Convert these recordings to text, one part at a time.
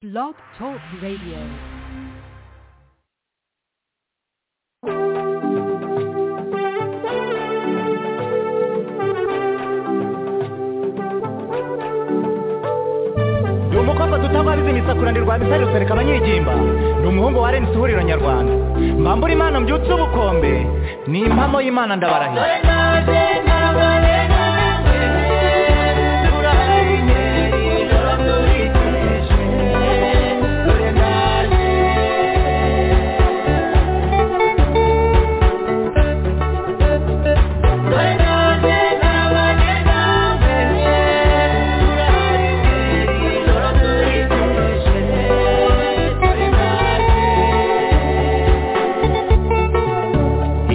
Blog Talk Radio. ni umukobwa dutabariza imisakuranirwa bisari rusereka abanyigimba ni umuhungu wa renisi ihuriro nyarwanda mbambura imana mbyutse ubukombe ni impamo y'imana ndabarahira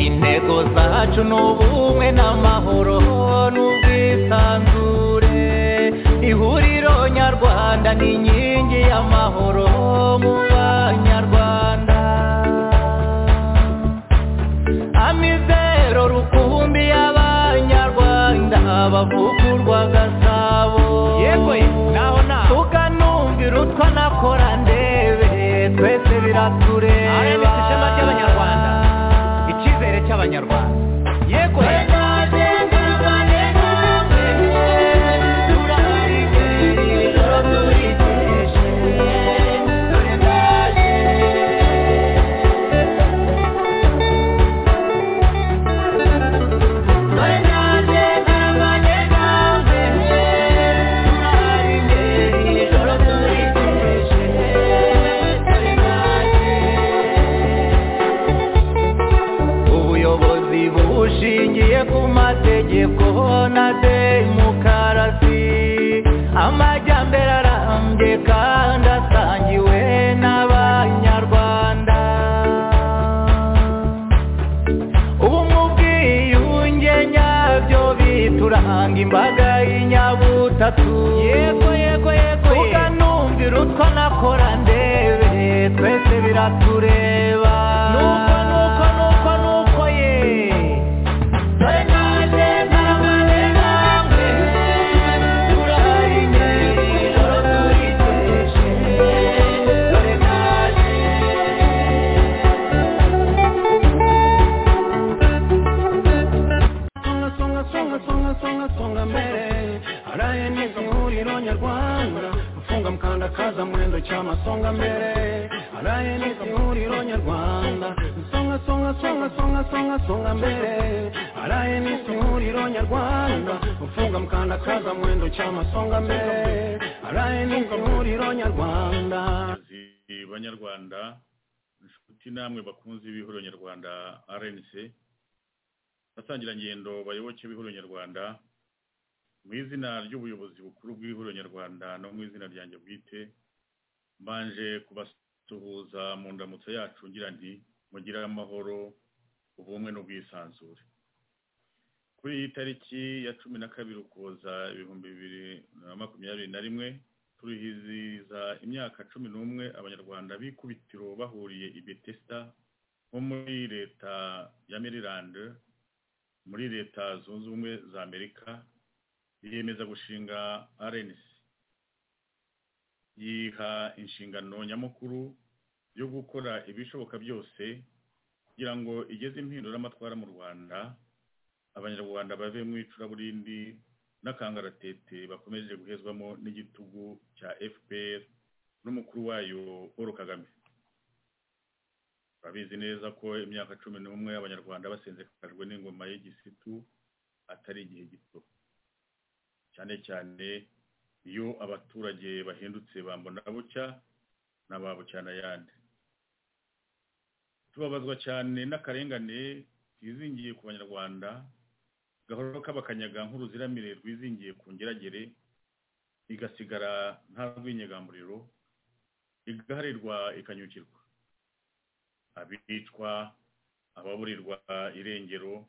intego zacu ni ubumwe n'amahoro n'ubwisanzure ihuriro nyarwanda ni inkingi y'amahoro mu banyarwanda amizero rukumbi y'abanyarwanda bavugurwa gasabo yego naho naho tukanumvira utwa nakora ndebe twese biratureba RMS ishema ry'Abanyarwanda. icyizere cy'abanyarwanda yego ubuyobozi bushingiye ku mategeko na demokarasi amajyambere arambye kandi asangiwe n'abanyarwanda ubu mu bwiyunge nyabyo bituranga imbaga y'inyabutatu yego yego yego tuganumvira utwo nakora ndebe twese biratureba nuko nuko nuko nuko ye kaza mwendo cy'amasonga mbere araye neza ihuriro nyarwanda songa songa songa songa songa songa mbere araye neza ihuriro nyarwanda ufunga mkanda kaza mwendo cy'amasonga mbere araye neza ihuriro nyarwanda abayobozi banyarwanda inshuti namwe bakunze b'ihuriro nyarwanda rnc abasangira ngendo bayoboke b'ihuriro nyarwanda mu izina ry'ubuyobozi bukuru bw'ihuriro nyarwanda no mu izina ryanjye bwite mbanje kubasuhuza mu ndamutso yacu ngira nti mugire amahoro ubumwe n'ubwisanzure kuri iyi tariki ya cumi na kabiri ukuboza ibihumbi bibiri na makumyabiri na rimwe turihiziza imyaka cumi n'umwe abanyarwanda b'ikubitiro bahuriye i betesda nko muri leta ya maryland muri leta zunze ubumwe za amerika yiyemeza gushinga rnc yiha inshingano nyamukuru yo gukora ibishoboka byose kugira ngo igeze impinduramatwara mu rwanda abanyarwanda bave mu icuraburindi n'akangaratete bakomeje guhezwamo n'igitugu cya fpr n'umukuru wayo paul kagame babizi neza ko imyaka cumi n'umwe abanyarwanda basenzekajwe n'ingoma y'igisitu atari igihe gito cyane cyane iyo abaturage bahindutse bambona bucya na ba bucyanayandi tubabazwa cyane n'akarengane kizingiye ku banyarwanda gahoro k'abakanyaga nk'uruziramire rwizingiye ku ngeragere igasigara nta rw'inyegamuriro igaharirwa ikanyukirwa abicwa ababurirwa irengero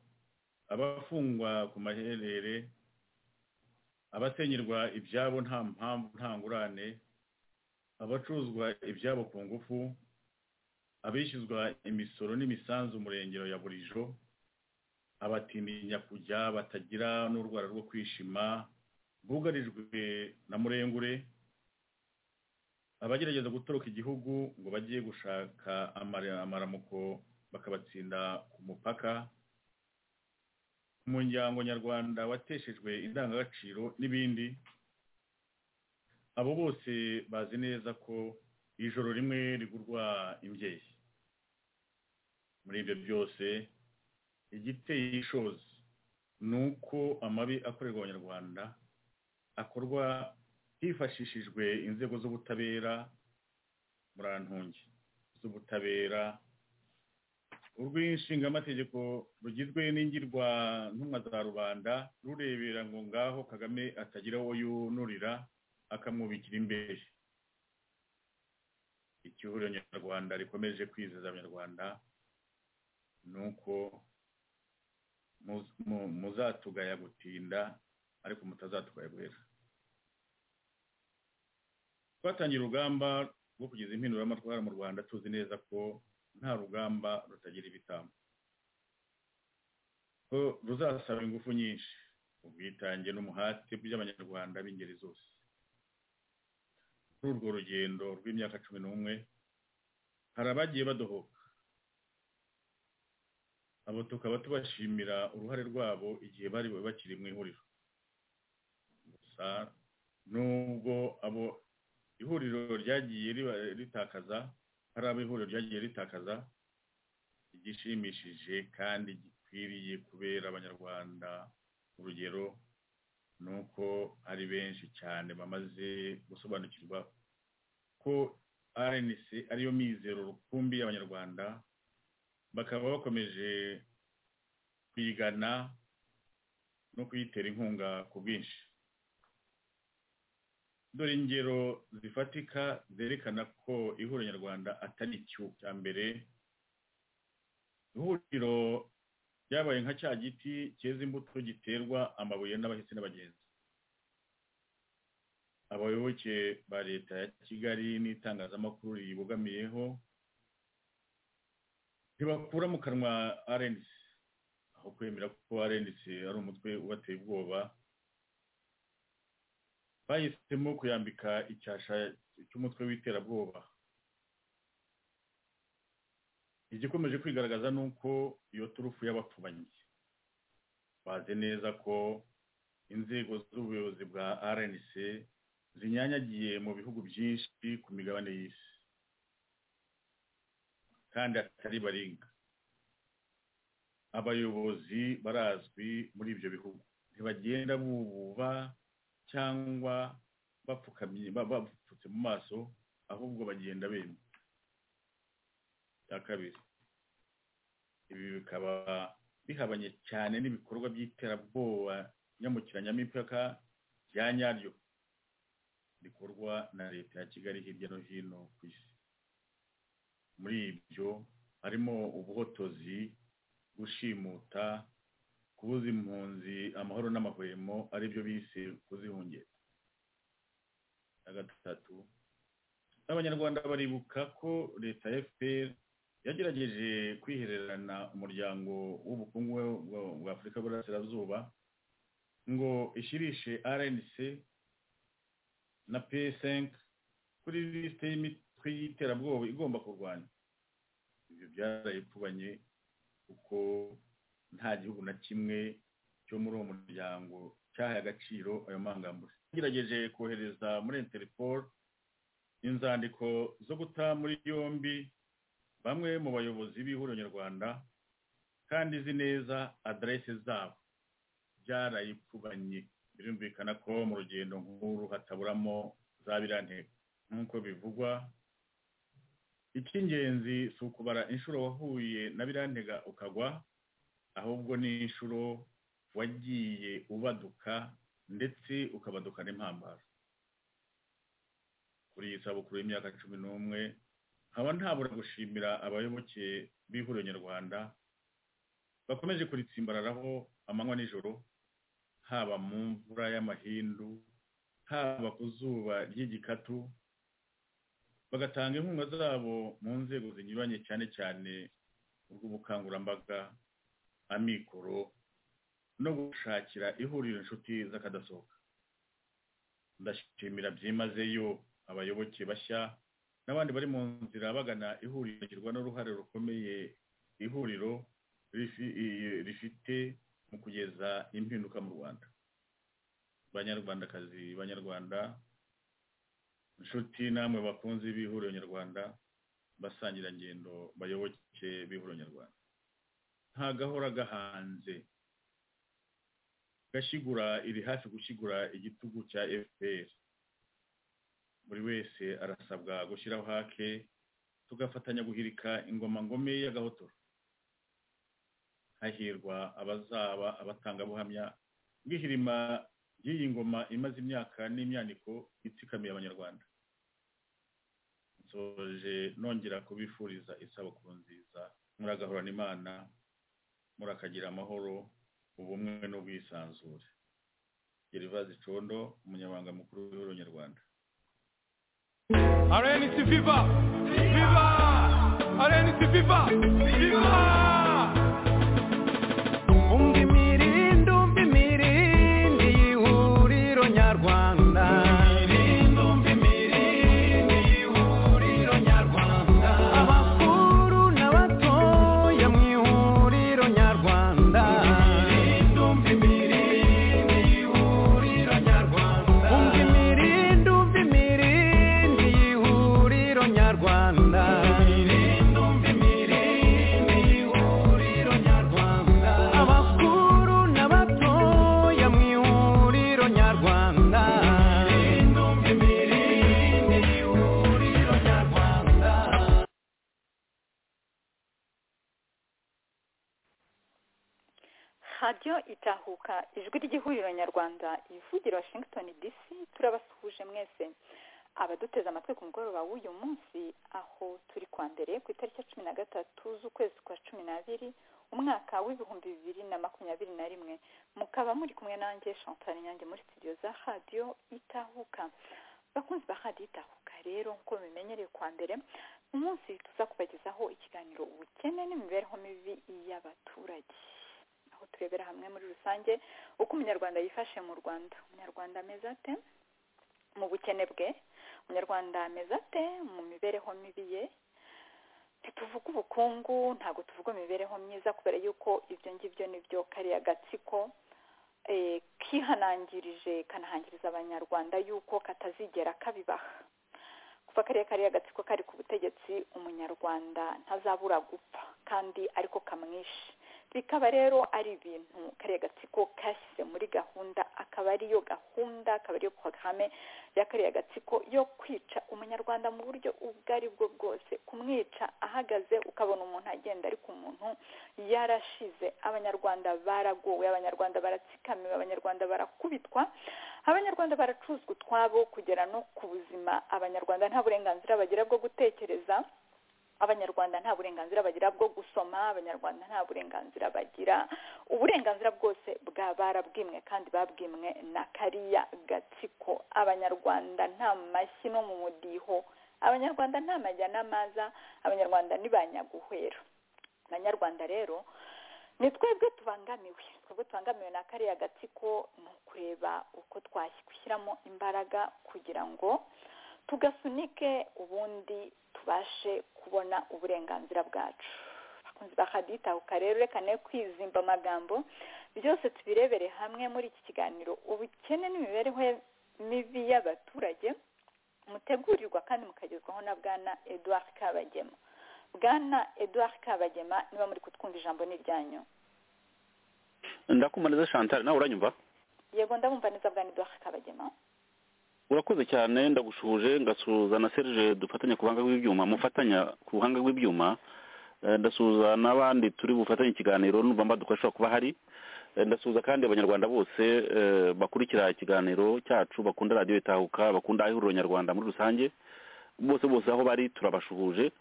abafungwa ku maherere abasenyerwa ibyabo nta mpamvu nta ngurane abacuruzwa ibyabo ku ngufu abishyuzwa imisoro n'imisanzu murengero ya burijo abatinya kujya batagira n'urwara rwo kwishima bugarijwe na murengure abagerageza gutoroka igihugu ngo bagiye gushaka amara- amaramuko bakabatsinda ku mupaka umuryango nyarwanda wateshejwe indangagaciro n'ibindi abo bose bazi neza ko ijoro rimwe rigurwa imbyeyi muri ibyo byose igiteye ishozi ni uko amabi akorerwa abanyarwanda akorwa hifashishijwe inzego z'ubutabera murantungi z'ubutabera urw'inshingamategeko rugizwe n'ingirwa ntumwa za rubanda rurebera ngo ngaho kagame atagira uwo yunurira akamwubikira imbehe icyihuriro nyarwanda rikomeje kwizeza abanyarwanda ni uko muz- mu- muzatugaya gutinda ariko mutazatugaya guhera twatangiye urugamba rwo kugeza impinduramatwara mu rwanda tuzi neza ko nta rugamba rutagira ibitambo ko ruzasaba ingufu nyinshi ubwitange n'umuhate by'abanyarwanda b'ingeri zose kuri urwo rugendo rw'imyaka cumi n'umwe hari abagiye badohoka abo tukaba tubashimira uruhare rwabo igihe bari bakiri mu ihuriro gusa nubwo abo ihuriro ryagiye riba- ritakaza hari abo ihuriro ryagiye ritakaza igishimishije kandi gikwiriye kubera abanyarwanda urugero ni uko ari benshi cyane bamaze gusobanukirwa ko rnc ariyo mizero rukumbi y'abanyarwanda bakaba bakomeje kuyigana no kuyitera inkunga ku bwinshi dore ingero zifatika zerekana ko ihuriro nyarwanda atari icyo cya mbere ihuriro ryabaye nka cya giti cyeza imbuto giterwa amabuye n'abahisi n'abagenzi abayoboke ba leta ya kigali n'itangazamakuru riyibogamiyeho ntibakura mu kanwa rnc aho kwemera ko rnc ari umutwe ubateye ubwoba bahisemo kuyambika icyasha cy'umutwe w'iterabwoba igikomeje kwigaragaza ni uko iyo turufu y'abapfubanyi bazi neza ko inzego z'ubuyobozi bwa rnc zinyanyagiye mu bihugu byinshi ku migabane y'isi kandi atari baringa abayobozi barazwi muri ibyo bihugu ntibagenda bububa cyangwa bapfukamye ba- bapfutse mu maso ahubwo bagenda bemye cya kabiri ibi bikaba bihabanye cyane n'ibikorwa by'iterabwoba nyamukiranyamipaka rya nyaryo rikorwa na leta ya kigali hirya no hino ku isi muri ibyo harimo ubuhotozi gushimuta kubuza impunzi amahoro n'amahwemo ari byo bise kuzihungera na gatatu n'abanyarwanda baribuka ko leta ya fpr yagerageje kwihererana umuryango w'ubukungu wa- wa afurika y'uburasirazuba ngo ishyirishe rnc na p5 kuri lisite y'imitwe y'iterabwoba igomba kurwanya ibyo byarayipfubanye kuko nta gihugu na kimwe cyo muri uwo muryango cyahaye agaciro ayo mangambure yagerageje kohereza muri interpol inzandiko zo guta muri yombi bamwe mu bayobozi b'ihuriro nyarwanda kandi izi neza aderese zabo byarayipfubanye birumvikana ko mu rugendo nk'uru hataburamo za biriya ntego nk'uko bivugwa icy'ingenzi si ukubara inshuro wahuye na biriya ntega ukagwa ahubwo ni inshuro wagiye ubaduka ndetse ukabaduka n'impambaro kuri iyi sabukuru y'imyaka cumi n'umwe nkaba ntabura gushimira abayoboke b'ihuriro nyarwanda bakomeje kuritsimbararaho amanywa n'ijoro haba mu mvura y'amahindu haba ku zuba ry'igikatu bagatanga inkunga zabo mu nzego zinyuranye cyane cyane urw'ubukangurambaga amikoro no gushakira ihuriro inshuti z'akadasohoka ndashimira byimazeyo abayoboke bashya n'abandi bari mu nzira bagana ihuriro bagirwa n'uruhare rukomeye ihuriro rifi- i- rifite mu kugeza impinduka mu rwanda banyarwandakazi banyarwanda inshuti namwe bakunzi b'ihuriro nyarwanda basangirangendo bayoboke b'ihuriro nyarwanda nta gahora gahanze gashigura iri hafi gushyigura igitugu cya fpr buri wese arasabwa gushyiraho hake tugafatanya guhirika ingoma ngome y'agahotoro hahirwa abazaba abatangabuhamya bw'ihirima ry'iyi ngoma imaze imyaka n'imyaniko itsikamiye abanyarwanda nsoje nongera kubifuriza isabukuru nziza muragahorana imana murakagira amahoro ubumwe n'ubwisanzure gervaze condo umunyamabanga mukuru w'ihuriro nyarwanda RNC Viva! Viva! RNC Viva! Viva! umva imirindi umva imirindi y'ihuriro nyarwanda abakuru n'abatoya mu ihuriro nyarwanda umva imirindi umva imirindi y'ihuriro nyarwanda abakuru n'abatoya mu ihuriro nyarwanda radiyo itahuka ijwi ry'ihuriro nyarwanda ivugira washington dc turabasuhuje mwese abaduteze amatwi ku mugoroba w'uyu munsi aho turi kwa mbere ku itariki ya cumi na gatatu z'ukwezi kwa cumi n'abiri umwaka w'ibihumbi bibiri na makumyabiri na rimwe mukaba muri kumwe nanjye chantal nyange muri studio za radiyo itahuka bakunzi ba radiyo itahuka rero nk'uko bimenyereye kwa mbere uyu munsi tuza kubagezaho ikiganiro ubukene n'imibereho mibi y'abaturage aho turebera hamwe muri rusange uko umunyarwanda yifashe mu rwanda umunyarwanda ameze ate mu bukene bwe umunyarwanda ameze ate mu mibereho mibi ye ntituvuge ubukungu ntabwo tuvuga imibereho myiza kubera yuko ibyo ngibyo nibyo kariya gatsiko eh, kihanangirije kanahangiriza abanyarwanda yuko katazigera kabibaha kuva kariya kariya gatsiko kari ku butegetsi umunyarwanda ntazabura gupfa kandi ariko kamwishe bikaba rero ari ibintu kariya gatsiko kashyize muri gahunda akaba ariyo gahunda akaba ariyo porogaramu ya kariya gatsiko yo kwica umunyarwanda mu buryo ubwo ari bwo bwose kumwica ahagaze ukabona umuntu agenda ariko umuntu yarashize abanyarwanda baragowe abanyarwanda baratsikamiwe abanyarwanda barakubitwa abanyarwanda baracuzwa utwabo kugera no ku buzima abanyarwanda nta burenganzira bagira bwo gutekereza abanyarwanda nta burenganzira bagira bwo gusoma abanyarwanda nta burenganzira bagira uburenganzira bwose bwa barabwimwe kandi babwimwe na kariya gatsiko abanyarwanda nta mashyi no mu mudiho abanyarwanda nta majya n'amaza abanyarwanda ni ba nyaguhwera abanyarwanda rero ni twebwe tubangamiwe twebwe tubangamiwe na kariya gatsiko ni ukureba uko twashyiramo imbaraga kugira ngo tugasunike ubundi tubashe kubona uburenganzira bwacu bakunzi bakaditahuka rero reka ne kwizimba amagambo byose tubirebere hamwe muri iki kiganiro ubukene n'imibereho mibi y'abaturage mutegurirwa kandi mukagezwaho na bwana edouard kabagema bwana edouard kabagema niba muri kutwumva ijambo ni iryanyu ndakumariza chantal nawe uranyumva yego ndabumva neza bwana edouard kabagema urakoze cyane ndagushuje ngasuhuza na serge dufatanya ku buhanga bw'ibyuma mufatanya ku buhanga bw'ibyuma Eh, ndasuhuza n'abandi turi bufatanye ikiganiro numva mbaduka ashobora kuba hari Eh, ndasuhuza kandi abanyarwanda bose eh, bakurikira ikiganiro cyacu bakunda radiyo itahuka bakunda ihuriro nyarwanda muri rusange bose bose aho bari turabashuhuje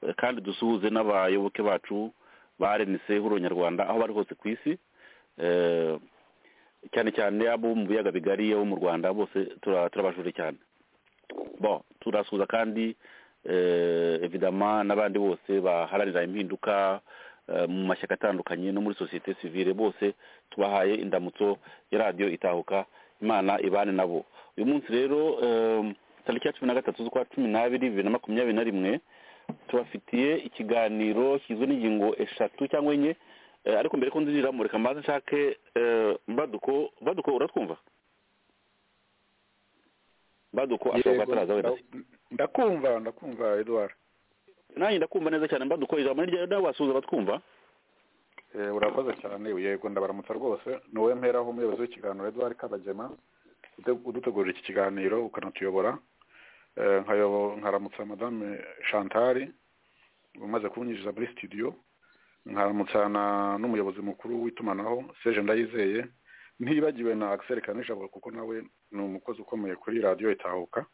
Eh, kandi dusuhuze n'abayoboke bacu ba rnc ihuriro nyarwanda aho bari hose ku isi Eh, cyane cyane abo mu biyaga bigari abo mu rwanda bose tura- turabashuje cyane bon turasuhuza kandi eh, evidama n'abandi bose baharanira impinduka eh, mu mashyaka atandukanye no muri sosiyete sivile bose tubahaye indamutso ya radiyo itahuka imana ibane nabo uyu munsi rero em, tariki ya cumi na gatatu z'ukwa cumi n'abiri bibiri na makumyabiri na rimwe tubafitiye ikiganiro kigizwe n'ingingo eshatu cyangwa enye eh, ariko mbere ko nzinjiramo reka mbanze nshake eh, mbaduko mbaduko uratwumva mbaduko ashobora kuba ataraza wenda ndakumva ndakumva edward nanjye ndakumva neza cyane mbaduko ijambo ni ryawe nawe wasuhuza batwumva Eh, urakoze cyane yego ndabaramutsa rwose ni wowe mperaho umuyobozi w'ikiganiro edward kabagema ute- udutegurira iki kiganiro ukanatuyobora Eh, nkayobo- nkaramutsa madame chantal umaze kunyinjiza muri studio nkaramutsa na- n'umuyobozi mukuru w'itumanaho seje ndayizeye ntibagiwe na axel kanijabo kuko nawe ni umukozi ukomeye kuri radiyo itahuka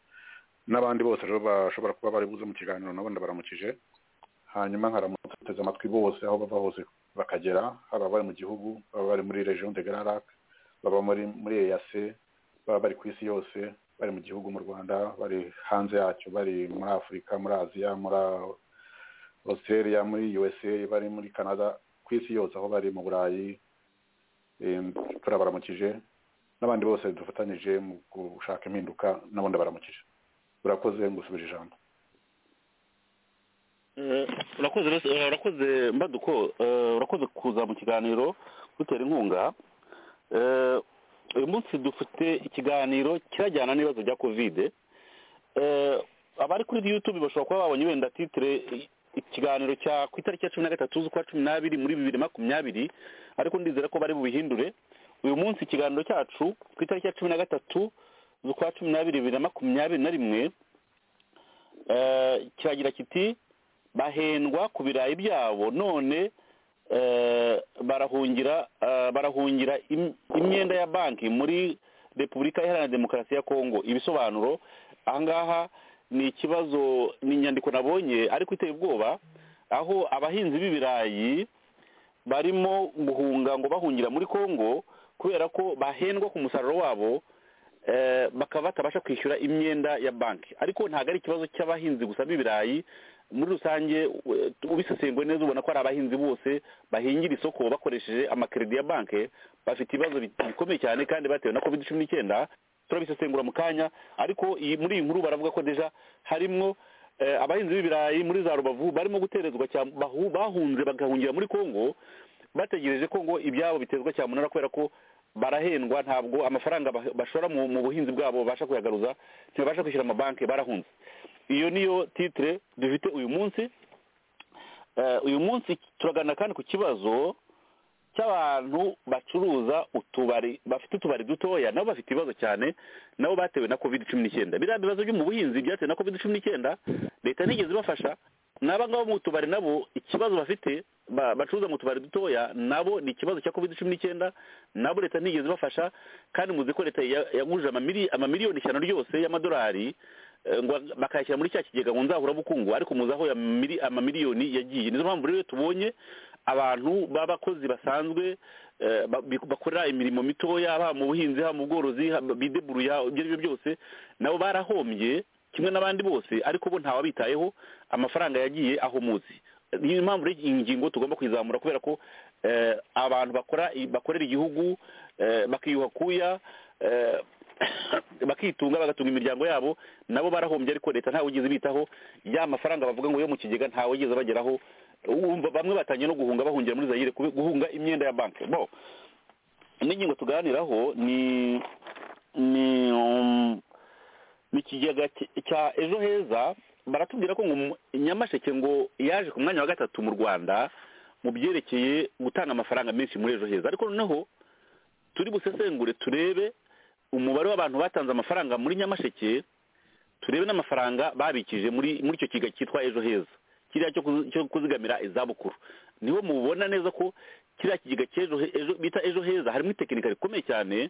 n'abandi bose rero bashobora kuba bari buze mu kiganiro nabo ndabaramukije hanyuma nkaramutsa uteze amatwi bose aho bava hose bakagera haba bari mu gihugu baba bari muri region de Grand Lac baba muri muri EAC baba bari ku isi yose bari mu gihugu mu Rwanda bari hanze yacyo bari muri Afurika muri Aziya muri Australia muri USA bari muri Canada ku isi yose aho bari mu Burayi em, turabaramukije n'abandi bose dufatanyije mu gushaka impinduka nabo ndabaramukije urakoze ngusubije ijambo Eh, urakoze rwose- eh, urakoze mbaduko eh, urakoze kuza mu kiganiro dutera inkunga Eh, uyu munsi dufite ikiganiro kirajyana n'ibibazo bya kovide Eh, abari kuri youtube bashobora kuba babonye wenda titire i- ikiganiro cya ku itariki ya cumi na gatatu z'ukwa cumi n'abiri muri bibiri na makumyabiri ariko ndizera ko bari bubihindure uyu munsi ikiganiro cyacu ku itariki ya cumi na gatatu z'ukwa cumi n'abiri bibiri na makumyabiri na rimwe eh, kiragira kiti bahendwa ku birayi byabo none eh, barahungira eh, barahungira im- imyenda ya banki muri repubulika iharanira demokarasi ya kongo ibisobanuro ahangaha ni ikibazo ni inyandiko nabonye ariko iteye ubwoba aho abahinzi b'ibirayi barimo guhunga ngo bahungira muri kongo kubera ko bahendwa ku musaruro wabo eh, bakaba batabasha kwishyura imyenda ya banki ariko ntabwo ari ikibazo cy'abahinzi gusa b'ibirayi muri rusange we- ubisesenguye neza ubona ko ari abahinzi bose bahingira isoko bakoresheje amakeredi ya banki bafite ibibazo bi- bikomeye cyane kandi batewe na covid cumi n'icyenda turabisesengura mu kanya ariko iyi muri iyi nkuru baravuga ko deja harimwo eh, abahinzi b'ibirayi muri za rubavu barimo guterezwa cya- bahu- bahunze bagahungira muri kongo bategereje ko ngo ibyabo bitezwa cyamunara kubera ko barahendwa ntabwo amafaranga ba- bashora mu mu buhinzi bwabo babasha kuyagaruza ntibabasha kwishyura amabanki barahunze iyo niyo titire dufite uyu munsi Eh, uyu munsi turagana kandi ku kibazo cy'abantu bacuruza utubari bafite utubari dutoya nabo bafite ibibazo cyane nabo batewe na covid cumi n'icyenda biriya bibazo byo mu buhinzi byatewe na covid cumi n'icyenda leta ntigeze ibafasha n'aba ngaba mu tubari nabo ikibazo bafite ba- bacuruza mu tubari dutoya nabo ni ikibazo cya covid cumi n'icyenda nabo leta ntigeze ibafasha kandi muzi ko leta ya- yagurije amamiri- amamiliyoni ijana ryose y'amadolari eh, ngo bakayashyira muri cya kigega ngo nzahurabukungu ariko muzi aho ya miri- amamiliyoni yagiye nizo mpamvu rero tubonye abantu b'abakozi basanzwe eh, ba- bi- bakorera imirimo mitoya haba mu buhinzi haba mu bworozi haba- bideburuye haba ibyo ari byo byose nabo barahombye kimwe n'abandi bose ariko bo ntawabitayeho amafaranga yagiye ahomotse niyo mpamvu rero iyi ngingo tugomba kuyizamura kubera ko eh, abantu bakora bakorera igihugu eh, bakiyuha kuya eh, bakitunga bagatunga imiryango yabo nabo barahombye ariko leta ntawe wigeze ibitaho ya mafaranga bavuga ngo yo mu kigega ntawe wigeze bageraho Uwumva bamwe batangiye no guhunga bahungira muri zayire kube- guhunga imyenda ya banki bo indi ngingo tuganiraho ni ni um, ni ikigega cy- cya ejo heza baratubwira ko ngo mu- nyamasheke ngo yaje ku mwanya wa gatatu mu rwanda mu byerekeye gutanga amafaranga menshi muri ejo heza ariko noneho turi busesengure turebe umubare w'abantu batanze amafaranga muri nyamasheke turebe n'amafaranga babikije muri muri icyo kiga cyitwa ejo heza kiriya cyo kuzi- cyo kuzigamira izabukuru niho mubona neza ko kiriya kigega cy'ejo he- ejo- bita ejo heza harimo itekinika rikomeye cyane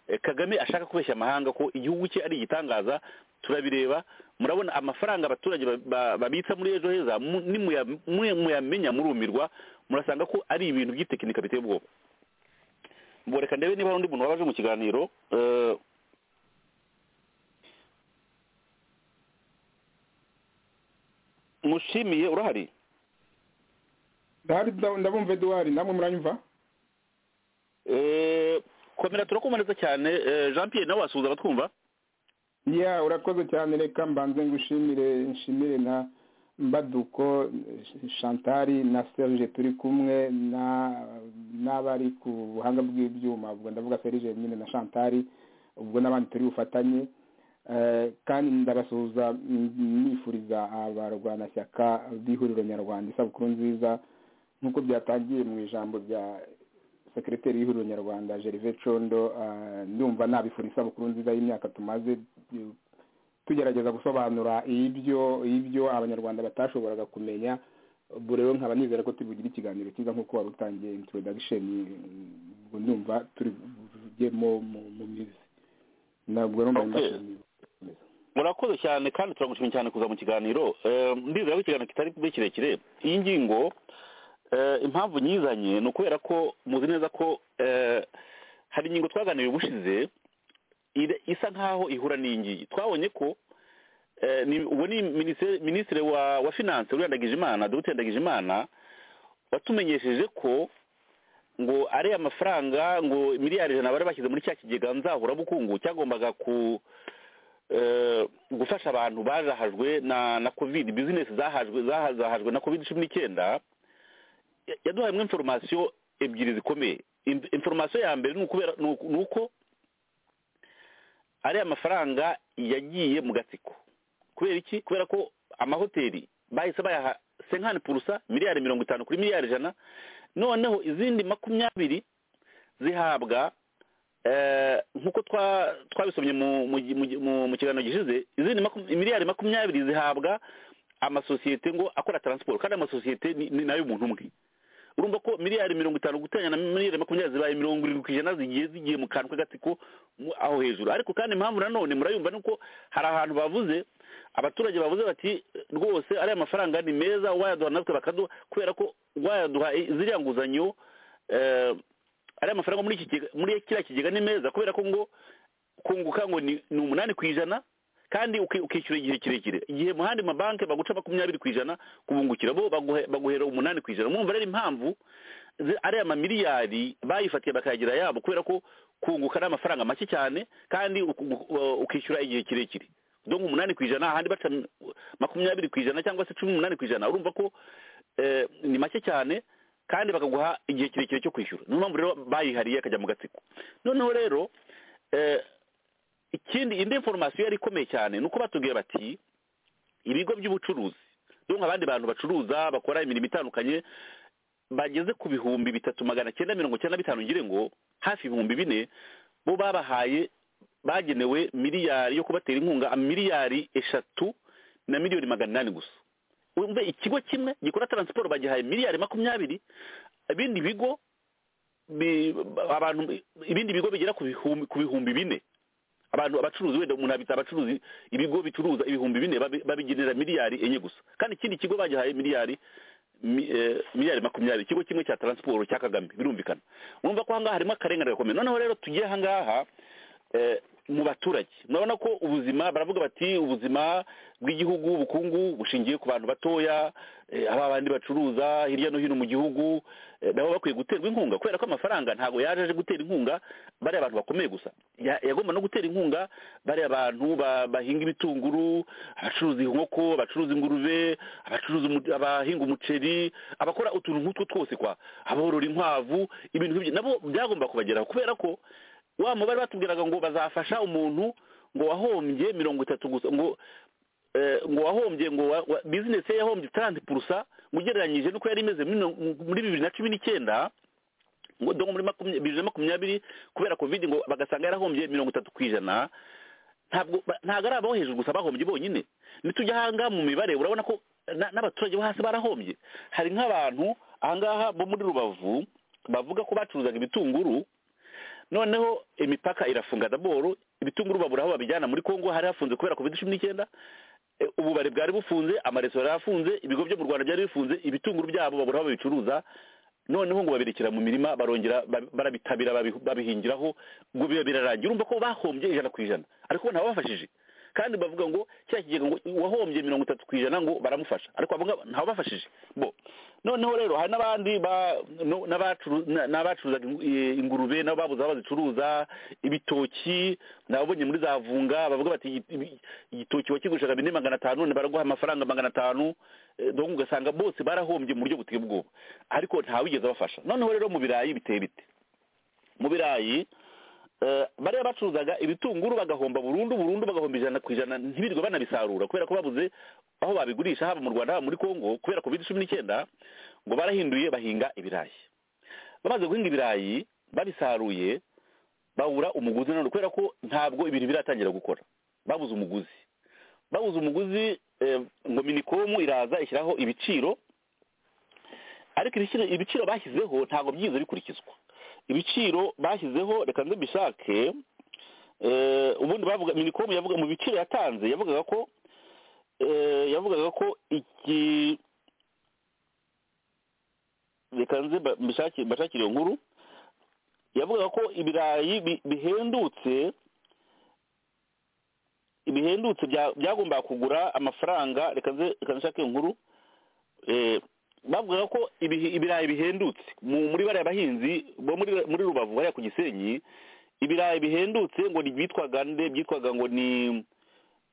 Eh, kagame ashaka kubeshya amahanga ko igihugu cye ari igitangaza turabireba murabona amafaranga abaturage ba- ba- babitsa muri ejo heza mu- nimuya- mu- muyamenya murumirwa murasanga ko ari ibintu by'itekinika biteye ubwoba ngo reka ndebe niba hari undi muntu wabaje mu kiganiro Eh, mushimiye urahari ndahari nda- ndabumva eduwari namwe muranyumva Eh, komera turakumva neza cyane Eh, jean pierre nawe wasuhuza abatwumva ya urakoze cyane reka mbanze ngushimire nshimire na mbaduko shantari na serge turi kumwe na n'abari ku buhanga bw'ibyuma ubwo ndavuga serge nyine na shantari ubwo n'abandi turi bufatanye Eh, kandi ndabasuhuza mm, nifuriza abarwanashyaka b'ihuriro nyarwanda isabukuru nziza nk'uko byatangiye mu ijambo rya sekireteri y'ihuriro nyarwanda gerve condo ah, ndumva nabifura isabukuru nziza y'imyaka tumaze eh, tugerageza gusobanura ibyo ibyo abanyarwanda batashoboraga kumenya ubwo rero nkaba nizera ko tubugira ikiganiro cyiza nk'uko wari utangiye introduction mm, ubwo ndumva turi buvugemo mu- mu mizi ntabwo rero mbaye Okay. mbashimiye murakoze cyane kandi turagushimira cyane kuza mu kiganiro Eh, ndizera ko ikiganiro kitari kube kirekire iyi ngingo eh, impamvu nyizanye ni ukubera ko muzi neza ko eh, hari ingingo twaganiriye ubushize ire- isa nkaho ihura n'iyingiyi twabonye ko eh, ni- uwo ni minisitiri minisitiri wa wa finance uriya ndagijimana dr ndagijimana watumenyesheje ko ngo ariya mafaranga ngo miliyari ijana bari bashyize muri cya kigega nzahurabukungu cyagombaga ku eh, gufasha abantu bazahajwe na na covid bizinesi zahajwe zaha- zahajwe na covid cumi n'icyenda ya- yaduhaye mwe inforomasiyo ebyiri zikomeye In- inforomasiyo ya mbere ni ukubera- ni uku- ni uko ariya mafaranga yagiye mu gatsiko kubera iki kubera ko amahoteli bahise bayaha senkani purusa miliyari mirongo itanu kuri miliyari ijana noneho izindi makumyabiri zihabwa eh, nk'uko twa- twabisomye mu- mu mu- mu- mu kiganiro gishize izindi makum- miliyari makumyabiri zihabwa amasosiyete ngo akora taransiporo kandi amasosiyete ni ni nayo umuntu umwe urumva ko miliyari mirongo itanu guteranya na miliyari makumyabiri zibaye mirongo irindwi ku ijana zigiye zigiye mu kantu k'agatsiko mu- aho hejuru ariko kandi impamvu nanone murayumva ni uko hari ahantu bavuze abaturage bavuze bati rwose ariya mafaranga ni meza wayaduha natwe bakaduha kubera ko wayaduha i- ziriya nguzanyo eh, ariya mafaranga muri iki kigega- muri kiriya kigega ni meza kubera ko ngo kunguka ngo ni ni umunani ku ijana kandi uki- ukishyura igihe kirekire igihe mu handi mabanki baguca makumyabiri ku ijana kubungukira bo baguhe- baguhera umunani ku ijana mwumva rero impamvu zi- ariya mamiliyari bayifatiye bakayagira yabo kubera ko kunguka ari amafaranga make cyane kandi uku- u- ukishyura igihe kirekire donc umunani ku ijana ahandi baca m- makumyabiri ku ijana cyangwa se cumi n'umunani ku ijana urumva ko eh, ni make cyane kandi bakaguha igihe kirekire cyo kwishyura niyo mpamvu rero bayihariye akajya mu gatsiko noneho rero eh, ikindi indi inforomasiyo yari ikomeye cyane ni uko batubwiye bati ibigo by'ubucuruzi donc abandi bantu bacuruza bakora imirimo itandukanye bageze ku bihumbi bitatu magana cyenda mirongo cyenda na bitanu ngire ngo hafi ibihumbi bine bo babahaye bagenewe miliyari yo kubatera inkunga miliyari eshatu na miliyoni magana inani gusa umve ikigo kimwe gikora taransiporo bagihaye miliyari makumyabiri ibindi bigo bi- abantu ibindi bigo bigera ku bihumbi ku bihumbi bine abantu abacuruzi wenda umuntu abita abacuruzi ibigo bicuruza ibihumbi bine babi- babigenera miliyari enye gusa kandi ikindi kigo bagihaye miliyari mi- eh, miliyari makumyabiri ikigo kimwe cya taransiporo cya kagame birumvikana urumva ko ahangaha harimo akarengane gakomeye noneho rero tugiye ahangaha eh, mu baturage murabona ko ubuzima baravuga bati ubuzima bw'igihugu ubukungu bushingiye ku bantu batoya eh, aba bandi bacuruza hirya no hino mu gihugu eh, nabo bakwiye guterwa inkunga kubera ko amafaranga ntabwo yaje aje gutera inkunga bariya bantu bakomeye gusa Ya- yagomba no gutera inkunga bariya bantu ba- bahinga ibitunguru abacuruza inkoko abacuruza ingurube abacuruza umu- abahinga umuceri abakora utuntu nk'utwo twose kwa aborora inkwavu ibintu nk'ibyo nabo byagomba kubageraho kubera ko wa mubare batubwiraga ngo bazafasha umuntu ngo wahombye mirongo itatu gusa ngo eh, ngo wahombye ngo wa- wa- bizinesi ye yahombye taranti purusa ngo ugereranyije n'uko yari imeze mino- muri bibiri na cumi n'icyenda ngo dore muri makumya- bibiri na makumyabiri kubera covid ngo bagasanga yarahombye mirongo itatu ku ijana ntabwo ba- ntabwo ari abaho hejuru gusa bahombye bonyine nitujya ahangaha mu mibare urabona ko na- n'abaturage bo hasi barahombye hari nk'abantu ahangaha bo muri rubavu bavuga ko bacuruzaga ibitunguru noneho imipaka irafunga daboro ibitunguru babura aho babijyana muri kongo hari hafunze kubera covid cumi n'icyenda Eh, ububari bwari bufunze amaresitora yarafunze ibigo byo mu rwanda byari bifunze ibitunguru byabo babura aho babicuruza noneho ngo babirekera mu mirima barongera ba- barabitabira babi- babihingiraho ngo biba birarangira urumva ko bahombye ijana ku ijana ariko ntababafashije kandi bavuga ngo cya kigega ngo uwahombye mirongo itatu ku ijana ngo baramufasha ariko abo ngabo ntawe bafashije bo noneho rero hari n'abandi ba- no- n'abacu- na- n'abacuruzaga ingu- eh, ingurube nabo babuze aho bazicuruza ibitoki nababonye muri za vunga bavuga bati "Igi- ibi- igitoki wakigushaga bine magana atanu none baraguha amafaranga magana atanu eh, donc ugasanga bose barahombye mu buryo buteye ubwoba ariko ntawigeze abafasha noneho rero mu birayi biteye bite mu birayi eh, bariya bacuruzaga ibitunguru bagahomba burundu burundu bagahomba ijana ku ijana ntibirirwe banabisarura kubera ko babuze aho babigurisha haba mu rwanda haba muri congo kubera covid cumi n'icyenda ngo barahinduye bahinga ibirayi bamaze guhinga ibirayi babisaruye babura umuguzi nanone kubera ko ntabwo ibintu biratangira gukora babuze umuguzi babuze umuguzi eh, ngo minikomu iraza ishyiraho ibiciro ariko ibiciro ibiciro bashyizeho ntabwo byize bikurikizwa ibiciro bashyizeho reka mbishake ubundi bavuga minikomu yavuga mu biciro yatanze yavugaga ko eh, yavugaga ko iki reka nze ba- mbishake- mbashakire iyo nkuru yavugaga ko ibirayi bi- bihendutse bihendutse bya- byagombaga kugura amafaranga reka nze reka nshake inkuru Eh, bavugaga ko ibihi- ibirayi bihendutse mu- muri bariya bahinzi bo muri muri rubavu bariya ku gisenyi ibirayi bihendutse ngo ni byitwaga nde byitwaga ngo ni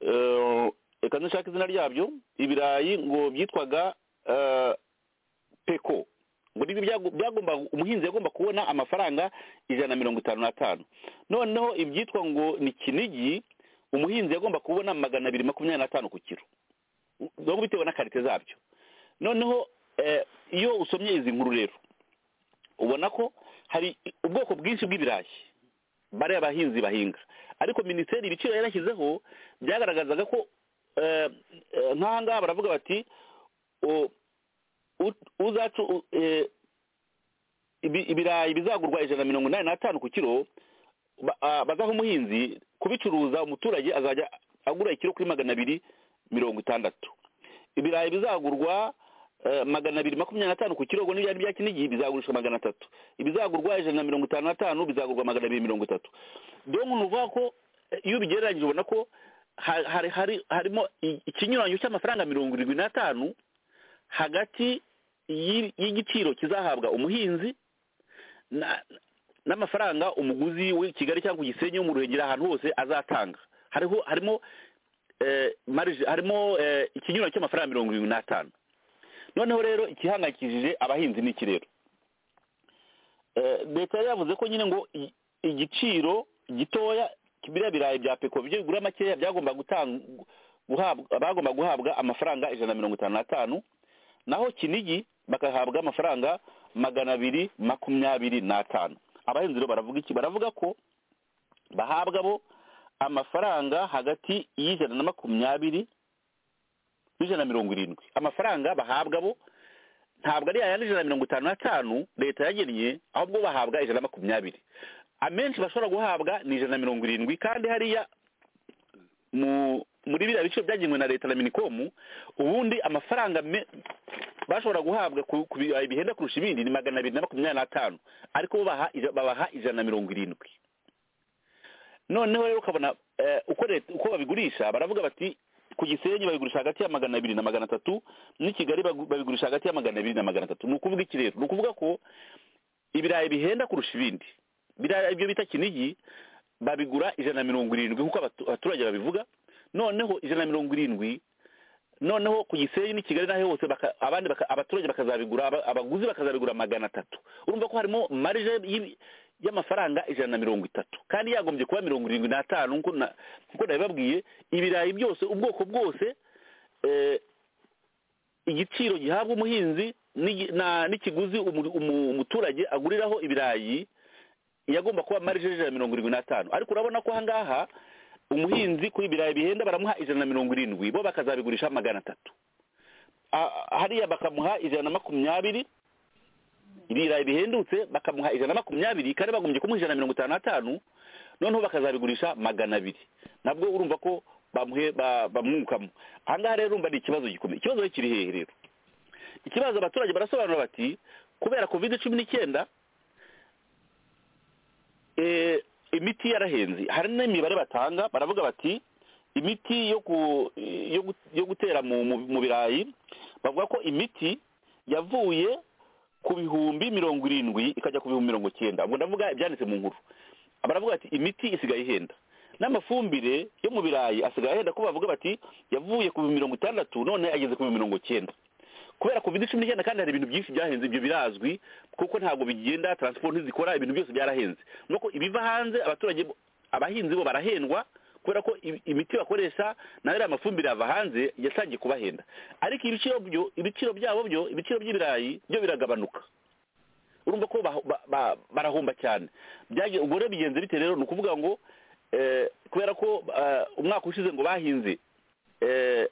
eh, reka nze nshake izina ryabyo ibirayi ngo byitwaga eh, peko ngo nibyo byago- byagomba umuhinzi yagomba kubona amafaranga ijana na mirongo itanu n'atanu noneho ibyitwa ngo ni kinigi umuhinzi yagomba kubona magana abiri makumyabiri n'atanu ku kiro donc bitewe na karite zabyo noneho eh, iyo usomye izi nkuru rero ubona ko hari ubwoko bwinshi bw'ibirayi bariya abahinzi bahinga ariko minisiteri ibiciro yarashyizeho byagaragazaga ko eh, eh, nk'aha ngaha baravuga bati o- ut- uzacu u- eh, ibi- ibirayi bizagurwa ijana na mirongo inani n'atanu ku kiro ba- ah, bazaha umuhinzi kubicuruza umuturage azajya agura ikiro kuri magana abiri mirongo itandatu ibirayi bizagurwa eh, magana abiri makumyabiri n'atanu ku kiro ubwo n'ibyari bya kinigi bizagurishwa magana atatu ibizagurwa ijana na mirongo itanu n'atanu bizagurwa magana abiri mirongo itatu donc ni ukuvuga ko eh, iyo ubigereranyije ubona ko ha- hari hari harimo i- ikinyuranyo cy'amafaranga mirongo irindwi n'atanu hagati y'i- y'igiciro kizahabwa umuhinzi na- n'amafaranga umuguzi w'i kigali cyangwa ku gisenyi wo mu ruhengeri ahantu hose azatanga hariho harimo eh, marge harimo eh, ikinyuranyo cy'amafaranga mirongo irindwi n'atanu noneho rero igihangayikishije abahinzi ni iki rero Eh, leta yari yavuze ko nyine ngo i- igiciro gitoya biriya birayi bya peko byo bigura makeya byagomba gutanga guhabwa bagomba guhabwa amafaranga ijana na mirongo itanu n'atanu naho kinigi bagahabwa amafaranga magana abiri makumyabiri n'atanu abahinzi rero baravuga iki baravuga ko bahabwa bo amafaranga hagati y'ijana na makumyabiri n'ijana na mirongo irindwi amafaranga bahabwa bo ntabwo ari yayandi ijana na mirongo itanu n'atanu leta yagennye ahubwo bahabwa ijana na makumyabiri amenshi bashobora guhabwa ni ijana na mirongo irindwi kandi hariya mu muri biriya bice byagenwe na leta na minikomu ubundi amafaranga me- bashobora guhabwa ku ku birayi bihenda kurusha ibindi ni magana abiri na makumyabiri n'atanu ariko bo baha ija- babaha ijana na mirongo irindwi noneho rero ukabona eh, uko leta uko babigurisha baravuga bati ku gisenyi babigurisha hagati ya magana abiri na magana atatu n'i kigali bagu- babigurisha hagati ya magana abiri na magana atatu ni ukuvuga iki rero ni ukuvuga ko ibirayi bihenda kurusha ibindi biriya ibyo bita kinigi babigura ijana na mirongo irindwi nk'uko abatu- abaturage babivuga noneho ijana na mirongo irindwi noneho ku gisenyi n'i kigali n'aho hose baka- abandi baka- abaturage bakazabigura aba- abaguzi bakazabigura magana atatu urumva ko harimo marije y'ibi- y'amafaranga ijana na mirongo itatu kandi yagombye kuba mirongo irindwi n'atanu nk'uko na- nk'uko nabibabwiye ibirayi byose ubwoko bwose eh, igiciro gihabwa umuhinzi n'igi- na- n'ikiguzi umu- umu- umuturage aguriraho ibirayi yagomba kuba marije y'ijana na mirongo irindwi n'atanu ariko urabona ko aha ngaha umuhinzi kuri ibirayi bihenda baramuha ijana na mirongo irindwi bo bakazabigurisha magana atatu A- hariya bakamuha ijana na makumyabiri ibirayi bihendutse bakamuha ijana na makumyabiri kandi bagombye kumuha ijana na mirongo itanu n'atanu noneho bakazabigurisha magana abiri nabwo urumva ko bamuhe ba- bamwungukamo aha ngaha rero urumva ni ikibazo gikomeye ikibazo rero kiri hehe rero ikibazo abaturage barasobanura bati kubera covid cumi n'icyenda eh, imiti yarahenze hari n'imibare batanga baravuga bati imiti yo ku- yo gu- yo gutera mu mu- mu birayi bavuga ko imiti yavuye ku bihumbi mirongo irindwi ikajya ku bihumbi mirongo cyenda ubwo ndavuga ibyanditse mu nkuru baravuga ati imiti isigaye ihenda n'amafumbire yo mu birayi asigaye ahenda ko bavuga bati yavuye ku bihumbi mirongo itandatu none ageze ku bihumbi mirongo cyenda kubera covid cumi n'icyenda kandi hari ibintu byinshi byahenze ibyo birazwi kuko ntabwo bigenda transport ntizikora ibintu byose byarahenze nuko ibiva hanze abaturage bo- abahinzi bo barahendwa kubera ko i- imiti bakoresha nayo ariya mafumbire yava hanze yatangiye kubahenda ariko ibiciro byo ibiciro byabo byo ibiciro by'ibirayi byo biragabanuka urumva ko bah- ba- ba- barahomba cyane byagiye ubwo rero bigenze bite rero ni ukuvuga ngo eh, kubera ko eh, umwaka ushize ngo bahinze eh,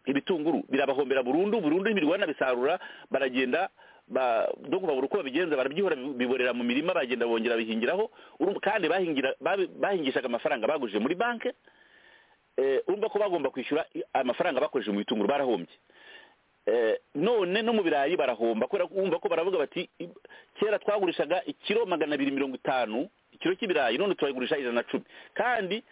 ibitunguru birabahombera burundu burundu ntibirirwa banabisarura baragenda ba- no kubabura uko babigenza barabyihora bi- biborera mu mirima baragenda bongera bihingiraho Urumva- kandi bahingira babi- bahingishaga amafaranga bagujije muri banki eh, urumva ko bagomba kwishyura i- amafaranga bakoresheje mu bitunguru barahombye Eh, none no mu birayi barahomba kubera ko urumva ko baravuga bati i- kera twagurishaga ikiro magana abiri mirongo itanu ikiro cy'ibirayi none turayigurisha ijana na cumi kandi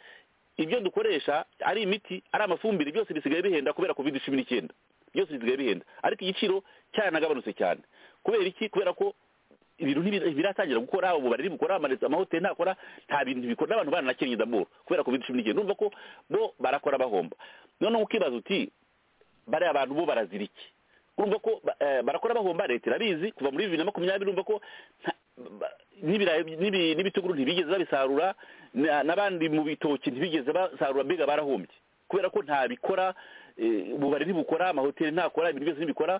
ibyo dukoresha ari imiti ari amafumbire byose bisigaye bihenda kubera covid cumi n'icyenda byose bisigaye bihenda ariko igiciro cyaranagabanutse cyane kubera iki kubera ko ibintu ntibi- ntibiratangira gukora ubu bari gukora amaresitora amahoteli ntakora nta bintu bikora n'abantu baranakennye daboro kubera covid cumi n'icyenda urumva ko bo barakora bahomba noneho ukibaza uti bariya abantu bo barazira iki urumva ko ba- eh, barakora bahomba leta irabizi kuva muri bibiri na makumyabiri urumva ko nta- ba- n'ibirayi n'ibi- n'ibitunguru ntibigeze babisarura na- n'abandi mu bitoki ntibigeze basarura mbega barahombye kubera ko ntabikora eh, ububari ntibukora amahoteli ntakora ibintu byose ntibikora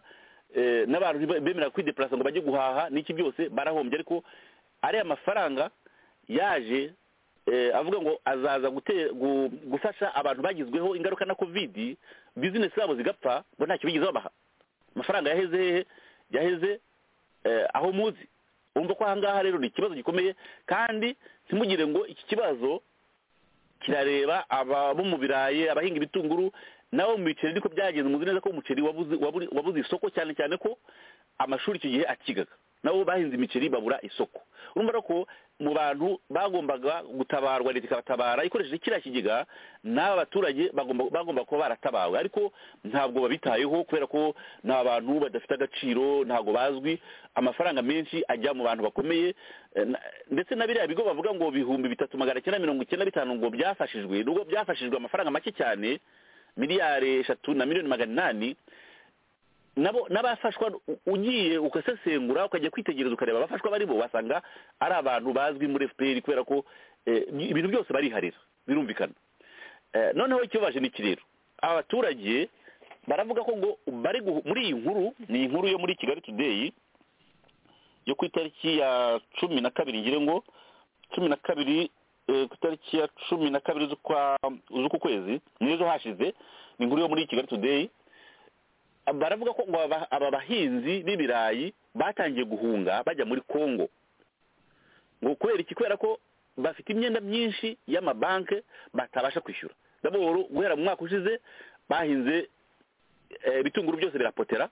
eh, n'abantu ntibe- bemera kwideparasa ngo bajye guhaha n'iki byose barahombye ariko ariya mafaranga yaje eh, avuga ngo azaza gute- gu- gufasha abantu bagizweho ingaruka na covid bizinesi zabo zigapfa ngo ntacyo bigeze babaha amafaranga yaheze hehe yaheze eh, aho muzi urumva ko ahangaha rero ni ikibazo gikomeye kandi ntimugire ngo iki kibazo kirareba aba bo mu birayi abahinga ibitunguru nabo mu biceri niko byagenze muzi neza ko umuceri wabuze waburi- wabuze isoko cyane cyane ko amashuri icyo gihe akigaga nabo bahinze imiceri babura isoko urumva rero ko mu bantu bagombaga gutabarwa leta ikabatabara ikoresheje kiriya kigega n'aba baturage bagomba bagomba kuba baratabawe ariko ntabwo babitayeho kubera ko ni abantu badafite agaciro ntabwo bazwi amafaranga menshi ajya mu bantu bakomeye eh, na- ndetse na biriya bigo bavuga ngo bihumbi bitatu magana cyenda mirongo icyenda bitanu ngo byafashijwe nubwo byafashijwe amafaranga make cyane miliyari eshatu na miliyoni magana inani nabo n'abafashwa u- ugiye ugasesengura ukajya kwitegereza ukareba abafashwa bari bo wasanga ari abantu bazwi muri fpr kubera ko eh, ibintu byose bariharira birumvikana Eh, noneho ikibabaje ni iki rero aba baturage baravuga ko ngo bari guhu- muri iyi nkuru ni inkuru yo muri kigali today yo ku itariki ya cumi na kabiri ngire ngo cumi na kabiri eh, ku itariki ya cumi na kabiri z'ukwa- z'uku kwezi nizo hashize ni inkuru yo muri kigali today baravuga ko ngo aba- aba bahinzi b'ibirayi batangiye guhunga bajya muri congo ngo kubera iki kubera ko bafite imyenda myinshi y'amabanki batabasha kwishyura daboro guhera mu mwaka ushize bahinze eh, ibitunguru byose birapotera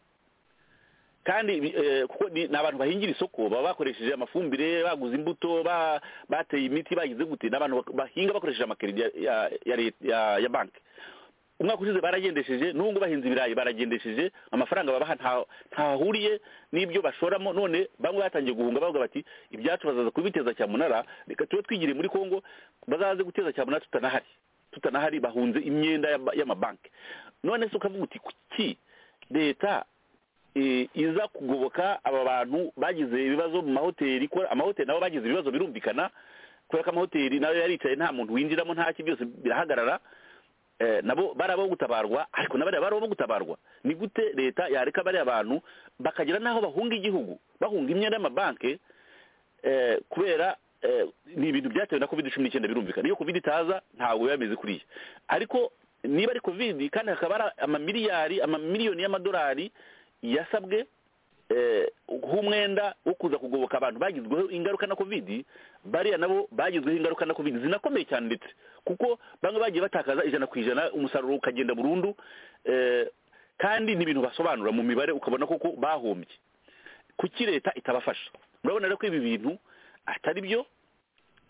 kandi bi- eh, kuko ni ni abantu bahingira isoko baba bakoresheje amafumbire baguze imbuto ba- bateye imiti bagize gute ni abantu bak- bahinga bakoresheje amakeredi ya ya, ya, leta- ya, ya banki umwaka ushize baragendesheje n'ubwo bahinze ibirayi baragendesheje amafaranga babaha nta- ntahuriye n'ibyo bashoramo none bamwe batangiye guhunga bavuga bati ibyacu bazaza kubiteza cyamunara reka tube twigiriye muri kongo bazaze guteza cyamunara tutanahari tutanahari bahunze imyenda y'ama- y'amabanki none se ukavuga uti kuki leta eh, iza kugoboka aba bantu bagize ibibazo mu mahoteli ko amahoteli nabo bagize ibibazo birumvikana kubera ko amahoteli nayo yaricaye nta muntu winjiramo nta ki byose birahagarara eh, nabo bari abo gutabarwa ariko na bariya bari abo gutabarwa ni gute leta yareka bariya bantu bakagera n'aho bahunga igihugu bahunga imyenda y'amabanki eh, kubera eh, ni ibintu byatewe na covid cumi n'icyenda birumvikana iyo covid itaza ntabwo biba bimeze kuriya ariko niba ari covid kandi hakaba hari amamiliyari amamiliyoni y'amadolari yasabwe eh, nk'umwenda wo kuza kugoboka abantu bagizweho ingaruka na covid bariya nabo bagizweho ingaruka na covid zinakomeye cyane ndetse kuko bamwe bagiye batakaza ijana ku ijana umusaruro ukagenda burundu eh, kandi ni ibintu basobanura mu mibare ukabona koko bahombye kuki leta itabafasha murabona rero ko ibi bintu atari byo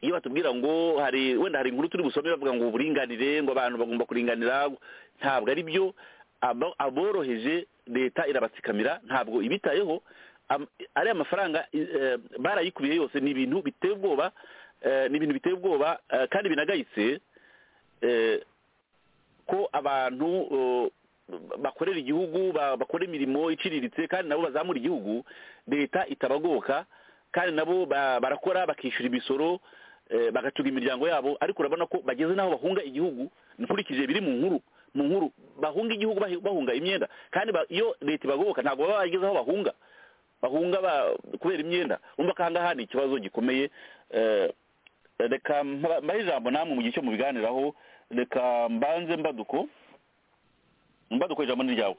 iyo batubwira ngo hari wenda hari inkuru turi busome bavuga ngo uburinganire ngo abantu bagomba kuringanira ntabwo ari byo abo- aboroheje leta irabatsikamira ntabwo ibitayeho Am- ariya mafaranga i- eh, barayikubiye yose ni ibintu biteye ubwoba eh, ni ibintu biteye ubwoba eh, kandi binagayitse eh, ko abantu eh, bakorera igihugu ba- bakora imirimo iciriritse kandi nabo bazamura igihugu leta itabagoboka kandi nabo ba- barakora bakishyura imisoro eh, bagacunga imiryango yabo ariko urabona ko bageze n'aho bahunga igihugu nkurikije biri mu nkuru mu nkuru bahunga igihugu bahi- bahunga imyenda kandi ba- iyo leta ibagoboka ntabwo baba bageze aho bahunga bahunga ba- kubera imyenda umva ko ahangaha ni ikibazo gikomeye eh, reka mba- mbahe ijambo namwe mu gihe cyo mubiganiraho reka mbanze mbaduko mbaduko ijambo ni ryawe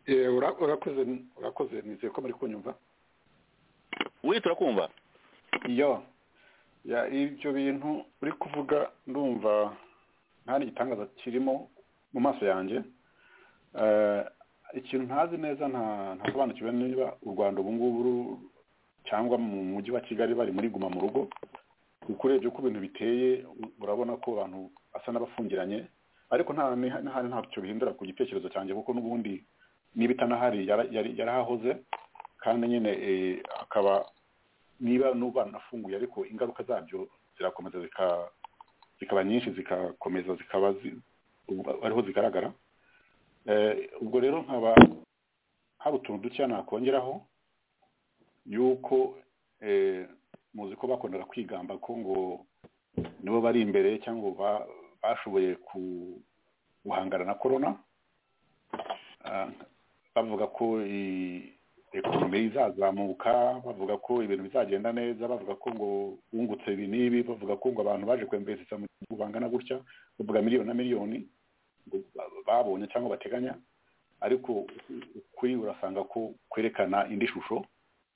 Eh, ura- urakoze urakoze nizeye ko muri kunyumva wita turakumva iyo ya ibyo bintu uri kuvuga ndumva nta n'igitangaza kirimo mu maso yanjye Eh, ikintu ntazi neza nta- ntasobanukiwe niba u rwanda ubu ngubu ru- cyangwa mu mujyi wa kigali bari muri guma mu rugo kuko urebye uko ibintu biteye u- urabona ko abantu basa n'abafungiranye ariko nta niha- nta ntacyo bihindura ku gitekerezo cyanjye kuko n'ubundi niba itanahari yara- yari- yarahahoze kandi nyine eh, akaba niba n'ubu banafunguye ariko ingaruka zabyo zirakomeza zika- zikaba nyinshi zikakomeza zikaba zi- ubwo ariho zigaragara Eh, ubwo rero nkaba hari utuntu dukeya nakongeraho yuko eh, muzi ko bakundaga kwigamba ko ngo nibo bari imbere cyangwa ngo ba- bashoboye ku- guhangana na korona Ah, bavuga ko i- ekonomi izazamuka bavuga ko ibintu bizagenda neza bavuga ko ngo bungutse ibi n'ibi bavuga ko ngo abantu baje kwembereza mu gihugu bangana gutya bavuga miliyoni na miliyoni ngo ba- babonye cyangwa bateganya ariko ukuri urasanga ko kwerekana indi shusho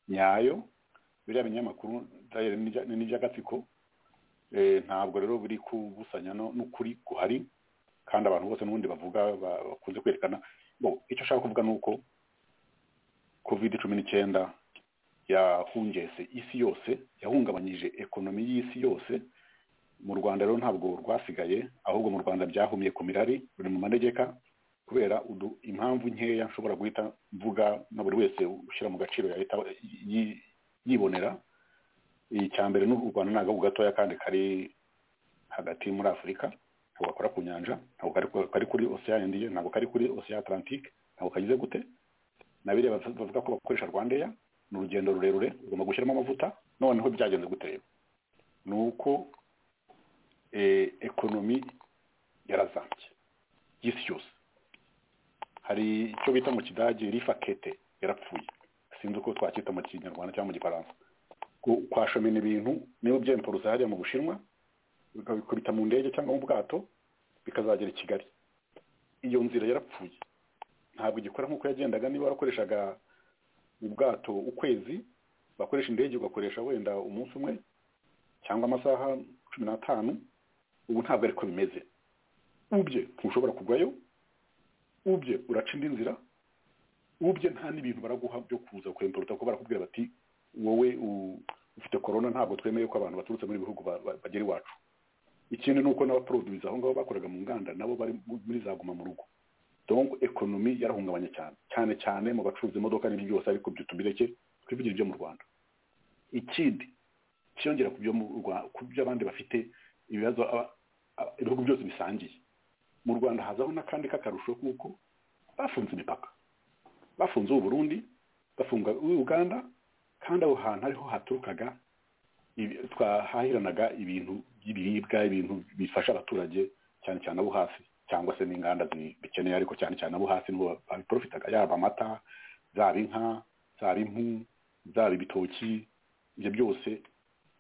nyayo biriya binyamakuru Daily n'ibya- n'iby'agatsiko eh, ntabwo rero biri kubusanya no- n'ukuri guhari kandi abantu bose n'ubundi bavuga ba- bakunze kwerekana Bo, icyo ushaka kuvuga ni uko covid cumi n'icyenda yahungese isi yose yahungabanyije ekonomi y'isi yose mu rwanda rero ntabwo rwasigaye ahubwo mu rwanda byahumye ku mirari ruri mu manegeka kubera udu- impamvu nkeya nshobora guhita mvuga na buri wese ushyira mu gaciro yahita yi- yibonera icya mbere ni u rwanda ni agahugu gatoya kandi kari hagati muri afurika ntabwo gakora ku nyanja ntabwo kari ku- kari kuri ocean indiye ntabwo kari kuri ocean atlantique ntabwo kagize gute na biriya bav- bavuga ko bakoresha rwandeya ni urugendo rurerure ugomba gushyiramo amavuta noneho byagenze gute rero ni uko eh, ekonomi yarazambye y'isi yose hari icyo bita mu kidage rifakete yarapfuye sinzi uko twacyita mu kinyarwanda cyangwa mu gifaransa Ku- kwashomena ibintu niba byempuruza hariya mu bushinwa bikabikubita mu ndege cyangwa mu bwato bikazagera i kigali iyo nzira yarapfuye ntabwo igikora nk'uko yagendaga niba warakoreshaga ubwato ukwezi bakoresha indege ugakoresha wenda umunsi umwe cyangwa amasaha cumi n'atanu ubu ntabwo ariko bimeze ubye ntushobora kugwayo ubye uraca indi nzira ubye nta n'ibintu baraguha byo kuza kurempuruta ko barakubwira bati wowe u- ufite korona ntabwo twemeye ko abantu baturutse muri bihugu ba- ba- bagera iwacu ikindi ni uko n'abaproduzi aho ngaho bakoraga mu nganda nabo bari muri za guma mu rugo donc ekonomi yarahungabanye cyane cyane cyane mu bacuruza imodoka n'ibyo byose ariko byo tubireke twivugire ibyo mu rwanda ikindi kiyongera ku byo mu Rwa- ku byo abandi bafite ibibazo aba- aba- ibihugu byose bisangiye mu rwanda hazaho n'akandi k'akarusho kuko bafunze imipaka bafunze ubu burundi bafunga ubu uganda kandi aho hantu ariho haturukaga ibi- twahahiranaga ibintu by'ibiribwa ibintu bifasha abaturage cyane cyane abo hasi cyangwa se n'inganda zi- bikeneye ariko cyane cyane abo hasi nibo babiprofitaga yaba amata zaba inka zaba impu zaba ibitoki ibyo byose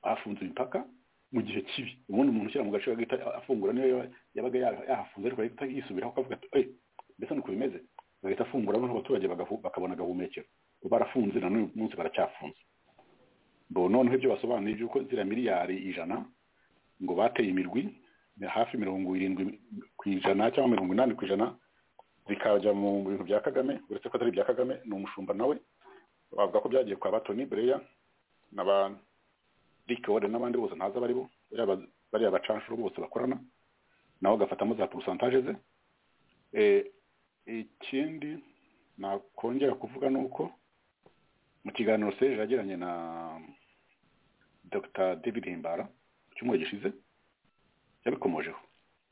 bafunze imipaka mu gihe kibi ubundi umuntu ushyira mu gace agahita afungura niyo yaba- yabaga yara- yahafunze ariko agahita yisubiraho akavuga ati "Eh, mbese nuko bimeze bagahita afungura noneho abaturage bagahu- bakabona agahumekero Ubu barafunze na n'uyu munsi baracyafunze bo noneho ibyo basobanuye by'uko ziriya miliyari ijana ngo bateye imirwi ni hafi mirongo irindwi ku ijana cyangwa mirongo inani ku ijana zikajya mu bintu bya kagame uretse ko atari ibya kagame ni umushumba nawe bavuga ko byagiye kwa batoni breya na ba rikore n'abandi bose ntazi abari bo bariya- bariya bacanshuro bose bakorana nawe agafatamo za porosantaje ze Eh, ikindi nakongera kuvuga ni uko mu kiganiro seje yagiranye na dr david himbara mu cyumweru gishize yabikomojeho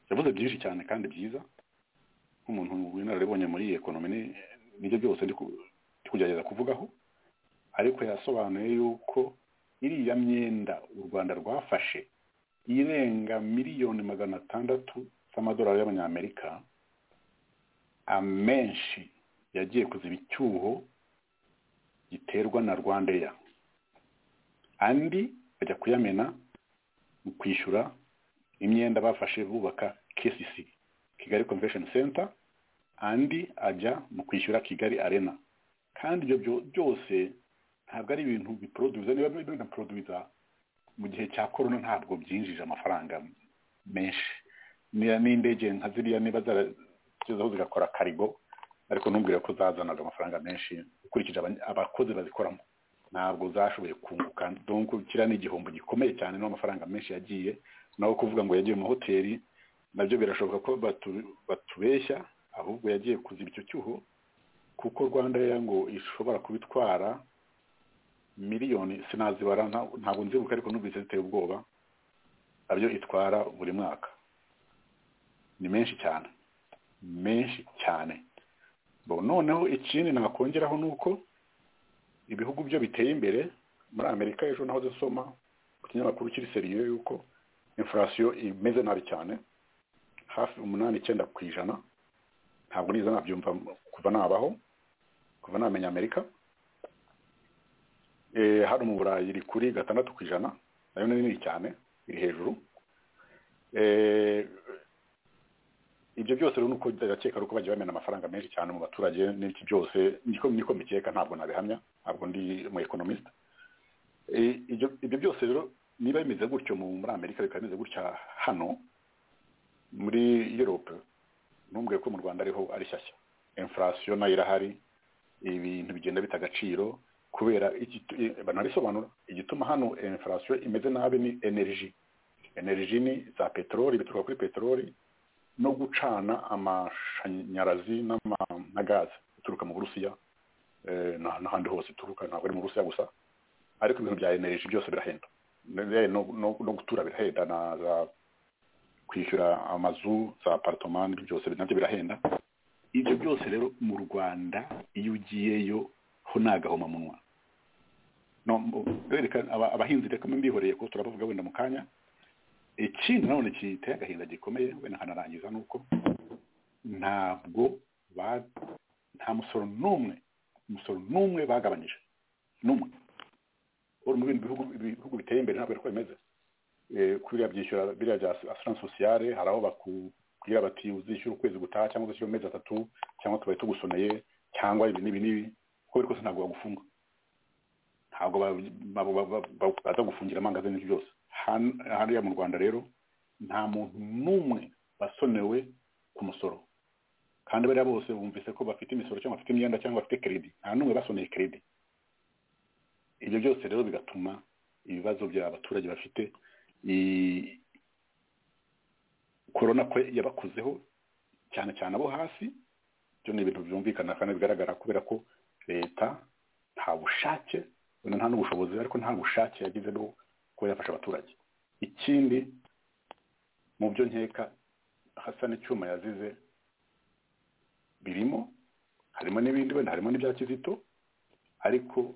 yavuze byinshi cyane kandi byiza nk'umuntu w'inararibonye muri iyi ekonomi ni- nibyo byose ndi ku- ndi kugerageza kuvugaho ariko yasobanuye yuko iriya myenda u rwanda rwafashe irenga miliyoni magana atandatu z'amadolari y'abanyamerika amenshi yagiye kuziba icyuho giterwa na rwandeya andi bajya kuyamena mu kwishyura imyenda bafashe bubaka kcc kigali convention center andi ajya mu kwishyura kigali arena kandi ibyo byo- byose ntabwo ari ibintu biproduza niba binaproduza mu gihe cya korona ntabwo byinjije amafaranga menshi Niya- n'indege nka ziriya niba zaragezeho zigakora karigo ariko ntumbwire ko zazanaga amafaranga menshi ukurikije abany- abakozi bazikoramo ntabwo zashoboye kunguka donc kiriya ni igihombo gikomeye cyane n'amafaranga menshi yagiye naho kuvuga ngo yagiye mu mahoteli nabyo birashoboka ko batu- batubeshya ahubwo yagiye kuziba icyo cyuho kuko rwanda Air ngo ishobora kubitwara miliyoni sinazibara nta- ntabwo nzibuka ariko numvise ziteye ubwoba nabyo itwara buri mwaka ni menshi cyane menshi cyane Bo, noneho ikindi nakongeraho ni uko ibihugu byo biteye imbere muri amerika ejo naho dusoma ku kinyamakuru kiri seriye yuko infurasiyo imeze nabi cyane hafi umunani icyenda ku ijana ntabwo niza nabyumva kuva nabaho kuva namenya amerika Eh, hano mu burayi iri kuri gatandatu ku ijana nayo ni nini cyane iri hejuru Eh, ibyo byose rero nuko ndakeka ari uko bagiye bamena amafaranga menshi cyane mu baturage n'iki byose niko niko mbikeka ntabwo nabihamya ntabwo ndi umu economist Eh, ibyo ibyo byose rero niba bimeze gutyo mu- muri amerika bikaba bimeze gutya hano muri europe ntumbwiye ko mu rwanda ariho ari shyashya infurasiyo nayo irahari ibintu bigenda bita agaciro kubera igitu- i- banabisobanura igituma hano infurasiyo imeze nabi ni energy energy ni za peteroli bituruka kuri peteroli no gucana amashanyarazi n'ama- na gaze bituruka mu burusiya eh, na- n'ahandi hose bituruka ntabwo ari mu burusiya gusa ariko ibintu bya energy byose birahenda Ne- no, no, no gutura birahenda na za kwishyura amazu za aparitoma n'ibyo byose nabyo birahenda ibyo byose rero mu rwanda iyo ugiyeyo ho ni agahomamunwa No, mu- reka aba- abahinzi reka mbihoreye ko turabavuga wenda mu kanya ikindi nanone kiteye agahinda gikomeye wenda nkanarangiza ni uko ntabwo ba- nta musoro n'umwe umusoro n'umwe bagabanyije n'umwe uri mu bindi bihugu ibihugu biteye imbere ntabwo ari ko bimeze eh, kuriya byishyura biriya bya asiranse sosiyale hari aho bakubwira bati uzishyura ukwezi gutaha cyangwa uzishyura amezi atatu cyangwa tubaye tugusoneye cyangwa ibi n'ibi n'ibi uko biri kose ntabwo bagufunga ntabwo ba- ba- ba- ba- ba- baza gufungira amangaza n'ibyo byose Han- hariya mu rwanda rero nta muntu n'umwe wasonewe ku musoro kandi bariya bose bumvise ko bafite imisoro cyangwa bafite imyenda cyangwa bafite kredi nta n'umwe basoneye kredi ibyo byose rero bigatuma ibibazo by'abaturage bafite i- korona ko yabakozeho cyane cyane abo hasi byo ni ibintu byumvikana kandi bigaragara kubera ko leta nta bushake wenda nta n'ubushobozi ariko nta bushake yagize bwo kuba yafasha abaturage ikindi mu byo nkeka hasa n'icyuma yazize birimo harimo n'ibindi wenda harimo n'ibya kizito ariko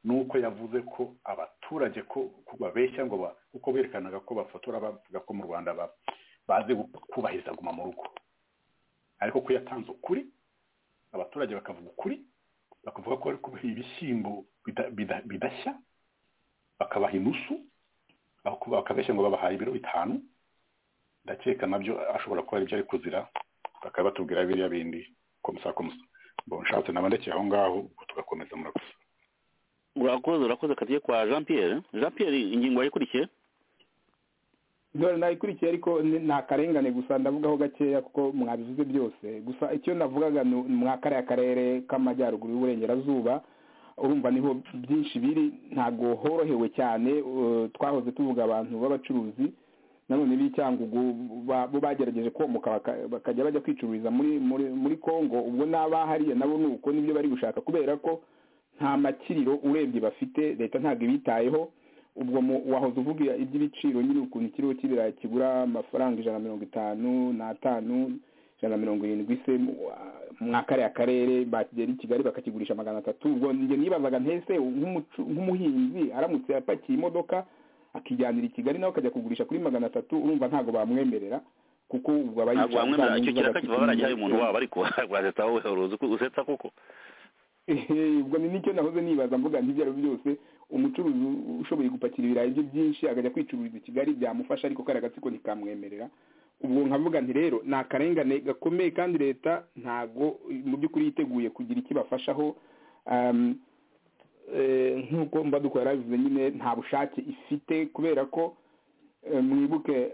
nuko yavuze ko abaturage ko ko babeshya ngo ba- kuko berekanaga ko bafotora bavuga ko mu rwanda ba- bazi gu- kubahiriza guma mu rugo ariko ko yatanze ukuri abaturage bakavuga ukuri bakavuga ko ari kubaha ibishyimbo bida- bida- bidashya bakabaha inusu bako- bakabeshya ngo babahaye ibiro bitanu ndakeka nabyo ashobora kuba aribyo ari kuzira bakaba batubwira biriya bindi komusa komusa bon nshatse naba ndekeye aho ngaho ubwo tugakomeza murakoze urakoze urakoze akazi kwa jean pierre jean pierre ingingo yayikurikiye dore nayikurikiye ariko ni- nta karengane gusa ndavugaho gakeya kuko mwabivuze byose gusa icyo navugaga ni mwa kariya karere k'amajyaruguru y'uburengerazuba urumva niho byinshi biri ntabwo horohewe cyane eh, twahoze tuvuga abantu b'abacuruzi nanone b'icyangugu ba- bo bagerageje komoka baka- bakajya bajya kwicururiza muri muri muri Kongo ubwo n'abahariya nabo ni uko nibyo bari gushaka kubera ko nta makiriro urebye bafite leta ntabwo ibitayeho ubwo mu- wahoze uvuga iby'ibiciro nyine ukuntu ikiro cy'ibirayi kigura amafaranga ijana na mirongo itanu n'atanu ijana na mirongo irindwi se mu- wa- mwa kariya karere bakigera i kigali bakakigurisha magana atatu ubwo njye nibazaga ntese nk'umucu- nk'umuhinzi aramutse apakiye imodoka akijyanira i kigali nawe akajya kugurisha kuri magana atatu urumva ntabwo bamwemerera kuko ubwo aba ntabwo yicaye wamwemera za icyo nyungu kiraka kiba baragihaye umuntu z'agaciro. wabo ariko wazeta wowe uruzi ko usetsa koko Ehe, ubwo ni nicyo nahoze nibaza mvuga nti ibyo ari byo byose umucuruzi ushoboye gupakira ibirayi bye byinshi akajya kwicururiza i kigali byamufasha ariko kariya gatsiko ntikamwemerera ubwo nkavuga nti rero ni akarengane gakomeye kandi leta ntago mu by'ukuri yiteguye kugira icyo ibafashaho Um, eh, nk'uko mbadukora yarabivuze nyine nta bushake ifite kubera ko eh, mwibuke eh,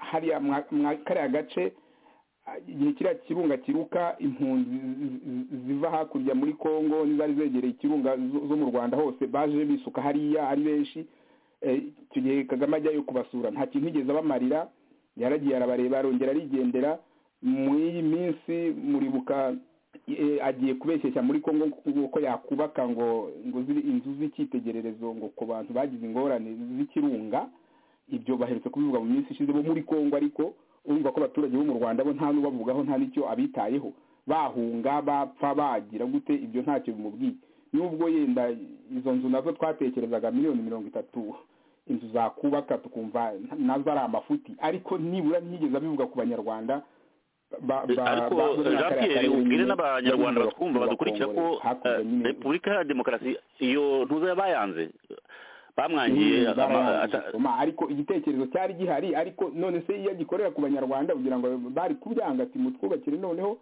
hariya mwa- mwa kariya gace igihe kiriya kirunga kiruka impunzi zi- zi- ziva hakurya muri kongo n'izari zegereye ikirunga zo zo mu rwanda hose baje bisuka hariya ari benshi Eh, icyo gihe kagame ajyayo kubasura nta kintu yigeze abamarira yaragiye arabareba arongera arigendera muri iyi minsi muribuka eh, agiye kubeshyeshya muri kongo ngo ko yakubaka ngo ngo zibe inzu z'icyitegererezo ngo ku bantu bagize ingorane z'ikirunga ibyo baherutse kubivuga mu minsi ishize bo muri kongo ariko urumva ko abaturage bo mu rwanda bo nta n'ubavugaho nta n'icyo abitayeho bahunga bapfa bagira gute ibyo ntacyo bimubwiye nubwo yenda izo nzu nazo twatekerezaga miliyoni mirongo itatu inzu zakubaka tukumva na- nazo ari amafuti ariko nibura ntiyigeze abivuga ku banyarwanda ba- ba- ariko ba- bo muri jean kariya pierre karere ubwire nyine, n'abanyarwanda babivuga batwumva ku badukurikira ko bakongore. Hakurya eh, nyine- repubulika ya demokarasi iyo ntuza bayanze bamwangiye Mm, ama- barayanze ata- gusoma, ariko igitekerezo cyari gihari ariko none se iyo agikorera ku banyarwanda kugira ngo bari kubyanga ati mutwubakire noneho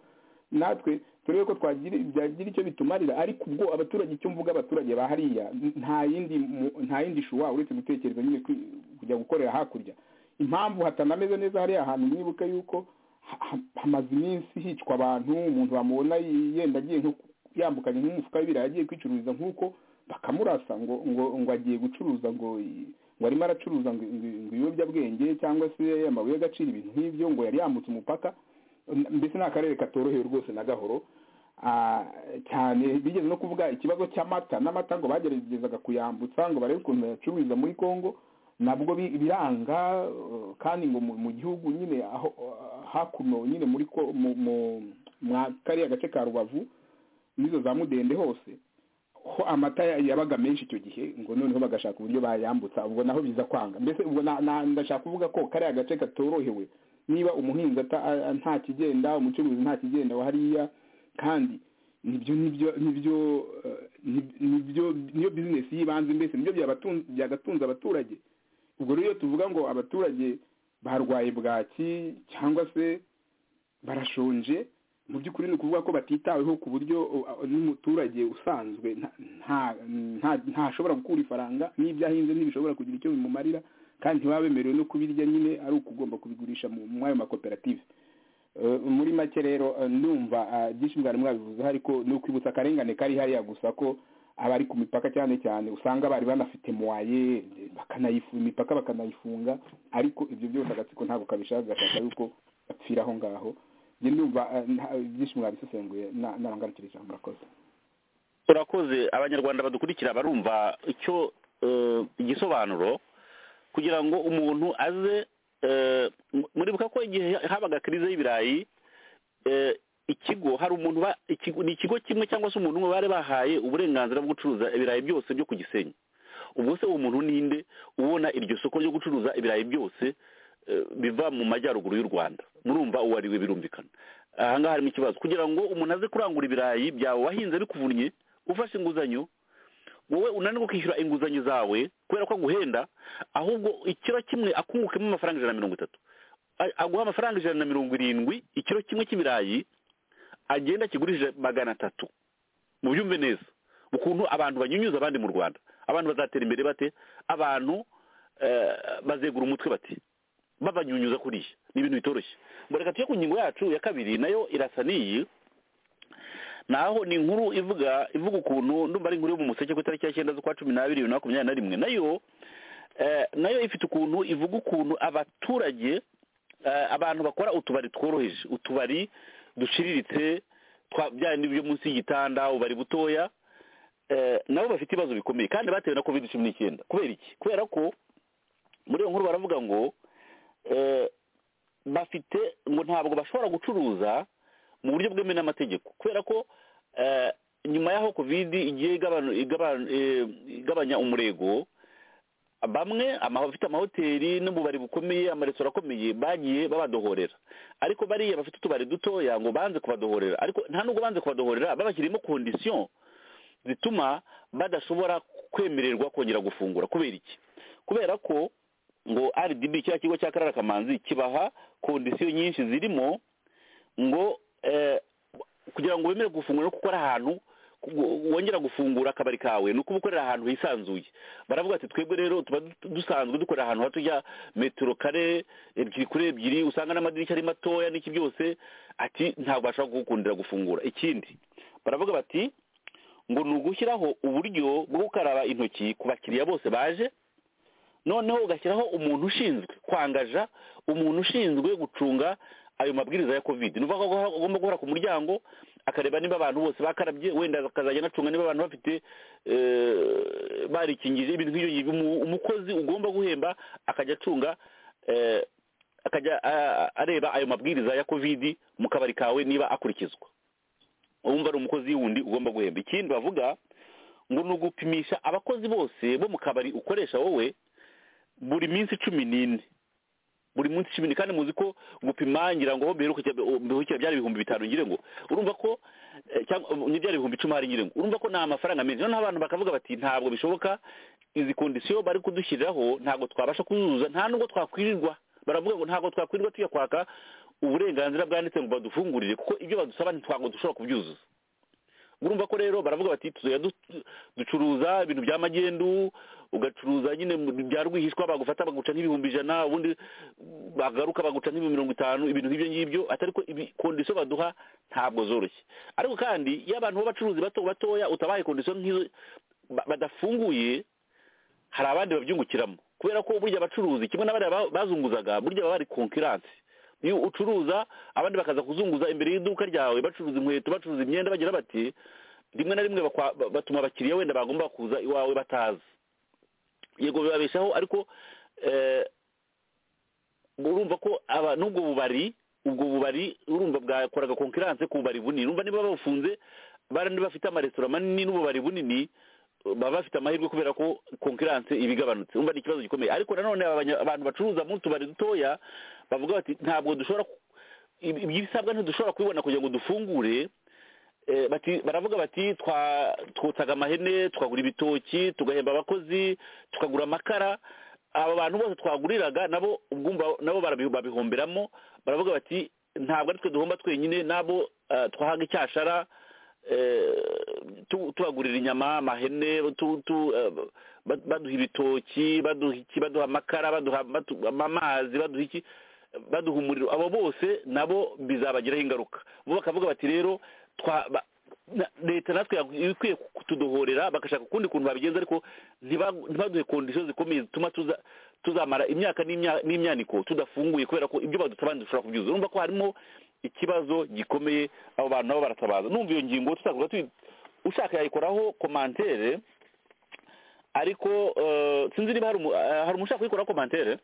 natwe turebe ko twagira byagira icyo bitumarira ariko ubwo abaturage icyo mvuga abaturage ba hariya nta yindi mu- nta yindi shuwa uretse gutekereza nyine kwi- kujya gukorera hakurya impamvu hatanameze neza hariya hantu mwibuke yuko ha- ha- hamaze iminsi hicwa abantu umuntu bamubona y- yenda agiye nko ku- yambukanye nk'umufuka w'ibirayi agiye kwicururiza nk'uko bakamurasa ngo ngo ngo agiye gucuruza ngo i- ngo arimo aracuruza ngo ngo- ngo ibiyobyabwenge cyangwa se amabuye y'agaciro ibintu nk'ibyo ngo yari yambutse umupaka N- mbese ni akarere katoroheye rwose na gahoro Ah, cyane bigeze no kuvuga ikibazo cy'amata n'amata ngo bageragezaga kuyambutsa ngo barebe ukuntu bayacururiza muri kongo nabwo bi- biranga eh, kandi ngo mu mu gihugu nyine aho hakuno nyine muri ko- mu mu- mwa kariya gace ka rubavu n'izo za mudende hose ho amata ya- yabaga menshi icyo gihe ngo noneho bagashaka uburyo bayambutsa ubwo naho biza kwanga mbese ubwo na- na- ndashaka kuvuga ko kariya gace katorohewe niba umuhinzi ata- a- a- nta kigenda umucuruzi nta kigenda wa hariya kandi nibyo nibyo nibyo eh, nib- nibyo niyo bizinesi y'ibanze mbese nibyo byabatun- byagatunze abaturage ubwo rero iyo tuvuga ngo abaturage barwaye bwaki cyangwa se barashonje mu by'ukuri ni ukuvuga ko batitaweho ku buryo uh, uh, n'umuturage usanzwe nta- nta- nta- ntashobora gukura ifaranga n'ibyo ahinze ntibishobora kugira icyo bimumarira kandi ntibaba bemerewe no kubirya nyine ari ukugomba kubigurisha mu mu ayo makoperative Eh, muri make rero eh, ndumva ah, byinshi mwari mwabivuzeho ariko ni ukwibutsa akarengane kari hariya gusa ko abari ku mipaka cyane cyane usanga bari banafite muwaye bakanayifunga imipaka bakanayifunga ariko ibyo byose agatsiko ntabwo kabishaka gashaka yuko bapfira aho ngaho njye ndumva eh, nta- byinshi mwabisesenguye na- narangarukira ijambo murakoze turakoze abanyarwanda badukurikira barumva icyo eh, igisobanuro kugira ngo umuntu aze eh, mu- muribuka ko igihe habaga kirize y'ibirayi eh, ikigo hari umuntu ba- ikigo- ni ikigo kimwe cyangwa se umuntu umwe bari bahaye uburenganzira bwo gucuruza ibirayi byose byo ku gisenyi ubwo se uwo muntu ninde ubona iryo soko ryo gucuruza ibirayi byose eh, biva mu majyaruguru y'u rwanda murumva uwo ari we birumvikana aha ngaha harimo ikibazo kugira ngo umuntu aze kurangura ibirayi byawe wahinze bikuvunnye ufashe inguzanyo wowe unanirwa kwishyura inguzanyo zawe kubera ko aguhenda ahubwo ikiro kimwe akungukemo amafaranga ijana na mirongo itatu A- aguha amafaranga ijana na mirongo irindwi ikiro kimwe cy'ibirayi agenda akigurije magana atatu mubyumve neza ukuntu abantu banyunyuza abandi mu rwanda abantu bazatera imbere bate abantu eh, bazegura umutwe bati babanyunyuza kuriya ni ibintu bitoroshye mureka tujye ku ngingo yacu ya kabiri nayo irasa n'iyi naho ni inkuru ivuga ivuga ukuntu ndumva ari inkuru yo mu museke ku itariki ya cyenda z'ukwa cumi n'abiri bibiri na makumyabiri na rimwe nayo eh, nayo ifite ukuntu ivuga ukuntu abaturage eh, abantu bakora utubari tworoheje utubari duciriritse twa- bya bindi byo munsi y'igitanda ubari butoya eh, nabo bafite ibibazo bikomeye kandi batewe na covid cumi n'icyenda kubera iki kubera ko muri iyo nkuru baravuga ngo eh, bafite ngo ntabwo bashobora gucuruza mu buryo bwemewe n'amategeko kubera ko eh, nyuma y'aho kovidi igiye igabanu- igabanu- eh, igabanya umurego bamwe ama- abafite amahoteli n'ububari bukomeye amaresitora akomeye bagiye babadohorera ariko bariya bafite utubari dutoya ngo banze kubadohorera ariko nta nubwo banze kubadohorera babashyirimo kondisiyo zituma badashobora kwemererwa kongera gufungura kubera iki kubera ko ngo rdb cya kigo cya karara kamanzi kibaha kondisiyo nyinshi zirimo ngo eh, kugira ngo wemere gufungura no gukora ahantu ku- wongera gufungura akabari kawe ni ukuba ukorera ahantu hisanzuye baravuga ati twebwe rero tuba du- dusanzwe dukorera ahantu hato ya metero kare ebyiri kuri ebyiri usanga n'amadirishya ari matoya n'iki byose ati ntabwo bashobora kugukundira gufungura ikindi baravuga bati ngo ni ugushyiraho uburyo bwo gukaraba intoki ku bakiriya bose baje noneho ugashyiraho umuntu ushinzwe kwangaja umuntu ushinzwe gucunga ayo mabwiriza ya covid ni ukuvuga ko agomba guhora ku muryango akareba niba abantu bose bakarabye wenda akazajya anacunga niba abantu bafite eh, barikingije ibintu nk'ibyo ngibyo Umu- umukozi ugomba guhemba akajya acunga eh, akajya ah, areba ayo mabwiriza ya covid mu kabari kawe niba akurikizwa wumva ari umukozi wundi ugomba guhemba ikindi bavuga ngo ni ugupimisha abakozi bose bo mu kabari ukoresha wowe buri minsi cumi n'ine buri munsi cumi n'ine kandi muzi ko gupima ngira ngo mbiherukira mbiherukira byari ibihumbi bitanu ngire ngo urumva ko eh, cyangwa eh, ni byari ibihumbi icumi hari ngire ngo urumva ko ni amafaranga menshi noneho abantu bakavuga bati ntabwo bishoboka izi kondisiyo bari kudushyiriraho ntabwo twabasha kuzuza nta nubwo twakwirirwa baravuga ngo ntabwo twakwirirwa tujya kwaka uburenganzira bwanditse ngo badufungurire kuko ibyo badusaba ntabwo dushobora kubyuzuza urumva ko rero baravuga bati tuzajya du- ducuruza ibintu bya magendu ugacuruza nyine mu- bya rwihishwa bagufata baguca nk'ibihumbi ijana ubundi bagaruka baguca nk'ibihumbi mirongo itanu ibintu nk'ibyo ngibyo atari ko ibi- kondisiyo baduha ntabwo zoroshye ariko kandi iyo abantu b'abacuruzi bato batoya utabaye kondisiyo nk'izo ba- badafunguye hari abandi babyungukiramo kubera ko burya abacuruzi kimwe n'abariya ba- bazunguzaga burya baba bari konkiransi iyo ucuruza abandi bakaza kuzunguza imbere y'iduka ryawe bacuruza inkweto bacuruza imyenda bagira bati rimwe na rimwe bakwa- ba- batuma abakiriya wenda bagomba kuza iwawe batazi yego bibabeshaho ariko eh, urumva ko aba n'ubwo bubari ubwo bubari urumva bwakoraga konkiranse ku bubari bunini urumva niba babufunze barandi bafite amaresitora manini n'ububari bunini baba bafite amahirwe kubera ko konkiranse iba igabanutse urumva ni ikibazo gikomeye ariko nanone aba banya- abantu bacuruza mu tubari dutoya bavuga bati ntabwo dushobora ku- ibi- ibisabwa ntidushobora kubibona kugira ngo dufungure Eh, bati baravuga bati twa twotsaga amahene tukagura ibitoki tugahemba abakozi tukagura amakara aba bantu bose twaguriraga nabo ubwumva nabo barabi- babihomberamo baravuga bati ntabwo ari twe duhomba twenyine nabo eh, twahaga icyashara eh, tu- tubagurira inyama amahene tu- tu, eh, ba- baduha ibitoki baduha iki baduha amakara baduha batu- amazi baduha iki baduha umuriro abo bose nabo bizabagiraho ingaruka bo bakavuga bati rero twa ba- na- leta natwe yag- iba ikwiye kutudohorera bagashaka ukundi kuntu babigenza ariko ntiba- ntibaduhe kondisiyo zikomeye zituma tuza- tuzamara imyaka n'imya- n'imyaniko tudafunguye kubera ko ibyo badusaba ntidushobora kubyuzuza urumva ko harimo ikibazo gikomeye abo bantu nabo baratabaza numva iyo ngingo tutavuga tuyi- ushaka yayikoraho komantere ariko eh, sinzi niba hari umu- eh, hari umuntu ushaka kuyikoraho komantere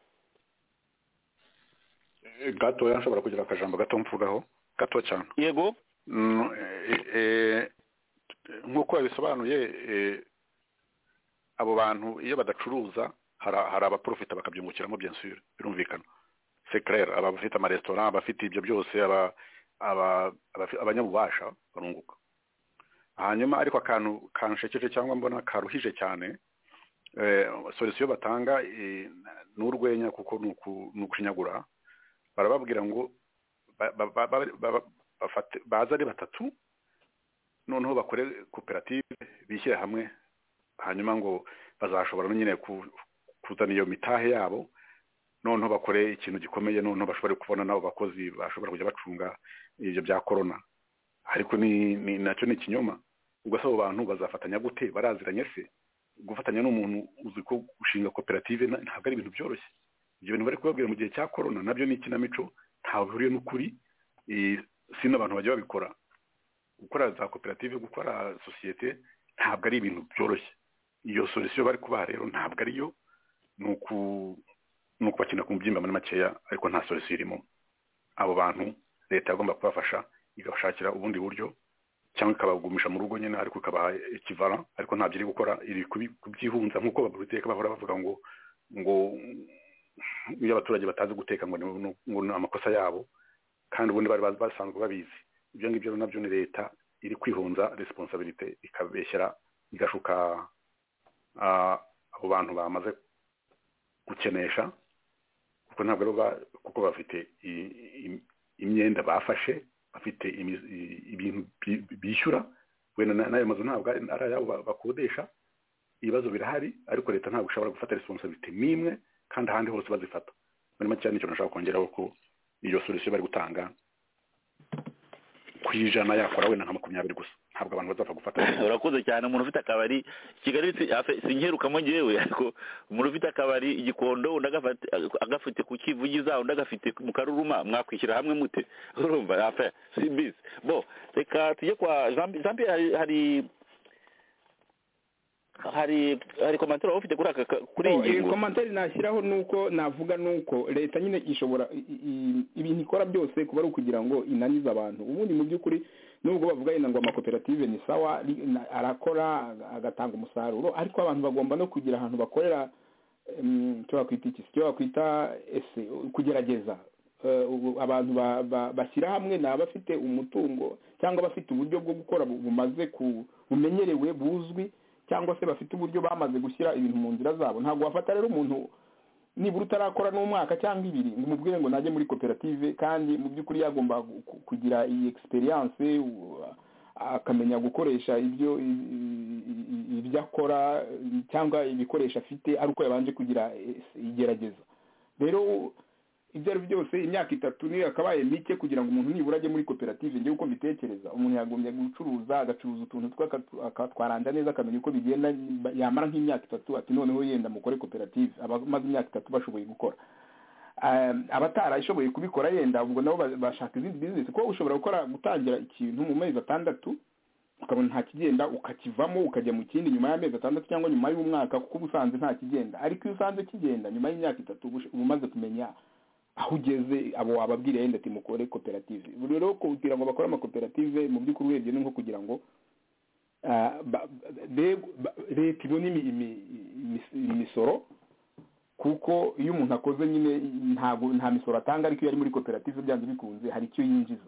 Eh, gatoya nshobora kugira akajambo gato mvugaho gato cyane yego Mm, eh, eh, nk'uko yabisobanuye eh, abo bantu iyo badacuruza hari hari abaprofita bakabyungukiramo bien sûr birumvikana c'est clair aba bafite amaresitora abafite ibyo byose aba aba- abafi- abanyabubasha barunguka hanyuma ariko akantu kanshekeje cyangwa mbona karuhije cyane eh, solution batanga eh, ni urwenya kuko ni uku- ni ukushinyagura barababwira ngo ba- ba- ba- ba- ba- bafate baza ari batatu noneho bakore koperative bishyire hamwe hanyuma ngo bazashobora no nyine ku- kuzana iyo mitahe yabo noneho bakore ikintu gikomeye noneho bashobore kubona n'abo bakozi bashobora kujya bacunga ibyo bya korona ariko ni ni- nacyo ni ikinyoma ubwo se abo bantu bazafatanya gute baraziranye se gufatanya n'umuntu uzi ko gushinga koperative na- ntabwo ari ibintu byoroshye ibyo bintu bari kubabwira mu gihe cya korona nabyo ni ikinamico ntawe bihuriye n'ukuri eh, si n'abantu bajya babikora gukora za koperative gukora sosiyete ntabwo ari ibintu byoroshye iyo solution bari kubaha rero ntabwo ariyo ni uku- ni ukubakina ku mubyimba muri makeya ariko nta solution irimo abo bantu leta yagomba kubafasha igabashakira ubundi buryo cyangwa ikabagumisha mu rugo nyine ariko ikabaha ikivara ariko ntabyo iri gukora iri kubi- kubyihunza nk'uko babiteka bahora bavuga ngo ngo iyo abaturage batazi guteka ngo ni ngo ni amakosa yabo kandi ubundi bari baz- basanzwe babizi ibyo ngibyo rero nabyo ni leta iri kwihunza resiponsabirite ikabeshyera igashuka ah, abo bantu bamaze gukenesha kuko ntabwo ari ba- kuko bafite i- i- imyenda bafashe bafite imiz- i- ibintu bi- bishyura wenda na- n'ayo mazu ntabwo ari ari ayabo ba- bakodesha ibibazo birahari ariko leta ntabwo ishobora gufata resiponsabirite n'imwe kandi ahandi hose bazifata muri make nicyo nashaka kongeraho ko iyo solution bari gutanga ku ijana yakora wenda nka makumyabiri gusa ntabwo abantu bazapfa gufata urakoze cyane umuntu ufite akabari kigali si- afe- sinkerukamo ngewe ariko umuntu ufite akabari igikondo undi agafate- agafite ku kivugiza undi agafite mu karuruma mwakwishyira hamwe mute urumva afe si bisi bo reka tujye kwa jean Pi- jean pierre hari- hari hari hari komantere waba ufite kuri aka ka- kuri iyi ngingo komantere nashyiraho ni uko navuga ni uko leta nyine ishobora i- i- ibintu ikora byose kuba ari ukugira ngo inanize abantu ubundi mu by'ukuri nubwo bavuga yenda ngo amakoperative ni sawa ri- na- arakora aga- agatanga umusaruro ariko abantu bagomba no kugira ahantu bakorera em, icyo wakwita iki icyo wakwita ese kugerageza Eh, ubu abantu ba- ba- bashyira hamwe ni abafite umutungo cyangwa abafite uburyo bwo gukora bu- bumaze ku bumenyerewe buzwi cyangwa se bafite uburyo bamaze gushyira ibintu mu nzira zabo ntabwo wafata rero umuntu nibura utarakora n'umwaka cyangwa ibiri ngo umubwire ngo najye muri koperative kandi mu by'ukuri yagomba gu- ku- kugira iyi experience u- akamenya gukoresha ibyo i- i- i- ibyo akora cyangwa ibikoresho afite ari uko yabanje kugira eh, igerageza rero ibyo ari byo byose imyaka itatu niyo yakabaye mike kugira ngo umuntu nibura ajye muri koperative njyewe uko mbitekereza umuntu yagombye gucuruza agacuruza utuntu twe akatu- akatwaranja neza akamenya uko bigenda yamara nk'imyaka itatu ati noneho yenda mukore koperative abamaze imyaka itatu bashoboye gukora Um, abatarashoboye kubikora yenda ubwo nabo ba- bashaka izindi bizinesi kuko ushobora gukora gutangira ikintu mu mezi atandatu ukabona nta kigenda ukakivamo ukajya mu kindi nyuma y'amezi atandatu cyangwa nyuma y'umwaka kuko uba usanze nta kigenda ariko iyo usanze kigenda nyuma y'imyaka itatu uba ush- uba umaze kumenya aho ugeze abo wababwira yenda ati mukore koperative Buri rero kugira ngo bakore amakoperative mu by'ukuri urebye ni nko kugira ngo ah, ba- ba- be- ba- leta ibone imi- imi- imis- imisoro kuko iyo umuntu akoze nyine ntabwo nta misoro atanga ariko iyo ari muri koperative byanze bikunze hari icyo yinjiza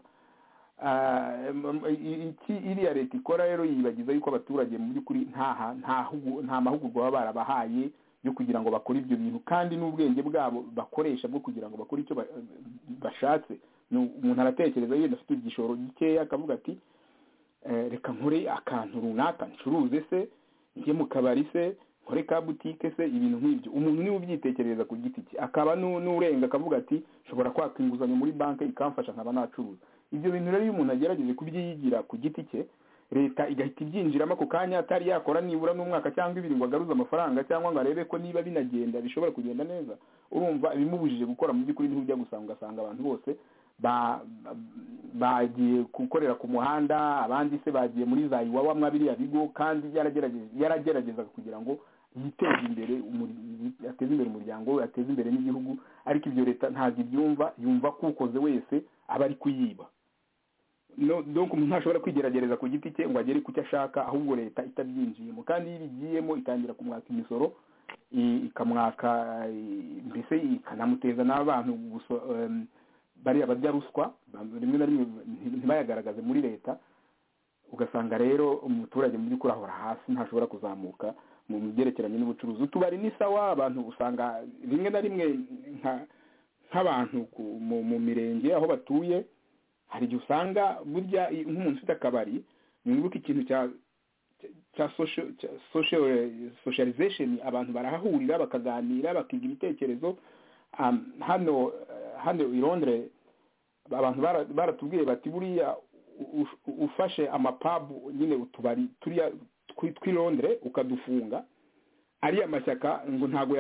Ah, em- em- iki iriya leta ikora rero yibagiza yuko abaturage mu by'ukuri nta ha- nta hugu- nta mahugurwa baba barabahaye yo kugira ngo bakore ibyo bintu kandi n'ubwenge bwabo bakoresha bwo kugira ngo bakore icyo ba- bashatse Ni umuntu aratekereza yenda afite igishoro gikeya akavuga ati eh, reka nkore akantu runaka ncuruze se njye mu kabari se nkore ka butike se ibintu nk'ibyo umuntu niwe ubyitekerereza ku giti cye akaba nu- n'urenga akavuga ati nshobora kwaka inguzanyo muri banki ikamfasha nkaba nacuruza ibyo bintu rero iyo umuntu agerageje kubyiyigira ku giti cye leta igahita ibyinjiramo ako kanya atari yakora nibura n'umwaka cyangwa ibiri ngo agaruze amafaranga cyangwa ngo arebe ko niba binagenda bishobora kugenda neza urumva ibimubujije gukora mu by'ukuri niho ujya gusanga ugasanga abantu bose ba- ba- bagiye gukorera ku muhanda abandi se bagiye muri za iwawa mwa biriya bigo kandi yaragerageza yarageragezaga kugira ngo yiteze imbere umur- ateze imbere umuryango we ateze imbere n'igihugu ariko ibyo leta ntabwo ibyumva yumva ko ukoze wese aba ari kuyiba no donc umuntu ntashobora kwigerageza ku giti cye ngo agere ku cyo ashaka ahubwo leta itabyinjiyemo kandi iyo ibigiyemo itangira kumwaka imisoro i- ikamwaka i- mbese ikanamuteza n'abantu guso- em, bariya barya ruswa ba- rimwe na rimwe nti- ntibayagaragaze muri leta ugasanga rero umuturage mu by'ukuri ahora hasi ntashobora kuzamuka mu byerekeranye n'ubucuruzi utubari ni sawa abantu usanga rimwe na rimwe nka- nk'abantu ku- mu mu mirenge aho batuye hari igihe usanga burya i- nk'umuntu ufite akabari nunguka ikintu cya cya- cya social- cya social- socialization abantu barahahurira bakaganira bakiga ibitekerezo um, hano eh, hano i londres abantu bara- baratubwiye bati buriya ufashe amapabu nyine utubari turiya tw'irondere ukadufunga ariya mashyaka ngo ntabwo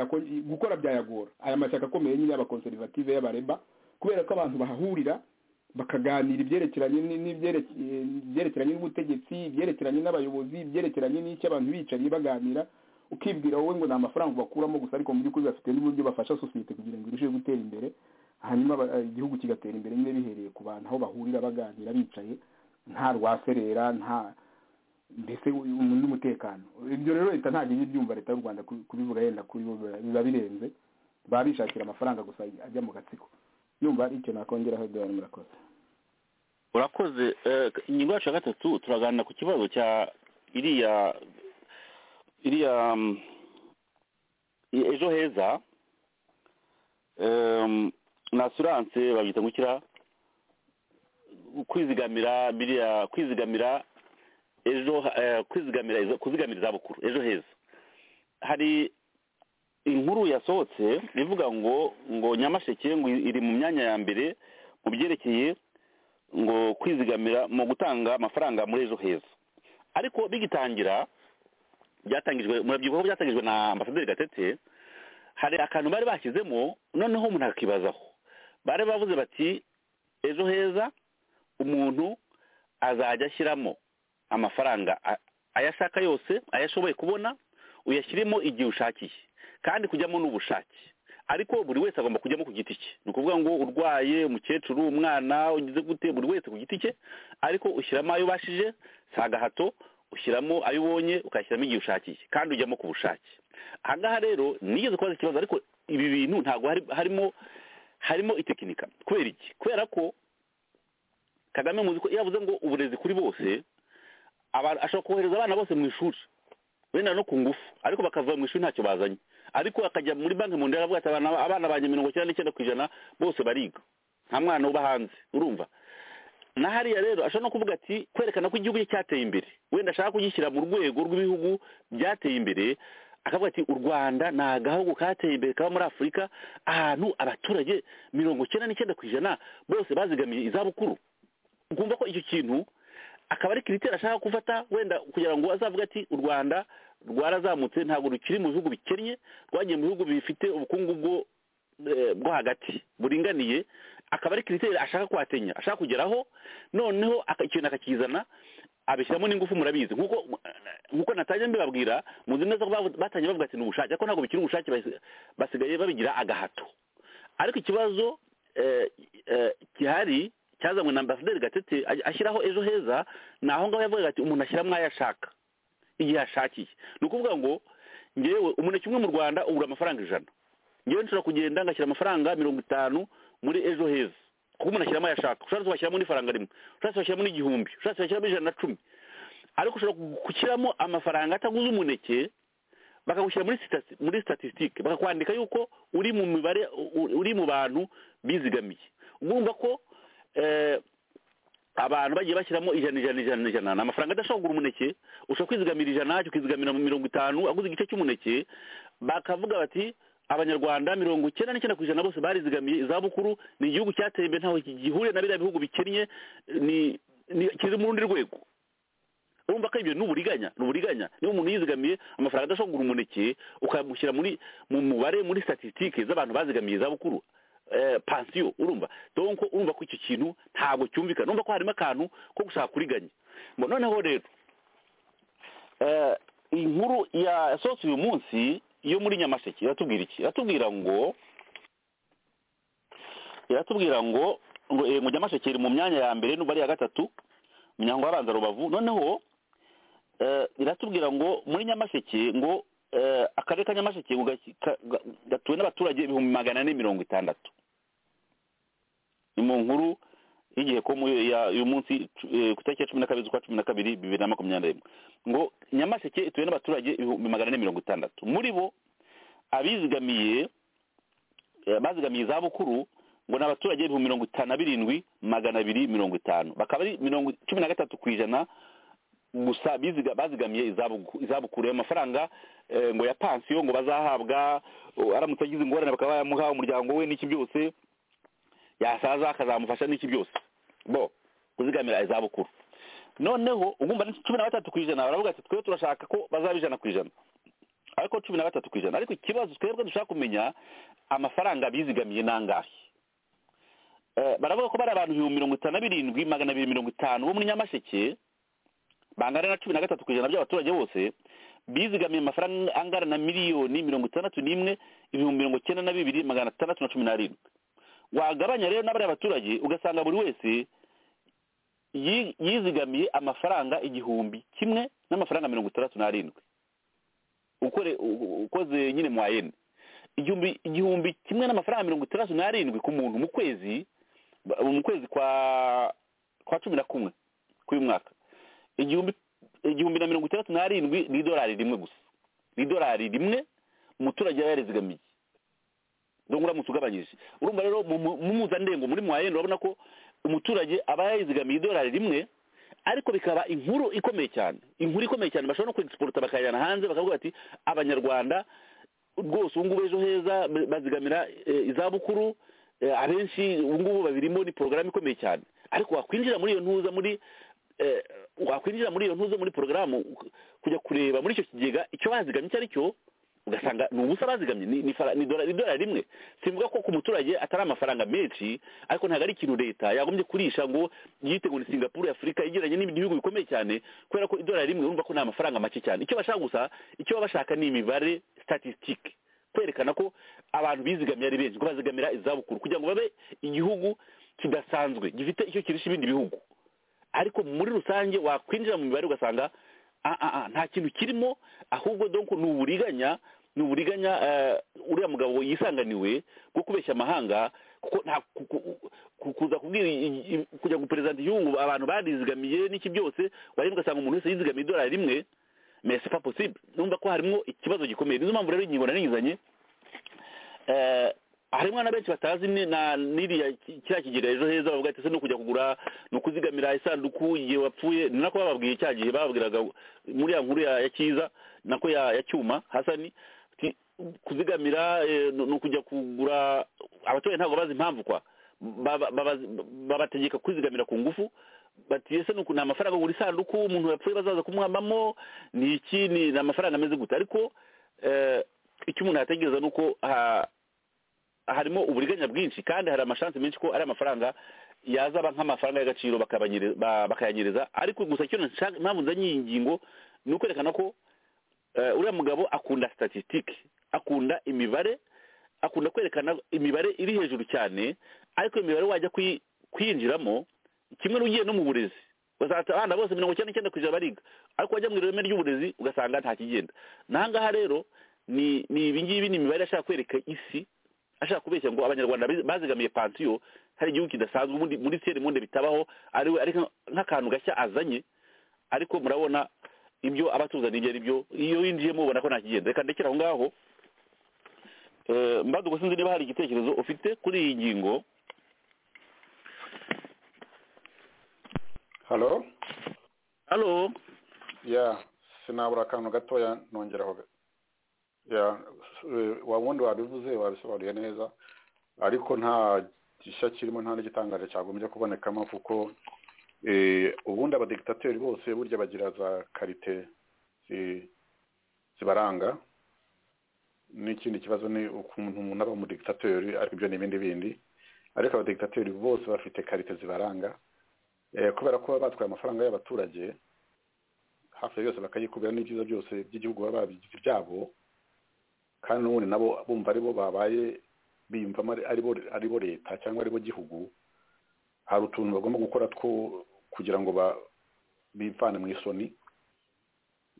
gukora byayagora aya mashyaka akomeye nyine y'abakonserivative y'abareba kubera ko abantu bahahurira bakaganira ibyerekeranye ibyerekeranye n'ubutegetsi ibyerekeranye n'abayobozi ibyerekeranye n'icyo abantu bicaye baganira ukibwira wowe ngo ni amafaranga bakuramo gusa ariko mu by'ukuri bafite n'uburyo bafasha sosiyete kugira ngo irusheho gutera imbere hanyuma igihugu kigatera imbere nyine bihereye ku bantu aho bahurira baganira bicaye nta rwaserera nta mbese n'umutekano ibyo rero leta ntabwo ijya ibyumva leta y'u rwanda kubivuga yenda kuri biba birenze baba bishakira amafaranga gusa ajya mu gatsiko yumva icyo nakongeraho eduard murakoze urakoze ingingo yacu ya gatatu turaganira ku kibazo cya iriya iriya ejo heza na asiranse babyita gukira kwizigamira biriya kwizigamira ejo kwizigamira kuzigamira izabukuru ejo heza hari inkuru yasohotse ivuga ngo ngo nyamasheke ngo iri mu myanya ya mbere mu byerekeye ngo kwizigamira mu gutanga amafaranga muri ejo heza ariko bigitangira byatangijwe murabyibuho byatangijwe na ambasaderi gatete hari akantu bari bashyizemo noneho umuntu akibazaho bari bavuze bati ejo heza umuntu azajya ashyiramo amafaranga ayashaka yose ayashoboye kubona uyashyiremo igihe ushakiye kandi kujyamo n'ubushake ariko buri wese agomba kujyamo ku giti cye ni ukuvuga ngo urwaye umukecuru umwana ugize gute buri wese ku giti cye ariko ushyiramo ayo ubashije si agahato ushyiramo ayo ubonye ukayashyiramo igihe ushakiye kandi ujyamo ku bushake aha ngaha rero nigeze kubaza ikibazo ariko ibi bintu ntabwo harimo harimo itekinika kubera iki kubera ko kagame muzi ko iyo avuze ngo uburezi kuri bose ashobora kohereza abana bose mu ishuri wenda no ku ngufu ariko bakava mu ishuri ntacyo bazanye ariko akajya muri banki mu ndera ati abana banjye mirongo icyenda n'icyenda ku ijana bose bariga nta mwana uba hanze urumva na hariya rero ashobora no kuvuga ati kwerekana ko igihugu cyateye imbere wenda ashaka kugishyira mu rwego rw'ibihugu byateye imbere akavuga ati u rwanda ni agahugu kateye imbere kaba muri afurika ahantu abaturage mirongo icyenda n'icyenda ku ijana bose bazigamiye izabukuru ukumva ko icyo kintu akaba ari kiriteri ashaka gufata wenda kugira ngo azavuge ati u rwanda rwarazamutse ntabwo rukiri mu bihugu bikennye rwagiye mu bihugu bifite ubukungu bwo hagati buringaniye akaba ari kiriteri ashaka kwatenya ashaka kugeraho noneho ikintu akakizana abishyiramo n'ingufu murabizi nk'uko natangiye mbibabwira muzi neza ko batangiye bavuga ati ni ubushake ariko ntabwo bikiri ubushake basigaye babigira agahato ariko ikibazo gihari cyazanywe na ambasaderi gatete ashyiraho ejo heza ni aho ngaho yavugaga ati umuntu ashyiramo ayo ashaka igihe ashakiye ni ukuvuga ngo ngewe umuneke umwe mu rwanda ugura amafaranga ijana ngewe nshobora kugenda ngashyira amafaranga mirongo itanu muri ejo heza kuko umuntu ashyiramo ayo ashaka ushobora washyiramo n'ifaranga rimwe ushobora washyiramo n'igihumbi ushobora washyiramo ijana na cumi ariko ushobora gushyiramo amafaranga ataguze umuneke bakagushyira muri statisitike bakakwandika yuko uri mu mibare uri mu bantu bizigamiye urumva ko abantu bagiye bashyiramo ijana ijana ijana ijana ni amafaranga adashobora kugura umuneke ushobora kwizigamira ijana ukizigamira mirongo itanu aguze igice cy'umuneke bakavuga bati abanyarwanda mirongo icyenda n'icyenda ku ijana bose barizigamiye izabukuru ni igihugu cyateye imbere ntaho gihuriye na biriya bihugu bikennye kiri mu rundi rwego urumva ko ibyo ni uburiganya ni uburiganya niba umuntu yizigamiye amafaranga adashobora kugura umuneke ukamushyira mu mubare muri statisitike z'abantu bazigamiye izabukuru pansiyo urumva donc urumva ko icyo kintu ntabwo cyumvikana urumva ko harimo akantu ko gushaka kuriganya noneho rero inkuru yasohotse uyu munsi yo muri nyamasheke iratubwira iki iratubwira ngo iratubwira ngo ngo nyamasheke iri mu myanya ya mbere n'ubu ari iya gatatu umuryango w'abanza rubavu noneho iratubwira ngo muri nyamasheke ngo akarere ka nyamasheke gatuwe n'abaturage ibihumbi magana ane mirongo itandatu ni mu nkuru y'igihe ko uyu munsi ku itariki ya cumi na kabiri z'ukwa cumi na kabiri bibiri na makumyabiri na rimwe ngo nyamasheke ituwe n'abaturage ibihumbi magana ane mirongo itandatu muri bo abizigamiye bazigamiye izabukuru ngo ni abaturage ibihumbi mirongo itanu na birindwi magana abiri mirongo itanu bakaba ari mirongo cumi na gatatu ku ijana gusa bazigamiye izabukuru ayo mafaranga ngo ya pansiyo ngo bazahabwa aramutse agize ingorane bakaba bayamuha umuryango we n'iki byose yasaza akazamufasha n'iki byose bo kuzigamira izabukuru noneho ugumva ni cumi na batatu ku ijana baravuga ati twe turashaka ko bazaba ijana ku ijana ariko cumi na batatu ku ijana ariko ikibazo twebwe dushaka kumenya amafaranga bizigamiye n'angahe Eh, baravuga ko bari abantu ibihumbi mirongo itanu na birindwi magana abiri mirongo itanu bo muri nyamasheke bangana na cumi na gatatu ku ijana by'abaturage bose bizigamiye amafaranga angana na miliyoni mirongo itandatu n'imwe ibihumbi mirongo icyenda na bibiri magana atandatu na cumi n'arindwi wagabanya rero n'abariya baturage ugasanga buri wese yi- yizigamiye amafaranga igihumbi kimwe n'amafaranga mirongo itandatu n'arindwi ukore u- ukoze nyine mu wayene igihumbi igihumbi kimwe n'amafaranga mirongo itandatu n'arindwi ku muntu mu kwezi ba- mu kwezi kwa kwa cumi na kumwe k'uyu mwaka igihumbi igihumbi na mirongo itandatu n'arindwi ni idolari rimwe gusa ni idolari rimwe umuturage aba yarizigamiye dore uramutse ugabanyije urumva rero mu mu- mu mpuzandengo muri mwayene urabona ko umuturage aba yayizigamiye idolari rimwe ariko bikaba inkuru ikomeye cyane inkuru ikomeye cyane bashobora no kwegisiporuta bakayijyana hanze bakavuga bati abanyarwanda rwose ubu ngubu ejo heza ba- bazigamira eh, izabukuru eh, abenshi ubu ngubu babirimo ni porogaramu ikomeye cyane ariko wakwinjira muri iyo ntuza muri eh, wakwinjira muri iyo ntuza muri porogaramu uk- kujya kureba muri icyo kigega icyo bazigamye icyo ari cyo ugasanga ni ubusa bazigamye ni, ni, fara- ni, dola- ni dolari rimwe simvuga ko ku muturage atari amafaranga menshi ariko ntabwo ari ikintu leta yagombye kurisha ngo yite ngo ni singapuru afurika igeranye n'ibindi bihugu bikomeye cyane kubera ko idolari rimwe urumva ko ni amafaranga make cyane icyo bashaka gusa icyo baba bashaka ni imibare statistique kwerekana ko abantu bizigamiye ari benshi ko bazigamira izabukuru kugira ngo babe igihugu kidasanzwe gifite icyo kirusha ibindi bihugu ariko muri rusange wakwinjira mu mibare ugasanga "Ah, ah, ah, nta kintu kirimo ahubwo donc ni uburiganya ni uburiganya eh, uriya mugabo yisanganiwe bwo kubeshya amahanga kuko nta ku- ku- ku- kuza kubwira i- i- kujya guperezida igihugu abantu barizigamiye n'iki byose wareba ugasanga umuntu wese yizigamiye idolari rimwe mais c'est pas possible numva ko harimo ikibazo gikomeye nizo mpamvu rero ingingo narengizanye eh hari umwana benshi batazi ni- na n'iriya ki- kiriya kigega ejo heza bavuga ati ese no kujya kugura ni ukuzigamira isanduku igihe wapfuye ni nako bababwiye cya gihe bababwiraga muri ya nkuru ya ya cyiza nako ya ya cyuma hasani ati, kuzigamira eh, ni ni ukujya kugura abaturage ntabwo bazi impamvu kwa Baba- baba- babategeka kwizigamira ku ngufu bati ese ni uku- ni amafaranga agura isanduku umuntu yapfuye bazaza kumwambamo ni iki ni ni amafaranga ameze gute ariko eh, icyo umuntu yategereza ni uko ha- harimo uburiganya bwinshi kandi hari amashansi menshi ko ari amafaranga yazaba nk'amafaranga y'agaciro bakabanyere- ba- bakayanyereza ariko gusa icyo nshaka impamvu nzanye iyi ngingo ni ukwerekana ko eh, uriya mugabo akunda statisitike akunda imibare akunda kwerekana imibare iri hejuru cyane ariko iyo mibare wajya kuyi- kuyinjiramo kimwe n'ugiye no mu burezi uzahita abana bose mirongo icyenda n'icyenda ku ijana bariga ariko wajya mu ireme ry'uburezi ugasanga nta kigenda n'ahangaha rero ni ni ibingibi ni imibare ashaka kwereka isi ashaka kubeshya ngo abanyarwanda bizi- bazigamiye pansiyo hari igihugu kidasanzwe ubundi muri siyeri monde bitabaho ari we ari nka- nk'akantu gashya azanye ariko murabona ibyo abatuzaniye ibyo ari byo iyo winjiyemo ubona ko nta kigenda reka ndekere aho ngaho Eh, mbaduko sinzi niba hari igitekerezo ufite kuri iyi ngingo halo halo ya sinabura akantu gatoya nongeraho ya eh, wa wundi wabivuze wabisobanuye neza ariko nta gishya kirimo nta n'igitangaje cyagombye kubonekamo kuko eh, ubundi abadigitateri bose burya bagira za karite zi- zibaranga n'ikindi kibazo ni ukuntu umuntu aba umudigitateri ariko ibyo ni ibindi bindi ariko abadigitateri bose bafite karite zibaranga Eh, kubera ko baba batwaye amafaranga y'abaturage hafi ya yose bakayikubira n'ibyiza byose by'igihugu baba babigize ibyabo kandi n'ubundi nabo bumva aribo babaye biyumvamo ari- aribo aribo leta cyangwa aribo gihugu hari utuntu bagomba gukora two kugira ngo ba- bivane mu isoni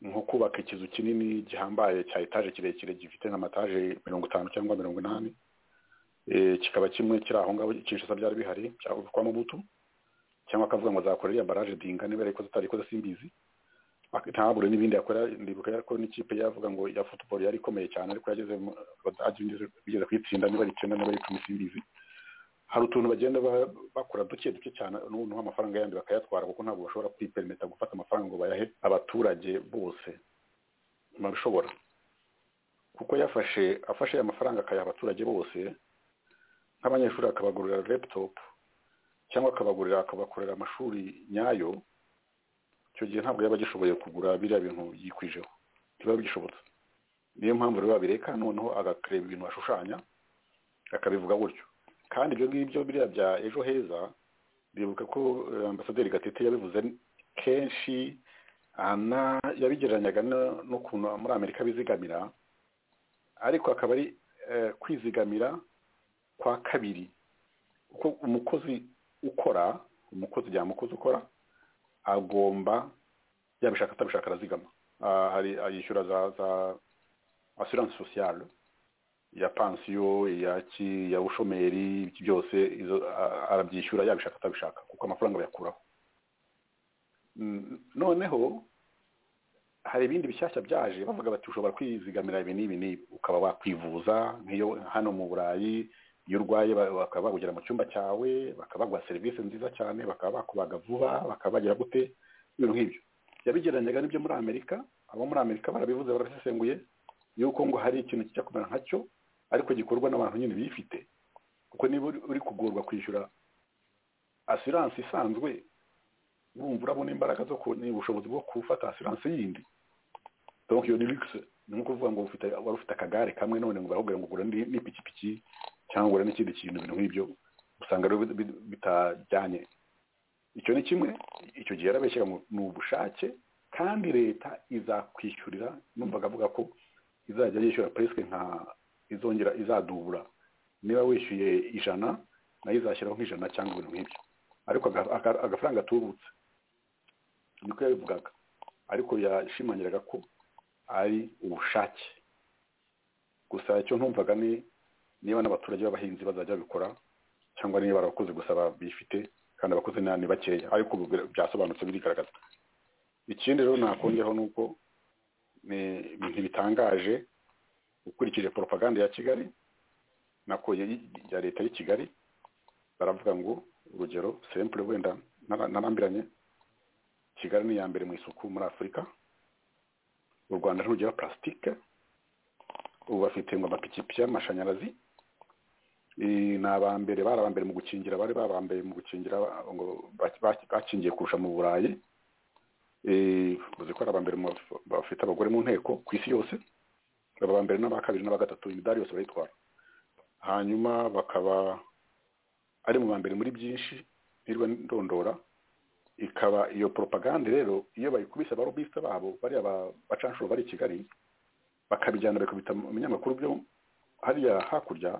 nko kubaka ikizu kinini gihambaye cya etaje kirekire gifite nk'amataje mirongo itanu cyangwa mirongo inani Eh, kikaba kimwe kiri aho ngaho kinshasa byari bihari cyangwa kwa mubutu cyangwa akavuga ngo azakora iriya baraje dinga niba yarayikoze atarayikoze simbizi ntabure n'ibindi yakora ndibuka ko n'ikipe yavuga ngo ya football yari ikomeye cyane ariko yageze mu- abadage bigeze- bigeze kuyitsinda niba ari icyenda niba ari icumi simbizi hari utuntu bagenda ba- bakora duke duke cyane n'ubuntu amafaranga yandi bakayatwara kuko ntabwo bashobora kwipermeta gufata amafaranga ngo bayahe abaturage bose babishobora kuko yafashe afashe aya mafaranga akayaha abaturage bose nk'abanyeshuri akabagurira laptop cyangwa akabagurira akabakorera amashuri nyayo icyo gihe ntabwo yaba agishoboye kugura biriya bintu yikwijeho ntibiba bigishobotse niyo mpamvu rero babireka noneho agakareba ibintu ashushanya akabivuga gutyo kandi ibyo ngibyo biriya bya ejo heza bibuka ko eh, ambasaderi gatete yabivuze kenshi ana yabigereranyaga no- n'ukuntu muri amerika bizigamira ariko akaba ari eh, kwizigamira kwa kabiri uko umukozi ukora umukozi igihe umukozi ukora agomba yabishaka atabishaka arazigama Ah, hari yishyura za za assurance sociale iya pansiyo iya ki- iya bushomeri ibyo byose izo a- arabyishyura yabishaka atabishaka kuko amafaranga bayakuraho Mm, noneho hari ibindi bishyashya byaje bavuga bati ushobora kwizigamira ibi n'ibi n'ibi ukaba wakwivuza nk'iyo hano mu burayi iyo urwaye ba- bakaba bagugera mu cyumba cyawe bakaba baguha serivisi nziza cyane bakaba bakubaga vuba bakaba bagira gute ibintu nk'ibyo yabigereranyaga n'ibyo muri amerika abo muri amerika barabivuze barabisesenguye yuko ngo hari ikintu kijya kumera nkacyo ariko gikorwa n'abantu nyine bifite kuko niba uri- uri kugorwa kwishyura asiranse isanzwe wumva urabona imbaraga zo ku ni ubushobozi bwo gufata asiranse yindi donc iyo ni luxe ni nko kuvuga ngo ufite wari ufite akagare kamwe none ngo barakubwira ngo gura n'indi- n'ipikipiki cyangwa ugura n'ikindi kintu ibintu nk'ibyo usanga rero bi- bi- bitajyanye icyo ni kimwe icyo gihe yarabeshyaga ngo ni ubushake kandi leta izakwishyurira numvaga avuga ko izajya yishyura presque nka izongera izadubura niba wishyuye ijana nayo izashyiraho nk'ijana cyangwa ibintu nk'ibyo ariko aga- aga- agafaranga atubutse niko yabivugaga ariko yashimangiraga ko ari ubushake gusa icyo ntumvaga ni niba n'abaturage b'abahinzi bazajya babikora cyangwa niba ari abakozi gusa bifite kandi abakozi ni ni bakeya ariko ubu bira- byasobanutse birigaragaza ikindi rero nakongeraho ni uko ni ibintu bitangaje ukurikije propaganda ya kigali nako ya- ya leta y'i kigali baravuga ngo urugero sempure wenda nara- narambiranye kigali ni iya mbere mu isuku muri afurika u rwanda ntugira plastique ubu bafite ngo amapikipiki y'amashanyarazi Eh, ni aba mbere bari aba mbere mu gukingira bari babambaye mu gukingira ngo bak- bak- bakingiye kurusha mu burayi Eh, uzi ko ari aba mbere mu baf- bafite abagore mu nteko ku isi yose baba aba mbere n'aba kabiri n'aba gatatu imidari yose barayitwara hanyuma bakaba ari mu ba mbere muri byinshi nirwa ndondora ikaba iyo propagande rero iyo bayikubise abarobisita babo bariya ba- bacanshuro bari i kigali bakabijyana bakabita mu binyamakuru byo hariya hakurya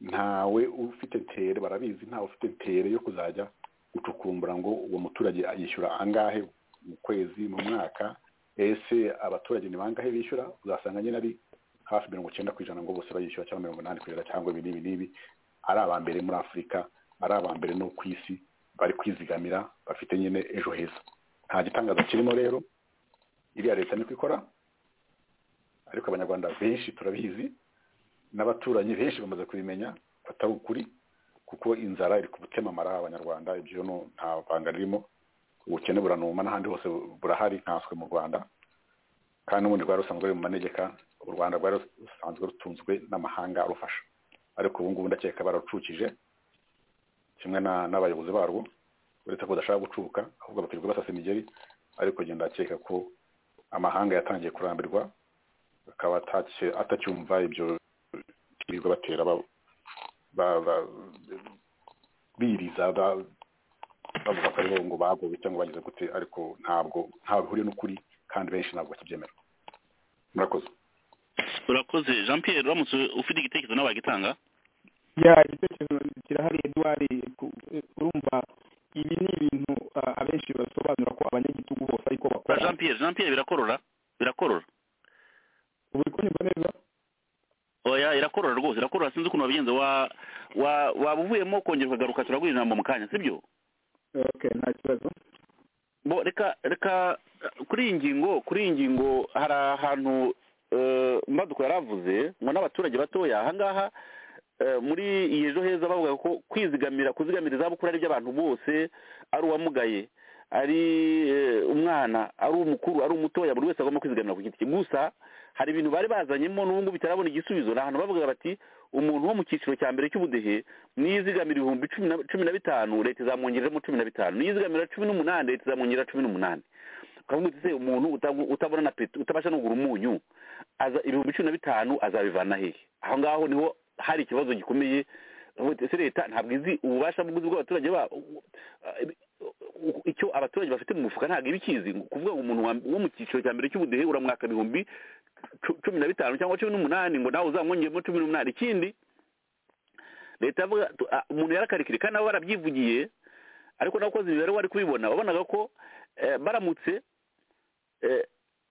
ntawe ufite ntere barabizi ntawe ufite ntere yo kuzajya gucukumbura ngo uwo muturage yishyura angahe mu kwezi mu mwaka ese abaturage ni bangahe bishyura uzasanga nyine ari hafi mirongo icyenda ku ijana ngo bose bayishyura cyangwa mirongo inani ku ijana cyangwa ibi n'ibi n'ibi ari aba mbere muri afurika ari aba mbere no ku isi bari kwizigamira bafite nyine ejo heza nta gitangaza kirimo rero iriya leta niko ikora ariko abanyarwanda benshi turabizi n'abaturanyi benshi bamaze kubimenya atari ukuri kuko inzara iri kubutemamara abanyarwanda ibyo no nta banga ririmo ubukene buranuma n'ahandi hose burahari nkanswe mu rwanda kandi n'ubundi rwari rusanzwe ruri mu manegeka u rwanda rwari rusanzwe rutunzwe n'amahanga arufasha ariko ubu ngubu ndakeka bararucukije kimwe na- n'abayobozi barwo uretse ko badashaka gucuka ahubwo bakirirwa basasa imigeri ariko genda ndakeka ko amahanga yatangiye kurambirwa akaba atacye- atacyumva ibyo birirwa batera ba- ba- ba- biriza ba- bavuga ko aribo ngo bagowe cyangwa bagize gute ariko ntabwo ntaho bihuriye n'ukuri kandi benshi ntabwo bakibyemera murakoze urakoze jean pierre uramutse ufite igitekerezo nawe wagitanga ya igitekerezo kirahari edouard ku- urumva ibi ni ibintu ah, abenshi basobanura ko abanyagitugu bose ariko ba bakora jean pierre jean pierre birakorora birakorora uri kunyumva neza oya irakorora rwose irakorora sinzi ukuntu wabigenza wa wa- waba uvuyemo kongera ukagaruka turaguha ijambo mu kanya sibyo okay nta kibazo bo reka reka eh, kuri iyi ngingo kuri iyi ngingo hari ahantu eh, mbaduko yari avuze ngo n'abaturage batoya ahangaha eh, muri iyi ejo heza bavuga ko kwizigamira kuzigamira izabukuru ari iby'abantu bose ari uwamugaye ari eh, umwana ari umukuru ari umutoya buri wese agomba kwizigamira ku giti cye gusa hari ibintu bari bazanyemo n'ubu ngubu bitarabona igisubizo ni ahantu bavuga bati umuntu wo mu cyiciro cya mbere cy'ubudehe niyizigamira ibihumbi cumi na- cumi na bitanu leta izamwongereramo cumi na bitanu niyizigamira cumi n'umunani leta izamwongerera cumi n'umunani ukavuga uti se umuntu utab- utabona na peti utabasha no kugura umunyu aza ibihumbi cumi na bitanu azabivana hehe aho ngaho niho hari ikibazo gikomeye Ubundi se leta ntabwo izi ububasha bw'ubuzi bw'abaturage ba icyo abaturage bafite mu mufuka ntabwo iba ikizi ngo kuvuga ngo umuntu wa- wo mu cyiciro cya mbere cy'ubudehe uramwaka ibihumbi cu- cumi na bitanu cyangwa cumi n'umunani ngo nawe uzamwongeremo cumi n'umunani ikindi leta yavuga tu- a- umuntu yarakarikira kandi nabo barabyivugiye ariko nabakozi imibare wari kubibona wabonaga ko eh, baramutse eh,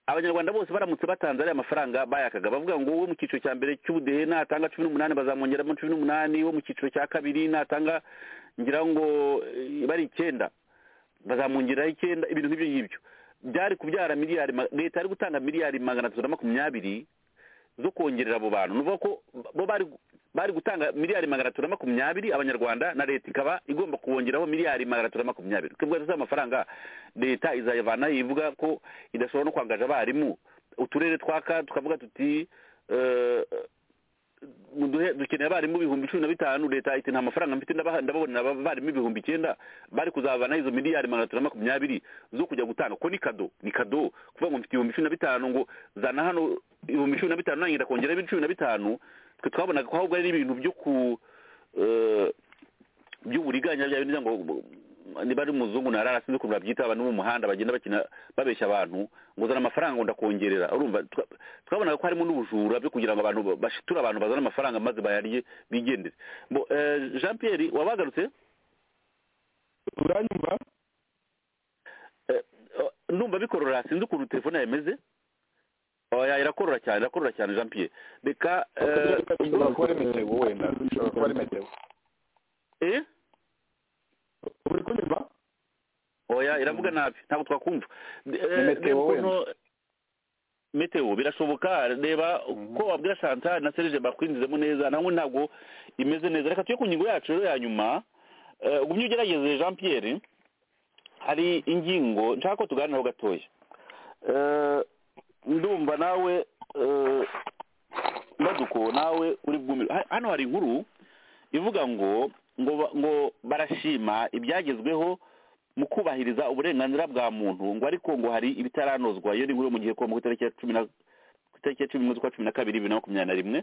abanyarwanda bose baramutse batanze ariya mafaranga bayakaga bavuga ngo uwo mu cyiciro cya mbere cy'ubudehe natanga cumi n'umunani bazamwongeramo cumi n'umunani wo mu cyiciro cya kabiri natanga ngira ngo eh, bari icyenda bazamwongeraho icyenda ibintu nk'ibyo ngibyo byari kubyara miliyari ma- leta yari gutanga miliyari magana atatu na makumyabiri zo kongerera abo bantu nuvuga ko bo bari bari gutanga miliyari magana atatu na makumyabiri abanyarwanda na leta ikaba igomba kubongeraho miliyari magana atatu na makumyabiri twebwe tuzi amafaranga leta izayavana ivuga ko idashobora no kwangaza abarimu uturere twaka tukavuga tuti eh, muduhe dukeneye abarimu ibihumbi cumi na bitanu leta iti nta mafaranga mfite ndabaha- ndababonera abarimu ibihumbi icyenda bari kuzavana izo miliyari magana atatu na makumyabiri zo kujya gutanga ko ni kado ni kado kuvuga ngo mfite ibihumbi cumi na bitanu ngo zana hano ibihumbi cumi na bitanu nange ndakongeraho ibihumbi cumi na bitanu twe twabonaga ko ahubwo ari ibintu byo ku eh, by'uburiganya bya bintu ngo niba ari umuzungu na rara sinzi ukuntu babyita abantu bo mu muhanda bagenda bakina babeshya abantu ngo uzana amafaranga ngo ndakongerera urumva twa- twabonaga ko harimo n'ubujura byo kugira ngo abantu ba- bashiture abantu bazana amafaranga maze bayarye bigendere Bo, eh, jean pierre wabagarutse uranyumva Eh, eh, ndumva bikorora sinzi ukuntu telefone yameze oya irakorora cyane irakorora cyane jean pierre reka eh, ushobora kuba ari meteo wenda ushobora kuba ari meteo eh uri kunyumva oya iravuga nabi ntabwo twakumva De- eh, Ni meteo reba ukuntu- wenda. meteo birashoboka reba ko wabwira chantal na serge bakwinjizemo neza nawe ntabwo imeze neza reka tujye ku ngingo yacu rero ya nyuma Eh, ugumye ugerageze jean pierre hari ingingo nshaka ko tuganiraho gatoya Eh, ndumva nawe eh, baduko nawe uri bwumire Ha- hano hari inkuru ivuga ngo ngo ba- ngo barashima ibyagezweho mu kubahiriza uburenganzira bwa muntu ngo ariko ngo hari ibitaranozwa iyo ni inkuru yo mu gihe ku itariki ya cumi na ku itariki ya cumi z'ukwa cumi na kabiri bibiri na makumyabiri na rimwe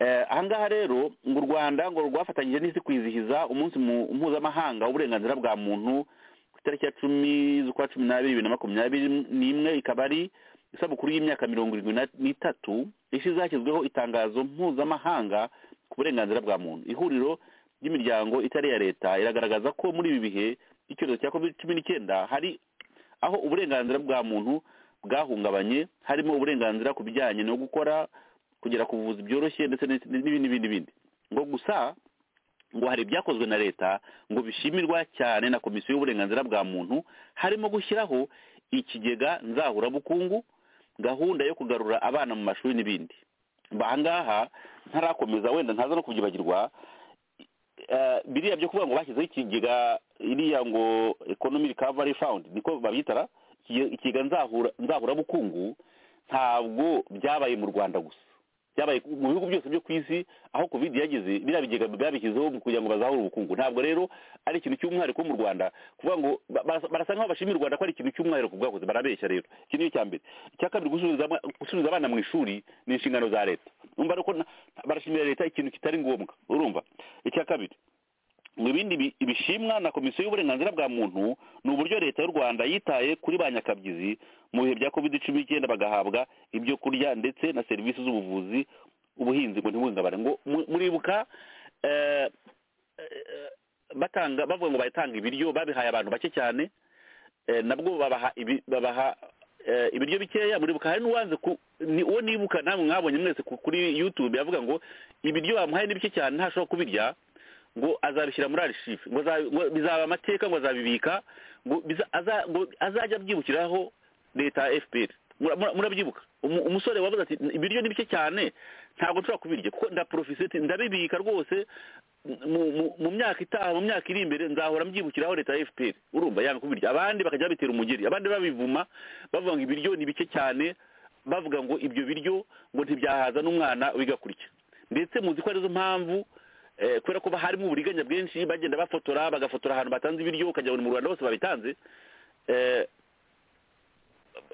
Eh, ahangaha rero ngo u rwanda ngo rwafatanyije n'isi kwizihiza umunsi mu- mpuzamahanga w'uburenganzira bwa muntu ku itariki ya cumi z'ukwa cumi n'abiri bibiri na makumyabiri n'imwe ikaba ari isabukuru y'imyaka mirongo irindwi na- n'itatu isi zashyizweho itangazo mpuzamahanga ku burenganzira bwa muntu ihuriro ry'imiryango itari iya leta iragaragaza ko muri ibi bihe icyorezo cya covid cumi n'icyenda hari aho uburenganzira bwa muntu bwahungabanye harimo uburenganzira ku bijyanye no gukora kugera ku buvuzi byoroshye ndetse n'ibindi- n'ibindi n'ibindi bindi ngo gusa ngo hari ibyakozwe na leta ngo bishimirwa cyane na komisiyo y'uburenganzira bwa muntu harimo gushyiraho ikigega nzahurabukungu gahunda yo kugarura abana mu mashuri n'ibindi ahangaha ntarakomeza wenda ntaza no kubyibagirwa eh, biriya byo kuvuga ngo bashyizeho ikigega iriya ngo economy recovery fund niko babyitara iki- ikigega nzahura nzahurabukungu ntabwo byabaye mu rwanda gusa byabaye mu bihugu byose byo ku isi aho covid yageze biriya bigega babishyizeho mu kugira ngo bazahure ubukungu ntabwo rero ari ikintu cy'umwihariko mu rwanda kuvuga ngo ba- barasa barasa nkaho bashimira u rwanda ko ari ikintu cy'umwihariko bwakoze barabeshya rero iki ni icya mbere icya kabiri gusubiza ama- gusubiza abana mu ishuri ni inshingano za leta urumva rero ko na- barashimira leta ikintu kitari ngombwa urumva icya kabiri mu bindi bi- bishimwa na komisiyo y'uburenganzira bwa muntu ni uburyo leta y'u rwanda yitaye kuri ba nyakabyizi mu bihe bya covid cumi n'icyenda bagahabwa ibyo kurya ndetse na serivisi z'ubuvuzi ubuhinzi ngo ntibuhungabane ngo mu- muribuka eh, eh, batanga bavuga ngo batanga ibiryo babihaye abantu bake cyane eh, nabwo babaha ibi- babaha eh, ibiryo bikeya muribuka hari n'uwanze ku ni uwo nibuka namwe mwabonye mwese ku- kuri youtube yavuga ngo ibiryo bamuhaye ni bike cyane ntashobora kubirya ngo azabishyira muri arishive ngo aza- ngo bizaba amateka ngo azabibika ngo biza- aza- ngo azajya abyibukiraho leta ya fpr Mura- mura- murabyibuka Umu- umusore wavuze ati ibiryo ni bike cyane ntabwo nshobora kubirya kuko ndaporofise ati ndabibika rwose mu- mu- mu myaka itaha mu myaka iri imbere nzahora mbyibukiraho leta ya fpr urumva yanga kubirya abandi bakajya babitera umugeri abandi babivuma bavuga ngo ibiryo ni bike cyane bavuga ngo ibyo biryo ngo ntibyahaza n'umwana wigakurya ndetse muzi ko arizo mpamvu eh, kubera ko harimo uburiganya bwinshi bagenda bafotora bagafotora ahantu batanze ibiryo ukagira ngo ni mu rwanda hose babitanze eh,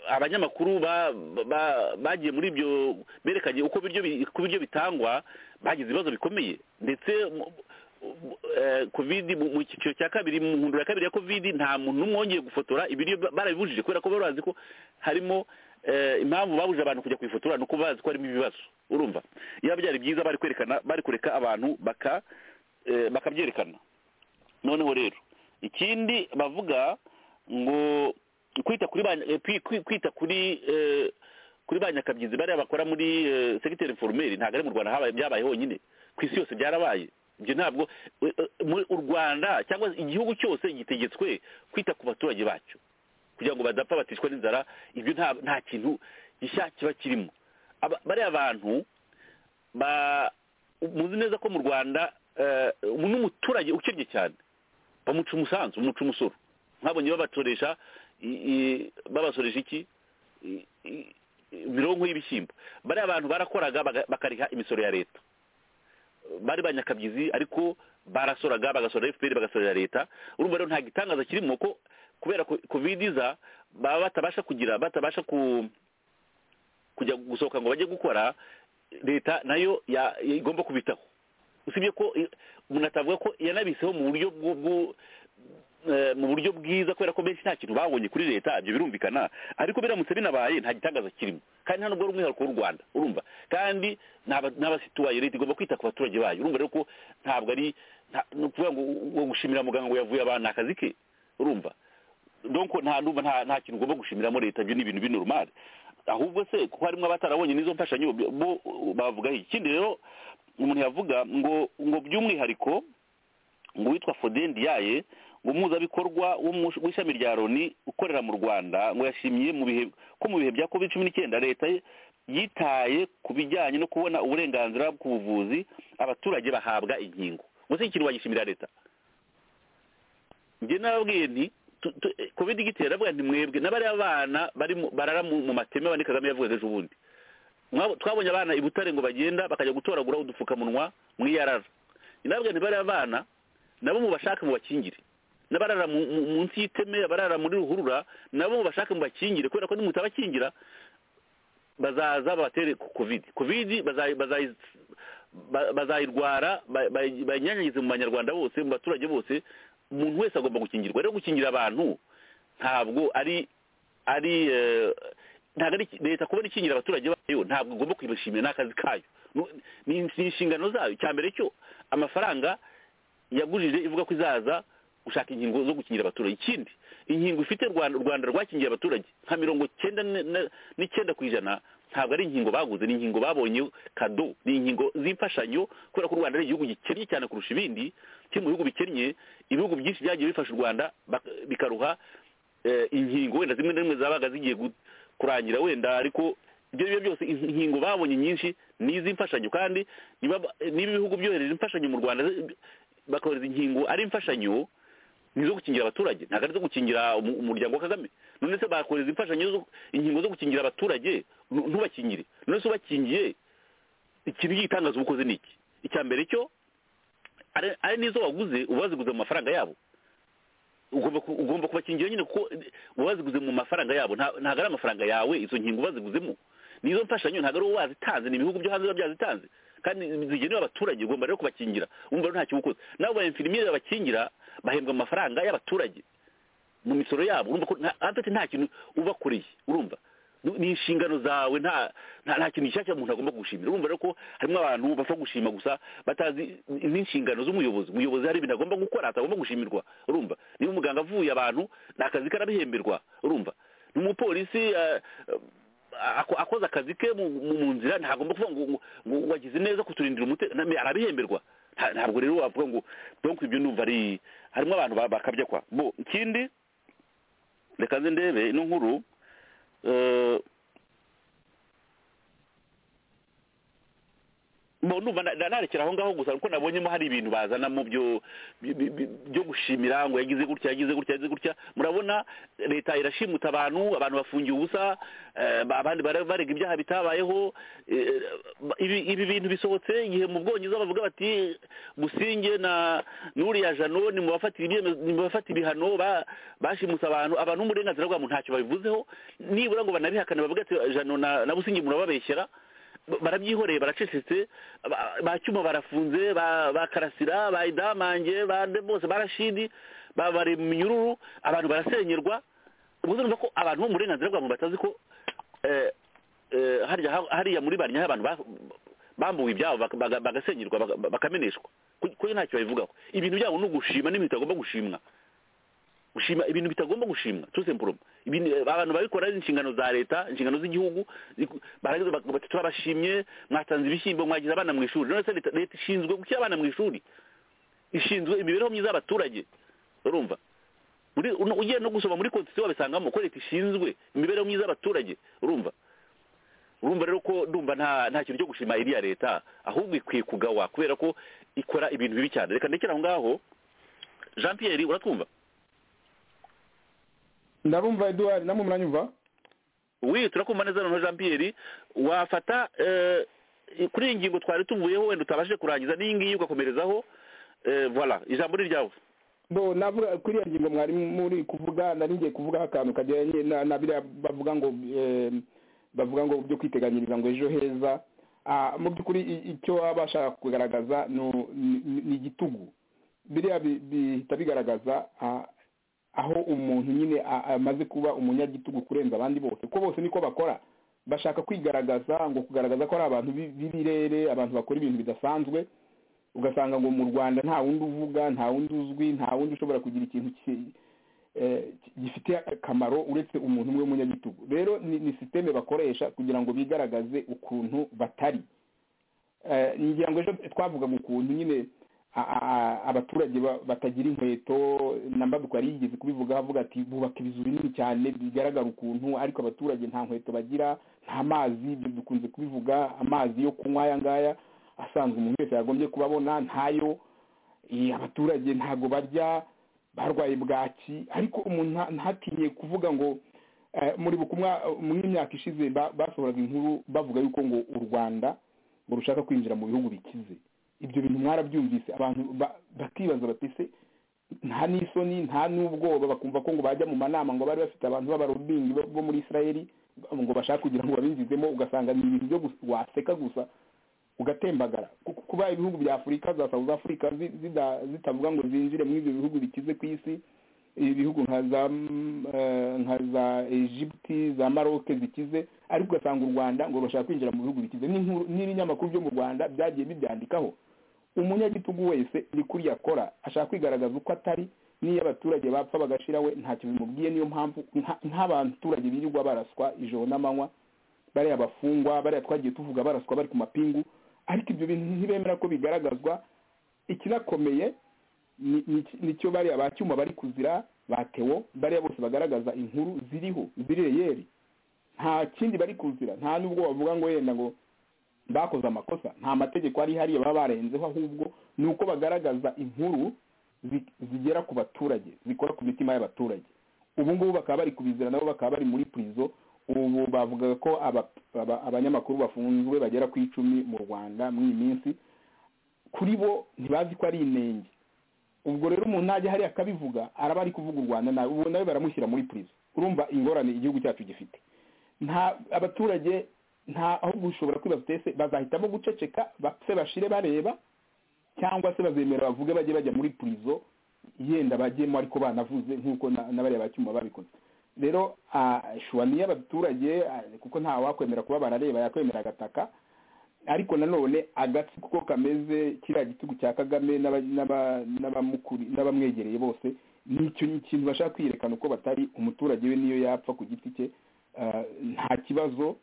abanyamakuru ba- ba- bagiye muri ibyo berekanye uko biryo bi- uko ibiryo bitangwa bagize ibibazo bikomeye ndetse mu- mu- eh, covid mu mu cyiciro cya kabiri mu nkundura ya kabiri ya covid nta muntu n'umwe wongeye gufotora ibiryo ba- barabibujije kubera ko bari bazi ko harimo eh, impamvu babujije abantu kujya kwifotora ni uko bazi ko harimo ibibazo urumva yaba byari byiza bari kwerekana bari kureka abantu baka eh, bakabyerekana noneho rero ikindi bavuga ngo kwita kuri ba eh, kwi- kwi- kwita kuri eh, kuri ba nyakabyizi bariya bakora muri eh, secteur informel ntabwo ari mu rwanda habaye byabaye honyine ku isi yose byarabaye ibyo ntabwo eh, eh, muri- u rwanda cyangwa igihugu cyose gitegetswe kwita ku baturage bacyo kugira ngo badapfa batishwa n'inzara ibyo nta nta kintu gishya kiba kirimo Aba- bariya bantu ba muzi neza ko mu rwanda eh, ubu n'umuturage ukennye cyane bamuca umusanzu bamuca umusoro nkabonye babatoresha i- i- babasoresha iki I- i- imirongo y'ibishyimbo bariya bantu barakoraga baga- bakariha imisoro ya leta bari banyakabyizi ariko barasoraga bagasora fpr bagasorera leta urumva rero nta gitangaza kirimo ko kubera ko covid iza baba batabasha kugira batabasha ku kujya gusohoka ngo bajye gukora leta nayo ya- igomba kubitaho usibye ko eh, umuntu atavuga ko yanabiseho mu buryo bw'u- bw'u- eh, mu buryo bwiza kubera ko benshi nta kintu babonye kuri leta ibyo birumvikana ariko biramutse binabaye nta gitangaza kirimo kandi nta nubwo ari umwihariko w'u rwanda urumva kandi n'abasituwaye leta igomba kwita ku baturage bayo urumva rero ko ntabwo ari nta- ni ukuvuga ngo ngo gushimira muganga ngo yavuye abantu ni akazi ke urumva donc nta ndumva nta nta kintu ugomba gushimiramo leta ibyo ni ibintu binorumale ahubwo se kuko harimo abatarabonye n'izo mfashanyo bo- bo bavuga iki ikindi rero umuntu yavuga ngo ngo by'umwihariko ngo uwitwa Foden Diaye ngo umuhuzabikorwa wo mu- w'ishami rya Loni ukorera mu Rwanda ngo yashimye mu bihe ko mu bihe bya covid cumi n'icyenda leta ye- yitaye ku bijyanye no kubona uburenganzira ku buvuzi abaturage bahabwa inkingo ngo se iki kintu wagishimira leta njye nababwiye nti tu- tu- eh, covid igitera avuga nti mwebwe n'abariya bana bari mu- barara mu mu mateme abandi kagame yavugaga ejo bundi Mwab- twabonye abana i butare ngo bagenda bakajya gutoragura udupfukamunwa mu iyarara njye nababwiye nti bariya bana nabo mubashake mubakingire n'abarara mu- mu- munsi y'iteme abarara muri ruhurura nabo mubashake mubakingire kubera ko nimutabakingira bazaza babatere ku covid covid bazayi- bazayi- ba- bazayirwara ba- ba- bayinyanyagize mu banyarwanda bose mu baturage bose umuntu wese agomba gukingirwa rero gukingira abantu ntabwo ari ari eh, ntabwo ari leta kubona ikingira abaturage bayo ntabwo igomba kuyibashimira ni akazi kayo Nu- ni ni inshingano zayo cya mbere cyo amafaranga yagurije ivuga ko izaza gushaka inkingo zo gukingira abaturage ikindi inkingo ifite u Rwanda- u rwanda rwakingiye abaturage nka mirongo cyenda ne- ne- n'icyenda ku ijana ntabwo ari inkingo baguze ni inkingo babonye kado ni inkingo z'imfashanyo kubera ko u rwanda ari igihugu gikennye cyane kurusha ibindi kiri mu bihugu bikennye ibihugu byinshi byagiye bifasha u rwanda bak- bikaruha eh, inkingo wenda zimwe na zimwe zabaga zigiye gu- kurangira wenda ariko ibyo ari byo byose in- inkingo babonye nyinshi ni iz'imfashanyo kandi niba ba- niba ibihugu byohereza imfashanyo mu rwanda bakohereza inkingo ari imfashanyo ni izo gukingira abaturage ntabwo ari izo gukingira umu- umuryango wa kagame none se bakohereza imfashanyo zo- inkingo zo gukingira abaturage nu- ntubakingire none se ubakingiye ikintu gitangaza ubukoze ni iki icya mbere cyo ari- ari n'izo waguze uba waziguze mu mafaranga yabo ugomba ku- ugomba kubakingira nyine kuko uba waziguze mu mafaranga yabo nta- ntabwo ari amafaranga yawe izo nkingo uba waziguzemo n'izo mfashanyo ntabwo ari wowe wazitanze ni ibihugu byo hanze biba byazitanze kandi zigenewe abaturage ugomba rero kubakingira wumva rero ntacyo uba ukoze nabo ba infirmiere babakingira bahembwa amafaranga y'abaturage mu misoro yabo urumva ko nta- afite nta kintu ubakoreye urumva Nu- ni inshingano zawe nta nta- nta kintu gishyashya umuntu agomba gushimira urumva rero ko harimo abantu bapfa gushima gusa batazi n'inshingano z'umuyobozi umuyobozi hari ibintu agomba gukora atagomba gushimirwa urumva niba umuganga avuye abantu ni akazi karabihemberwa urumva n'umupolisi eh, eh, ako- akoze akazi ke mu mu- mu nzira ntagomba kuvuga ngo ngo- ngo wagize neza kuturindira umutekano arabihemberwa Nta- ntabwo rero wavuga ngo donc ibyo ndumva ari harimo abantu ba- bakabya kwa bo ikindi reka nze ndebe ino nkuru eh, numva na- narekera aho ngaho gusa kuko nabonyemo hari ibintu bazana mu byo bi- bi- bi- byo gushimira ngo yagize gutya yagize gutya yagize gutya murabona leta irashimuta abantu abantu bafungiye ubusa eh, ba- abandi bara- barega ibyaha bitabayeho eh, ba- ibi ibi bintu bisohotse igihe mu bwongereza bavuga bati gusinge na n'uriya jano ni mu bafatira ibyemezo ni mu bafatira ibihano ba- bashimuse abantu abantu n'uburenganzira bwa muntu ntacyo babivuzeho nibura ngo banabihakane bavuga ati jano na na businge murababeshyera ba- barabyihoreye baracecetse ba- ba cyuma barafunze ba ba karasira ba idamange ba nde bose barashidi babare mu minyururu abantu barasenyerwa ubwo urumva ko abantu bo mu burenganzira bwa muntu batazi ko eh, eh, harya ha- hariya muri barnyaho abantu ba- bambuwe ibyabo baka- baga- bagasenyerwa baga- bakameneshwa ku- kuko ntacyo babivugaho ibintu byabo ni ugushima n'ibintu bitagomba gushimwa gushima ibintu bitagomba gushimwa tout simplement ibintu eh, abantu babikora ari inshingano za leta inshingano z'igihugu ziku- barageza bak- bati turabashimye mwatanze ibishyimbo mwagize abana mu ishuri none se leta leta ishinzwe gushyira abana mu ishuri ishinzwe imibereho myiza y'abaturage urumva Muri- uno- ugiye no gusoma muri constitution wabisangamo ko leta ishinzwe imibereho myiza y'abaturage urumva urumva rero ko ndumva nta nta kintu cyo gushima iriya leta ahubwo ikwiye kugawa kubera ko ikora ibintu bibi cyane reka ndekere aho ngaho jean pierre uratwumva ndabumva eduard namwe muranyumva wi turakumva neza noneho jean pierre wafata eh, kuri iyi ngingo twari tuvuyeho wenda utabashije kurangiza n'iyi ngiyi ugakomerezaho eh, voilà ijambo ni iryawe do navuga kuri iyo ngingo mwari muri kuvuga nari ngiye kuvuga akantu kajyanye na na biriya bavuga ngo eh, bavuga ngo byo kwiteganyiriza ngo ejo heza Ah, mu by'ukuri i- icyo baba bashaka kugaragaza ni- ni ni igitugu biriya bi- bihita bigaragaza ah, aho umuntu nyine a- amaze kuba umunyagitugu kurenza abandi bose kuko bose niko bakora bashaka kwigaragaza ngo kugaragaza ko ari abantu bi- b'ibirere abantu bakora ibintu bidasanzwe ugasanga ngo mu rwanda nta wundi uvuga nta wundi uzwi nta wundi ushobora kugira ikintu ki- eh, gifite akamaro uretse umuntu umwe w'umunyagitugu rero ni ni sisiteme bakoresha kugira ngo bigaragaze ukuntu batari Eh, ngira ngo ejo twavugaga ukuntu nyine a- a- a- abaturage ba- batagira inkweto na mbaduko yari yigeze kubivugaho avuga ati bubaka ibizu binini cyane bigaragara ukuntu ariko abaturage nta nkweto bagira nta mazi ibyo dukunze kubivuga amazi yo kunywa aya ngaya asanzwe umuntu wese yagombye kuba abona ntayo eh, abaturage ntago barya barwaye bwaki ariko umuntu nta- ntatinye kuvuga ngo eh, muri bukumwa muri imyaka ishize ba- basohoraga inkuru bavuga yuko ngo u rwanda ngo rushaka kwinjira mu bihugu bikize ibyo bintu mwarabyumvise abantu ba- bakibaza bati se nta n'isoni nta n'ubwoba bakumva ko ngo bajya mu manama ngo bari bafite abantu b'abarobingi bo bo muri isirayeli ngo bashaka kugira ngo babinjizemo ugasanga ni ibintu byo gus- waseka gusa ugatembagara Ku- kuba ibihugu bya afurika za south africa zi- zida- zitavuga ngo zinjire muri ibyo bihugu bikize ku isi ibihugu nka za mm, eh, nka za egypte za maroke zikize ariko ugasanga u rwanda ngo rushaka kwinjira mu bihugu bikize n'inkuru- n'ibinyamakuru byo mu rwanda byagiye bibyandikaho umunyagitugu wese ni kuri yakora ashaka kwigaragaza uko atari n'iyo abaturage bapfa bagashira we ntacyo bimubwiye niyo mpamvu nka- nk'abaturage birirwa baraswa ijoro n'amanywa bariya abafungwa bariya twagiye tuvuga baraswa bari ku mapingu ariko ibyo bintu ntibemera ko bigaragazwa ikinakomeye ni- ni- nicyo bariya ba cyuma bari kuzira ba tewo bariya bose bagaragaza inkuru ziriho zireyeri nta kindi bari kuzira nta n'ubwo bavuga ngo yenda ngo bakoze amakosa nta mategeko ari hariya baba barenzeho ahubwo ni uko bagaragaza inkuru zi- zigera ku baturage zikora ku mitima y'abaturage ubu ngubu bakaba bari kubizira nabo bakaba bari muri purizo ubu bavugaga ko aba- aba- abanyamakuru bafunzwe bagera ku icumi mu rwanda muri iyi minsi kuri bo ntibazi ko ari inenge ubwo rero umuntu najya hariya akabivuga araba ari kuvuga u rwanda nawe ubu nawe baramushyira muri purizo urumva ingorane igihugu cyacu gifite nta abaturage nta aho gushobora kwibaza uti ese bazahitamo guceceka bapfe bashire bareba cyangwa se bazemera bavuge bajye bajya muri purizo yenda bajyemo ariko banavuze nk'uko na- na bariya bacyuma babikoze rero ah, shuwa ni iy'abaturage ah, kuko nta wakwemera kuba barareba yakwemera agataka ariko nanone agatsi kuko kameze kiriya gitugu cya kagame n'aba- n'aba- n'abamukuri- n'abamwegereye bose nicyo ni ikintu bashaka kwiyerekana uko batari umuturage we niyo yapfa ku giti cye eh, nta kibazo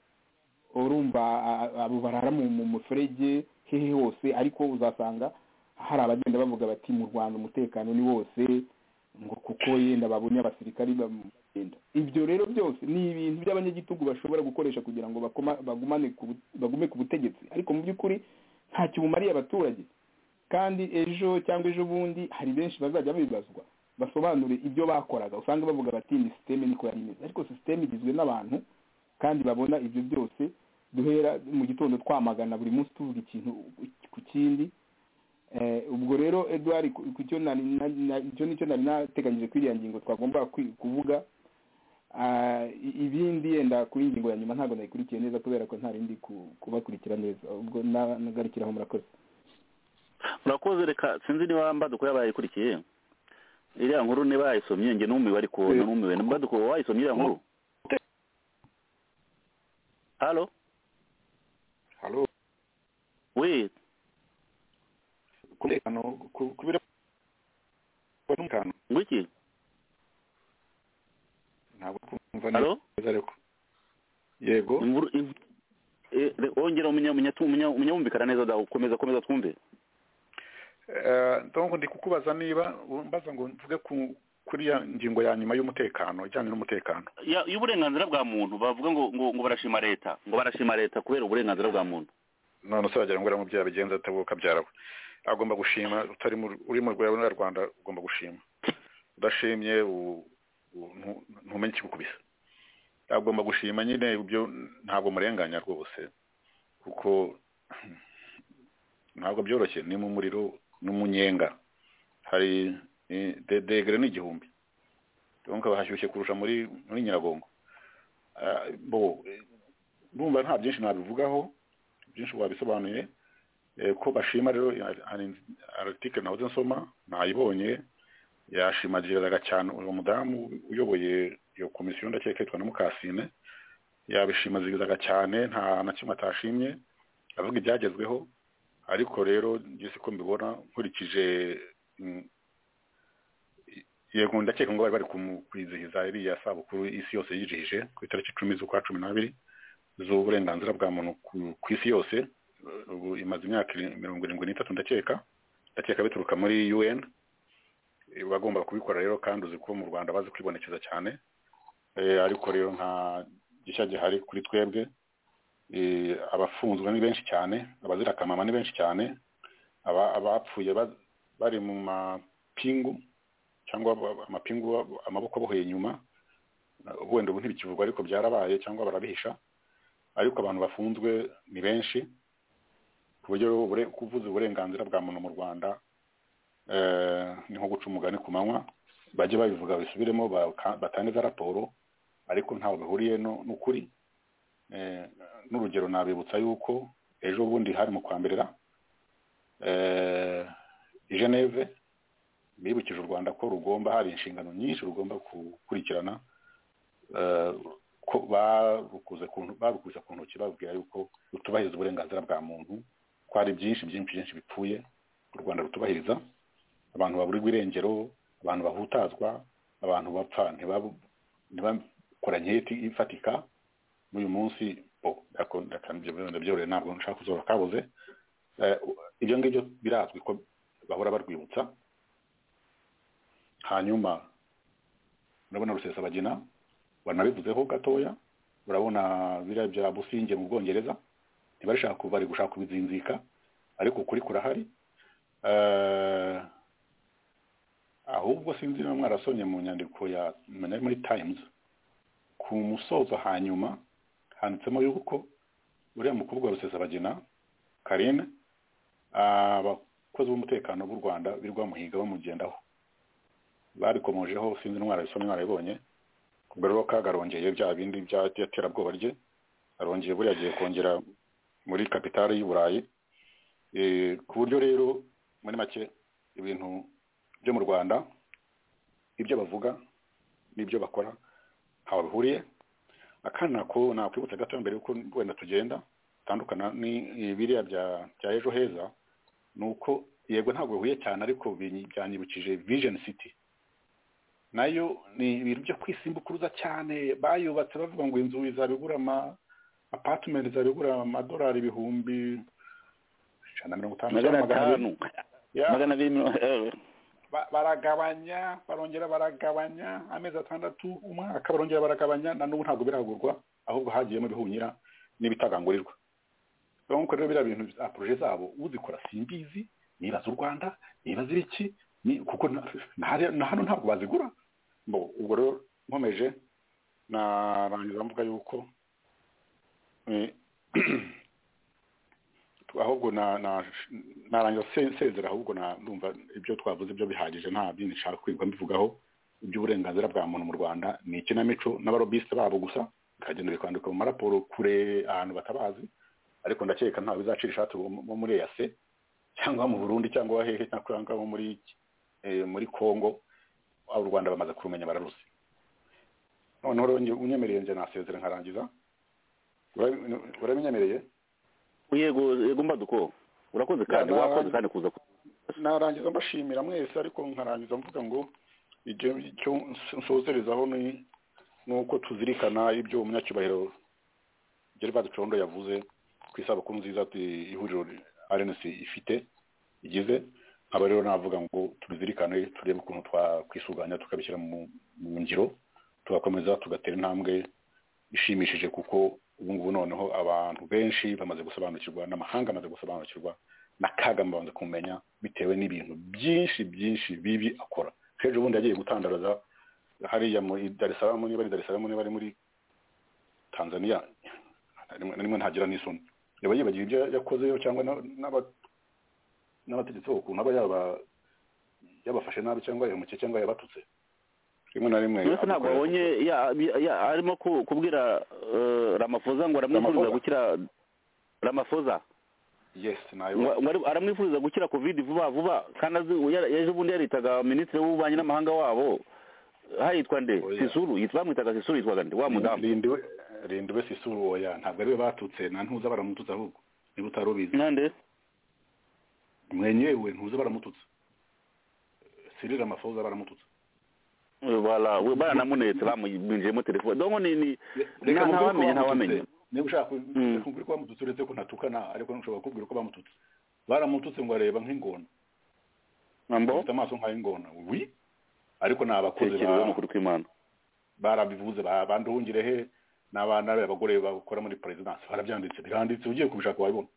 urumva a- a- abo barara mu mu muferege hehe hose ariko uzasanga hari abagenda bavuga bati mu rwanda umutekano ni wose ngo kuko yenda babonye abasirikari bamugenda ibyo rero byose ni ibintu by'abanyagitugu bashobora gukoresha kugira ngo bakoma- bagumane ku bu- bagume ku butegetsi ariko mu by'ukuri ntacyo bumariye abaturage kandi ejo cyangwa ejo bundi hari benshi bazajya bibazwa basobanure ibyo bakoraga usanga bavuga bati ni sisiteme niko yari imeze ariko sisiteme igizwe n'abantu kandi babona ibyo byose duhera mu gitondo twamagana buri munsi tuvuga ikintu ku kindi ubwo rero eduard icyo nicyo nari nateganyije kuri iriya ngingo twagomba kuvuga ibindi yenda kuri ingingo ya nyuma ntabwo nayikurikiye neza kubera ko nta rindi kubakurikira neza ubwo nagarukiraho murakoze murakoze reka sinzi niba mbaduko yabayikurikiye iriya nkuru niba yayisomye njye n'umumiwe ariko n'umumiwe mbaduko wayisomye iriya nkuru halo halo we kubera kubera n'umutekano ngwiki ntabwo kumva neza ariko yego wongera umunyabumvikana neza da komeza komeza twumve ndabona ndi kukubaza niba mbaza ngo mvuge kuri ya ngingo ya nyuma y'umutekano ijyanye n'umutekano y'uburenganzira bwa muntu bavuga ngo ngo barashima leta ngo barashima leta kubera uburenganzira bwa muntu none se wagira ngo uriya mubyeyi abigenza atabuka byarawe agomba gushima utari uri mu rwanda ugomba gushima udashimye ntumenye ikikukubisa agomba gushima nyine ibyo ntabwo murenganya rwose kuko ntabwo byoroshye ni mu muriro n'umunyenga hari degere ni igihumbi nkaba hashyushye kurusha muri muri nyiragongo bo numva nta byinshi nabivugaho byinshi wabisobanuye ko bashima rero aritike nahoze nsoma nayibonye yashimagiraga cyane uwo mudamu uyoboye iyo komisiyo ndakeka yitwa na mukasine yabishimagirizaga cyane nta na kimwe atashimye avuga ibyagezweho ariko rero ngeze ko mbibona nkurikije yego ndakeka ngo bari bari kwizihiza iriya sabukuru isi yose yizihije ku itariki icumi z'ukwa cumi n'abiri z'uburenganzira bwa muntu ku isi yose ubu imaze imyaka mirongo irindwi n'itatu ndakeka ndakeka bituruka muri un bagomba kubikora rero kandi uzi ko mu rwanda bazi kwibonekeza cyane ariko rero nta gishya gihari kuri twebwe abafunzwe ni benshi cyane abazira akamama ni benshi cyane abapfuye bari mu mapingu cyangwa amapingu amaboko abohoye inyuma wenda ubu ntibikivugwa ariko byarabaye cyangwa barabihisha ariko abantu bafunzwe ni benshi ku buryo kuvuza uburenganzira bwa muntu mu rwanda ni nko guca umugani ku manywa bajye babivuga bisubiremo batange za raporo ariko ntaho bihuriye n'ukuri n'urugero nabibutsa yuko ejo bundi hari mu kwambirira i geneve bibukije u rwanda ko rugomba hari inshingano nyinshi rugomba gukurikirana barukuze ku ntoki babwira yuko rutubahiriza uburenganzira bwa muntu ko hari byinshi byinshi byinshi bipfuye u rwanda rutubahiriza abantu baburirwa irengero abantu bahutazwa abantu bapfa ntibakora nketi ifatika n'uyu munsi ndabyorohe ntabwo nshaka kuzora kabuze ibyo ngibyo birazwi ko bahora barwibutsa hanyuma urabona rusesabagina banabivuzeho gatoya urabona biriya bya businge mu bwongereza ntibarishaka kuva bari gushaka kubizinzika ariko ukuri kurahari ahubwo sinzi niba mwarasomye mu nyandiko ya muri times ku musozo hanyuma handitsemo yuko uriya mukobwa wa rusesabagina karine abakozi b'umutekano b'u rwanda birirwa bamuhiga bamugendaho barikomojeho sinzi intwara bisomye mwarabibonye ubwo rero kagarongeye bya bindi by'iterabwoba rye arongeye buriya agiye kongera muri kapitali y'u burayi ku buryo rero muri make ibintu byo mu rwanda ibyo bavuga n'ibyo bakora ntaho bihuriye akana ko nakwibutsa gato mbere yuko wenda tugenda bitandukana ni biriya bya ejo heza ni uko yego ntabwo bihuye cyane ariko byanyibukije vision city nayo ni ibintu byo kwisimbukuruza cyane bayubatse bavuga ngo inzu izabigura ama apatimenti izabigura amadolari ibihumbi ijana na mirongo itanu magana atanu magana abiri baragabanya barongera baragabanya amezi atandatu umwaka barongera baragabanya na n'ubu ntabwo biragurwa ahubwo hagiyemo ibihunyira n'ibitagangurirwa nk'uko rero biriya bintu za poroje zabo uzikora simbizi niba z'u rwanda niba ziri iki ni kuko na na- na hano ntabwo bazigura Mbo, ubwo rero nkomeje narangiza mvuga yuko eh, ahubwo na- na- narangiza se- sezera ahubwo na- ndumva ibyo twavuze byo bihagije nta bindi nshaka kwirirwa mbivugaho iby'uburenganzira bwa muntu mu rwanda ni ikinamico n'abarobisite babo gusa bikagenda bikandika mu maraporo kure ahantu batabazi ariko ndakeka ntawe bizacira ishati wo wo muri eyase cyangwa mu burundi cyangwa hehe cyangwa wo muri eh, muri congo abo u rwanda bamaze kurumenya bararuse noneho rero nge- unyemereye nje nasezera nkarangiza Ura- uramenyemereye yego yego mbaduko urakoze kandi Ya, na- wakoze kandi kuza ku- narangiza mbashimira mwese ariko nkarangiza mvuga ngo ibyo icyo nso- nsozerezaho ni ni uko tuzirikana ibyo umunyacyubahiro Gervais Condo yavuze ku isabukuru nziza tu- ihuriro RNC ifite igize nkaba rero navuga ngo tubizirikane turebe ukuntu twakwisuganya tukabishyira mu mu ngiro tugakomeza tugatera intambwe ishimishije kuko ubu ngubu noneho abantu benshi bamaze gusobanukirwa n'amahanga amaze gusobanukirwa n'akaga mbanza kumenya bitewe n'ibintu byinshi byinshi bibi akora ejo bundi yagiye gutandaraza hariya muri dar es salaam niba ari dar es salaam niba ari muri tanzania na rimwe na rimwe ntagira n'isoni yaba yibagiwe ibyo yakozeyo cyangwa n'aba- n'aba- n'abategetsi bo ukuntu aba yaba- yabafashe nabi cyangwa yahemukiye cyangwa yabatutse rimwe na rimwe mbese ntabwo abikora- wabonye ya- ya- ya- arimo ku- kubwira eh, ramaphosa ngo aramwifuriza Ramaphosa? gukira ramaphosa yes nayo ngo- ngo ari- aramwifuriza gukira covid vuba vuba kandi azi ya- ejo bundi yaritaga minisitiri w'ububanyi n'amahanga wabo hayitwa nde sisuru yitwa bamwitaga sisuru yitwaga nde wa mudamu rindiwe rindiwe sisuru oya ntabwo ariwe batutse nta ntuza baramututse ahubwo niba utari ubizi nande mwenyewe ntuza baramututse sirira ramafoza baramututse Voilà, we- baranamunetse bamwinjiyemo telefone donko ni ni nta- Reka mubwire ko ntawamenya bamututse. ntawamenya niba ushaka ku- reka mubwire ko bamututse uretse ko ntatukana ariko nshobora kubwira ko bamututse baramututse ngo areba nk'ingona afite amaso nk'ay'ingona wi ariko ni abakozi ba- tekereza mukuru kw'imana barabivuze ba- bandungire he n'abana abagore bakora muri perezidansi barabyanditse biranditse ugiye kubishaka wabibona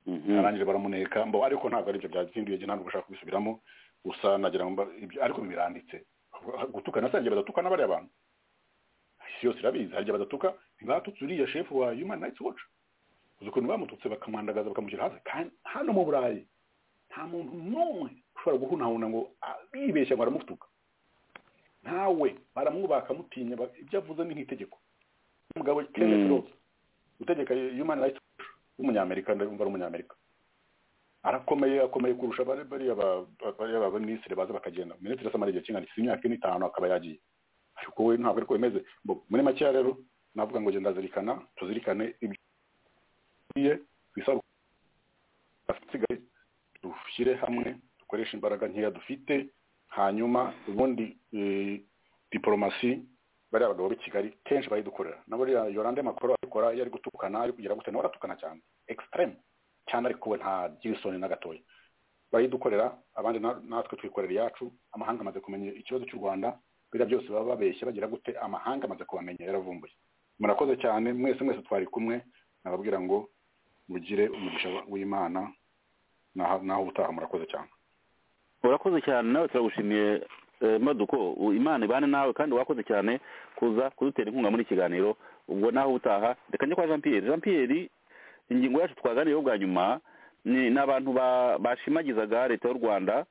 arangije baramuneka mbo ariko ntabwo aribyo byazinduye ntabwo ushaka kubisubiramo gusa nagira ngo mba- ibyo- ariko biranditse gutukana sange badatukana bariya bantu isi yose irabizi harya badatuka ntibatutse uriya shefu wa human rights watch uzi ukuntu bamututse bakamwandagaza bakamushyira hasi kandi hano mu burayi nta muntu n'umwe ushobora guhunahuna ngo ah, yibeshya ngo aramutuka ntawe baramwubaha bakamutinya ba- ibyo avuze ni nk'itegeko umugabo Kenneth Mm. Rhodes utegeka human rights watch w'umunyamerika ndumva ari umunyamerika arakomeye akomeye kurusha bari bariya ba- ba- bariya ba minisitiri baza bakagenda minisitiri asamara igihe kingana iki imyaka ine itanu akaba yagiye ariko we ntabwo ariko bimeze Mbo- muri make rero navuga ngo genda zirikana tuzirikane ibyo iye twisabukire asigaye dushyire hamwe dukoreshe imbaraga nkeya dufite hanyuma ubundi eh, diporomasi bariya bagabo b'i kigali kenshi barayidukorera na buriya yorande makoro abikora iyo ari gutukana ari kugira gute nawe aratukana cyane extreme cyane ariko we ntagira isoni na gatoya barayidukorera abandi na- natwe twikorera iyacu amahanga amaze kumenya ikibazo cy'u rwanda biriya byose baba babeshya bagira gute amahanga amaze kubamenya yaravumbuye murakoze cyane mwese mwese twari kumwe nababwira ngo mugire umugisha w'imana naho naho ubutaha murakoze cyane urakoze cyane nawe turagushimiye eh, maduko u- imana ibane nawe kandi wakoze cyane kuza kudutera inkunga muri iki kiganiro ubwo naho ubutaha reka njye kwa jean pierre jean pierre ingingo yacu twaganiyeho bwa nyuma ni ni abantu ba- bashimagizaga leta y'u rwanda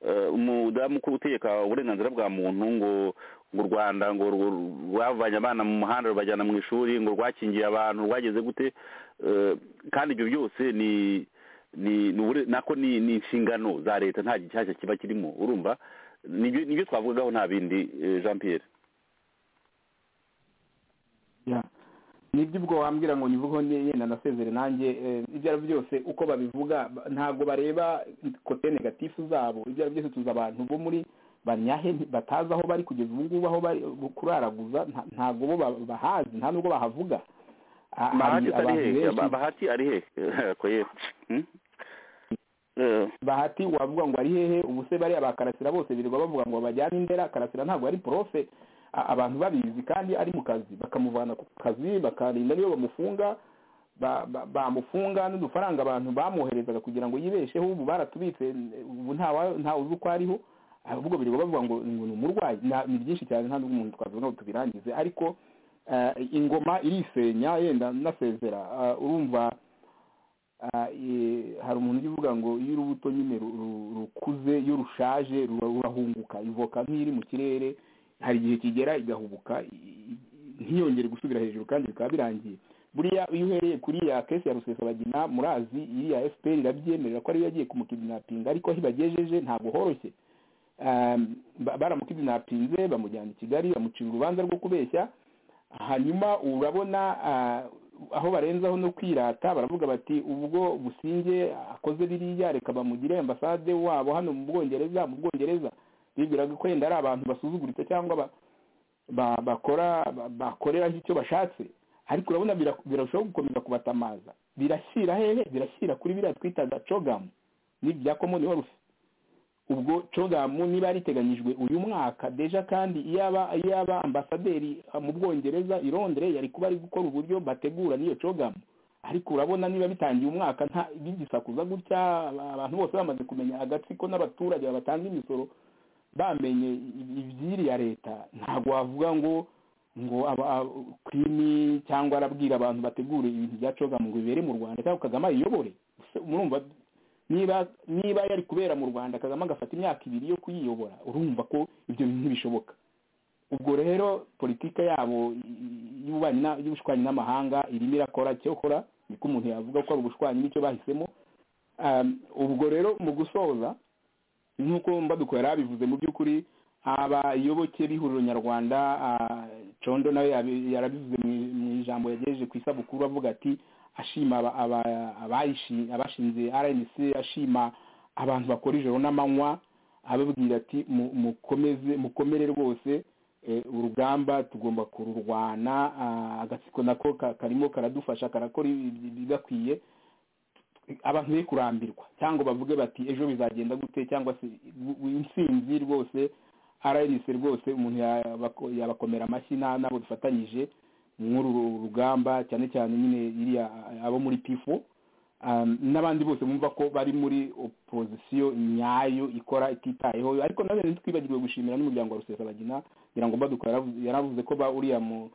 eh, umudamu ukora utegeka uburenganzira bwa muntu ngo ngo u rwanda ngo ru- rwavanye abana mu muhanda rubajyana mu ishuri ngo rwakingiye abantu rwageze gute eh, kandi ibyo byose ni ni ni ubure- nako ni ni inshingano za leta nta gishyashya kiba kirimo urumva nibyo nibyo twavugagaho nta bindi eh, jean pierre Ya. nibyo ubwo wambwira ngo nyivugo yenda nasezere nanjye eh, ibyo ari byo byose uko babivuga ba- ntabwo bareba kote negatifu zabo ibyo ari byo byose tuzi abantu bo muri banyahe nti- batazi aho bari kugeza ubu ngubu aho bari kuraraguza nta- ntabwo bo ba- bahazi nta nubwo bahavuga Ah, hari bahati ari abantu hehe benshi Ba- bahati ari hehe ko ye Hmm? Eh, bahati wavuga ngo ari hehe ubu se bariya ba karasira bose birirwa bavuga ngo bajyane indera karasira ntabwo ari profe A- abantu babizi kandi ari mu kazi bakamuvana ku kazi bakarinda niyo bamufunga bamufunga n'udufaranga abantu bamwoherezaga kugira ngo yibesheho ubu baratubitse ubu ntawe uzi uko ariho ahubwo birirwa bavuga ngo ngo ni umurwayi nta- ni byinshi cyane nta n'ubwo umuntu twavuga ngo tubirangize ariko eh, ingoma irisenya yenda nasezera Ah, urumva ah, eh, hari umuntu ujya uvuga ngo iyo urubuto nyine ru- ru- rukuze iyo rushaje ruba- rurahunguka ivoka nk'iri mu kirere hari igihe kigera igahubuka i- i- ntiyongere gusubira hejuru kandi bikaba birangiye buriya iyo uhereye kuri ya kesi ya rusesabagina murazi iriya fpr irabyemerera ko ariyo yagiye kumukidinapinga ariko aho ibagejeje ntabwo horoshye Um, ba- baramukidinapinze bamujyana i kigali bamucira urubanza rwo kubeshya hanyuma urabona ah, aho barenzaho no kwirata baravuga bati ubwo businge akoze biriya reka bamugire ambasade wabo hano mu bwongereza mu bwongereza bibwiraga ko yenda ari abantu basuzuguritse cyangwa ba- ba- bakora ba- bakoreraho icyo bashatse ariko urabona bira- birarushaho gukomeza kubatamaza birashyira hehe birashyira kuri biriya twitaga cogamu n'ibya komoni horusi ubwo cogamu niba yariteganyijwe uyu mwaka deja kandi iyaba iyaba ambasaderi ah, mu bwongereza i londres yari kuba ari gukora uburyo bategura n'iyo cogamu ariko urabona niba bitangiye umwaka nta bigisakuza gutya aba- abantu bose bamaze kumenya agatsiko n'abaturage babatanga imisoro bamenye i- iby'iri ya leta ntabwo wavuga ngo ngo aba- aba- kwimi cyangwa arabwira abantu bategura ibintu bya cogamu ngo bibere mu rwanda cyangwa kagame ayiyobore Ese murumva niba niba yari kubera mu rwanda kagame agafata imyaka ibiri yo kuyiyobora urumva ko ibyo bintu ntibishoboka ubwo rero politike yabo i- i- y'ububanyi na- y'ubushwanyi n'amahanga irimo irakora cyokora niko umuntu yavuga ko ari ubushwanyi n'icyo bahisemo Um, ubwo rero mu gusoza nk'uko mbaduko yari abivuze mu by'ukuri abayoboke b'ihuriro nyarwanda ah, condo nawe yabi- yarabivuze mu- mu ijambo yagejeje ku isabukuru avuga ati ashima aba- aba- abayishi- abashinze rnc ashima abantu bakora ijoro n'amanywa ababwira ati "Mu- mukomeze mukomere rwose eh, urugamba tugomba kururwana ah, agatsiko nako ka- karimo karadufasha karakora ibi- ibi- bigakwiye abantu be kurambirwa cyangwa bavuge bati ejo bizagenda gute cyangwa se bu- bu- intsinzi rwose rnc rwose umuntu yabako- yabakomera amashyi na- n'abo dufatanyije muri uru rugamba cyane cyane nyine iriya abo muri pifo Um, n'abandi bose bumva ko bari muri opozisiyo nyayo ikora ititayeho ariko nanone ntitwibagirwe gushimira n'umuryango wa rusesabagina ngira ngo mbaduko yaravu- yaravuze ko ba uriya mu-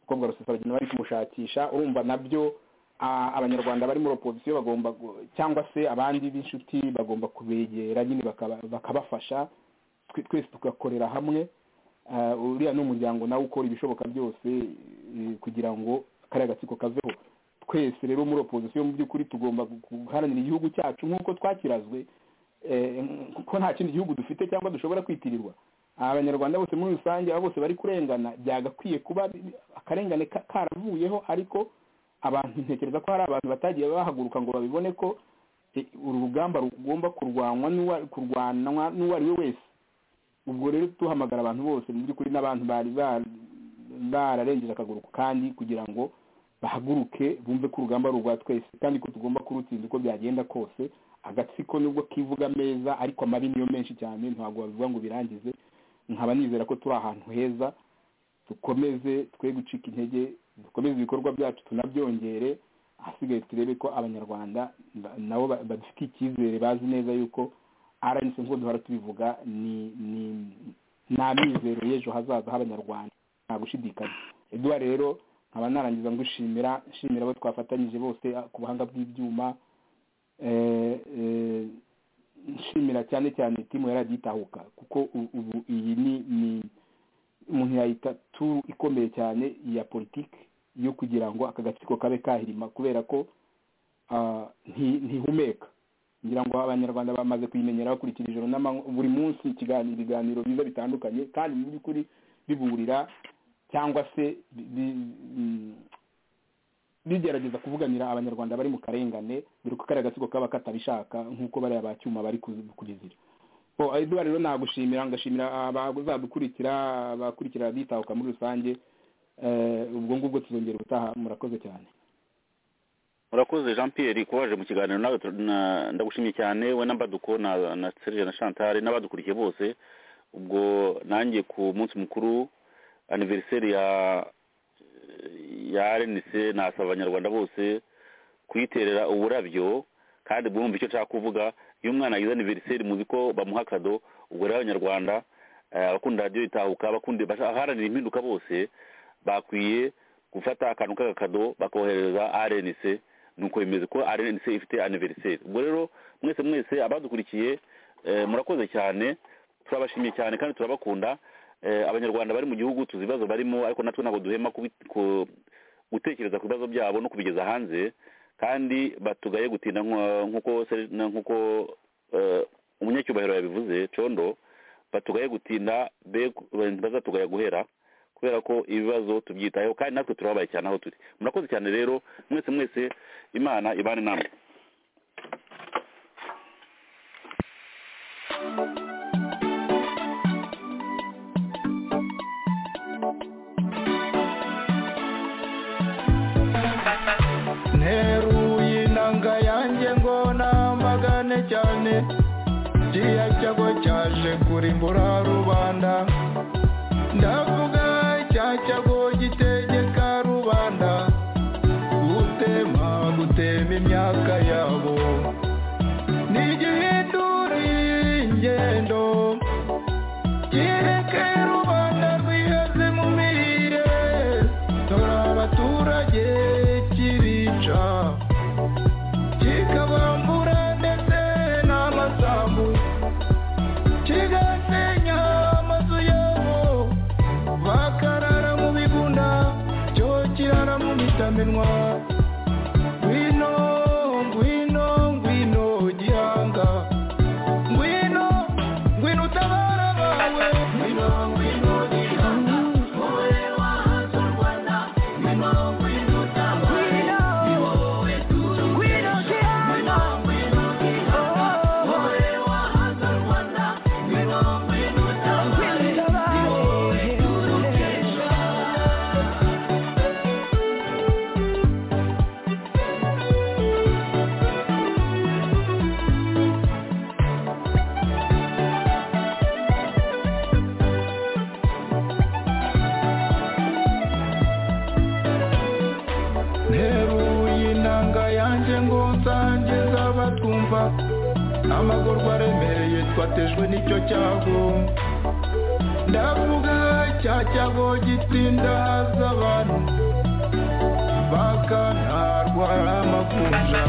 mukobwa wa rusesabagina bari kumushakisha urumva nabyo ah, abanyarwanda bari muri opozisiyo bagomba gu- cyangwa se abandi b'inshuti bagomba kubegera nyine bakaba- bakabafasha twe- twese tugakorera hamwe Ah, uriya ni umuryango nawe ukora ibishoboka byose eh, kugira ngo kariya gatsiko kaveho twese rero muri opozisiyo mu by'ukuri tugomba guharanira igihugu cyacu nk'uko twakirazwe eh, ko nta kindi gihugu dufite cyangwa dushobora kwitirirwa abanyarwanda bose muri rusange abo bose bari kurengana byagakwiye kuba bi- akarengane ka- karavuyeho ariko abantu ntekereza ko hari abantu batagiye bahaguruka ngo babibone ko eh, uru rugamba rugomba kurwanwa n'uwa- kurwanwa n'uwo ari we wese ubwo rero duhamagara abantu bose mu by'ukuri n'abantu bari ba- bararengeje akaguru kandi kugira ngo bahaguruke bumve ko urugamba ari urwa twese kandi ko tugomba kurutsinda uko byagenda kose agatsiko nubwo kivuga meza ariko amabi niyo menshi cyane ntabwo babivuga ngo birangize nkaba nizera ko turi ahantu heza dukomeze twe gucika intege dukomeze ibikorwa byacu tunabyongere ahasigaye turebe ko abanyarwanda ba- nabo ba- badufite icyizere bazi neza yuko rnc nk'uko duhora tubivuga ni ni nta mizero y'ejo hazaza h'abanyarwanda nta gushidikanya eduwa rero nkaba narangiza ngushimira nshimira abo twafatanyije bose ah, ku buhanga bw'ibyuma Eh, eh, nshimira cyane cyane timu ya radiyo itahuka kuko u- ubu iyi ni ni umuntu yayita turu ikomeye cyane ya politiki yo kugira ngo aka gatsiko kabe kahirima kubera ko ah, nti- ntihumeka ngira ngo abanyarwanda bamaze kuyimenyera bakurikira ijoro n'amanywa buri munsi ikiganiro ibiganiro biza bitandukanye kandi mu by'ukuri bibungurira cyangwa se bi- bi- mm, bigerageza kuvuganira abanyarwanda bari mu karengane dore ko kariya gatsiko kaba katabishaka nk'uko bariya ba cyuma bari kuzi- kubizira bo eduwa rero nagushimira ngashimira abazadukurikira abakurikira bitahuka muri rusange Eh, ubwo ngubwo tuzongera ubutaha murakoze cyane murakoze jean pierre kuba waje mu kiganiro nawe tu- na- ndagushimiye cyane we na mbaduko na na serge na chantal n'abadukurikiye bose ubwo nanjye ku munsi mukuru aniveriseri ya ya rnc nasaba abanyarwanda bose kuyiterera uburabyo kandi bwumva icyo nshaka kuvuga iyo umwana agize aniveriseri muzi ko bamuha akado ubwo rero abanyarwanda eh, abakunda radiyo itahuka abakunda- abaharanira impinduka bose bakwiye gufata akantu k'agakado bakohereza rnc nuko bimeze ko rnc ifite aniveriseri ubwo rero mwese mwese abadukurikiye eh, murakoze cyane turabashimiye cyane kandi turabakunda Eh, abanyarwanda bari mu gihugu tuzi ibibazo barimo ariko natwe ntabwo duhema kubi- ku- gutekereza ku bibazo byabo no kubigeza hanze kandi batugaye gutinda nko- nk'uko se- na- nk'uko eh, umunyacyubahiro yabivuze condo batugaye gutinda be bazatugaya guhera kubera ko ibibazo tubyitayeho kandi natwe turababaye cyane aho turi murakoze cyane rero mwese mwese imana ibane namwe nteruye inanga yanjye ngo namagane cyane kiriya cyago cyaje kurimbura rubanda ndavuga cya cyago gitegeka rubanda gutema gutema imyaka yabo ntigihindure ingendo kireke rubanda rwihaze mu mirire dore abaturage kibica kikabambura ndetse n'amasambu kigasenya amazu yabo bakarara mu bigunda cyo kirara mu mitamenwa ngwino ngwino ngwino gihanga ngwino ngwino utabara abawe ngwino ngwino gihanga wowe wahanze u rwanda ngwino ngwino utabare ni wowe turi ngwino gihanga ngwino gihanga wowe wahanze u rwanda ngwino ngwino utabare ni wowe turi kesha nteruye inanga yanjye ngo nsangize abatwumva amagorwa aremereye twatejwe n'icyo cyago ndavuga cya cyago gitsinda haza abantu bakanarwara amakunja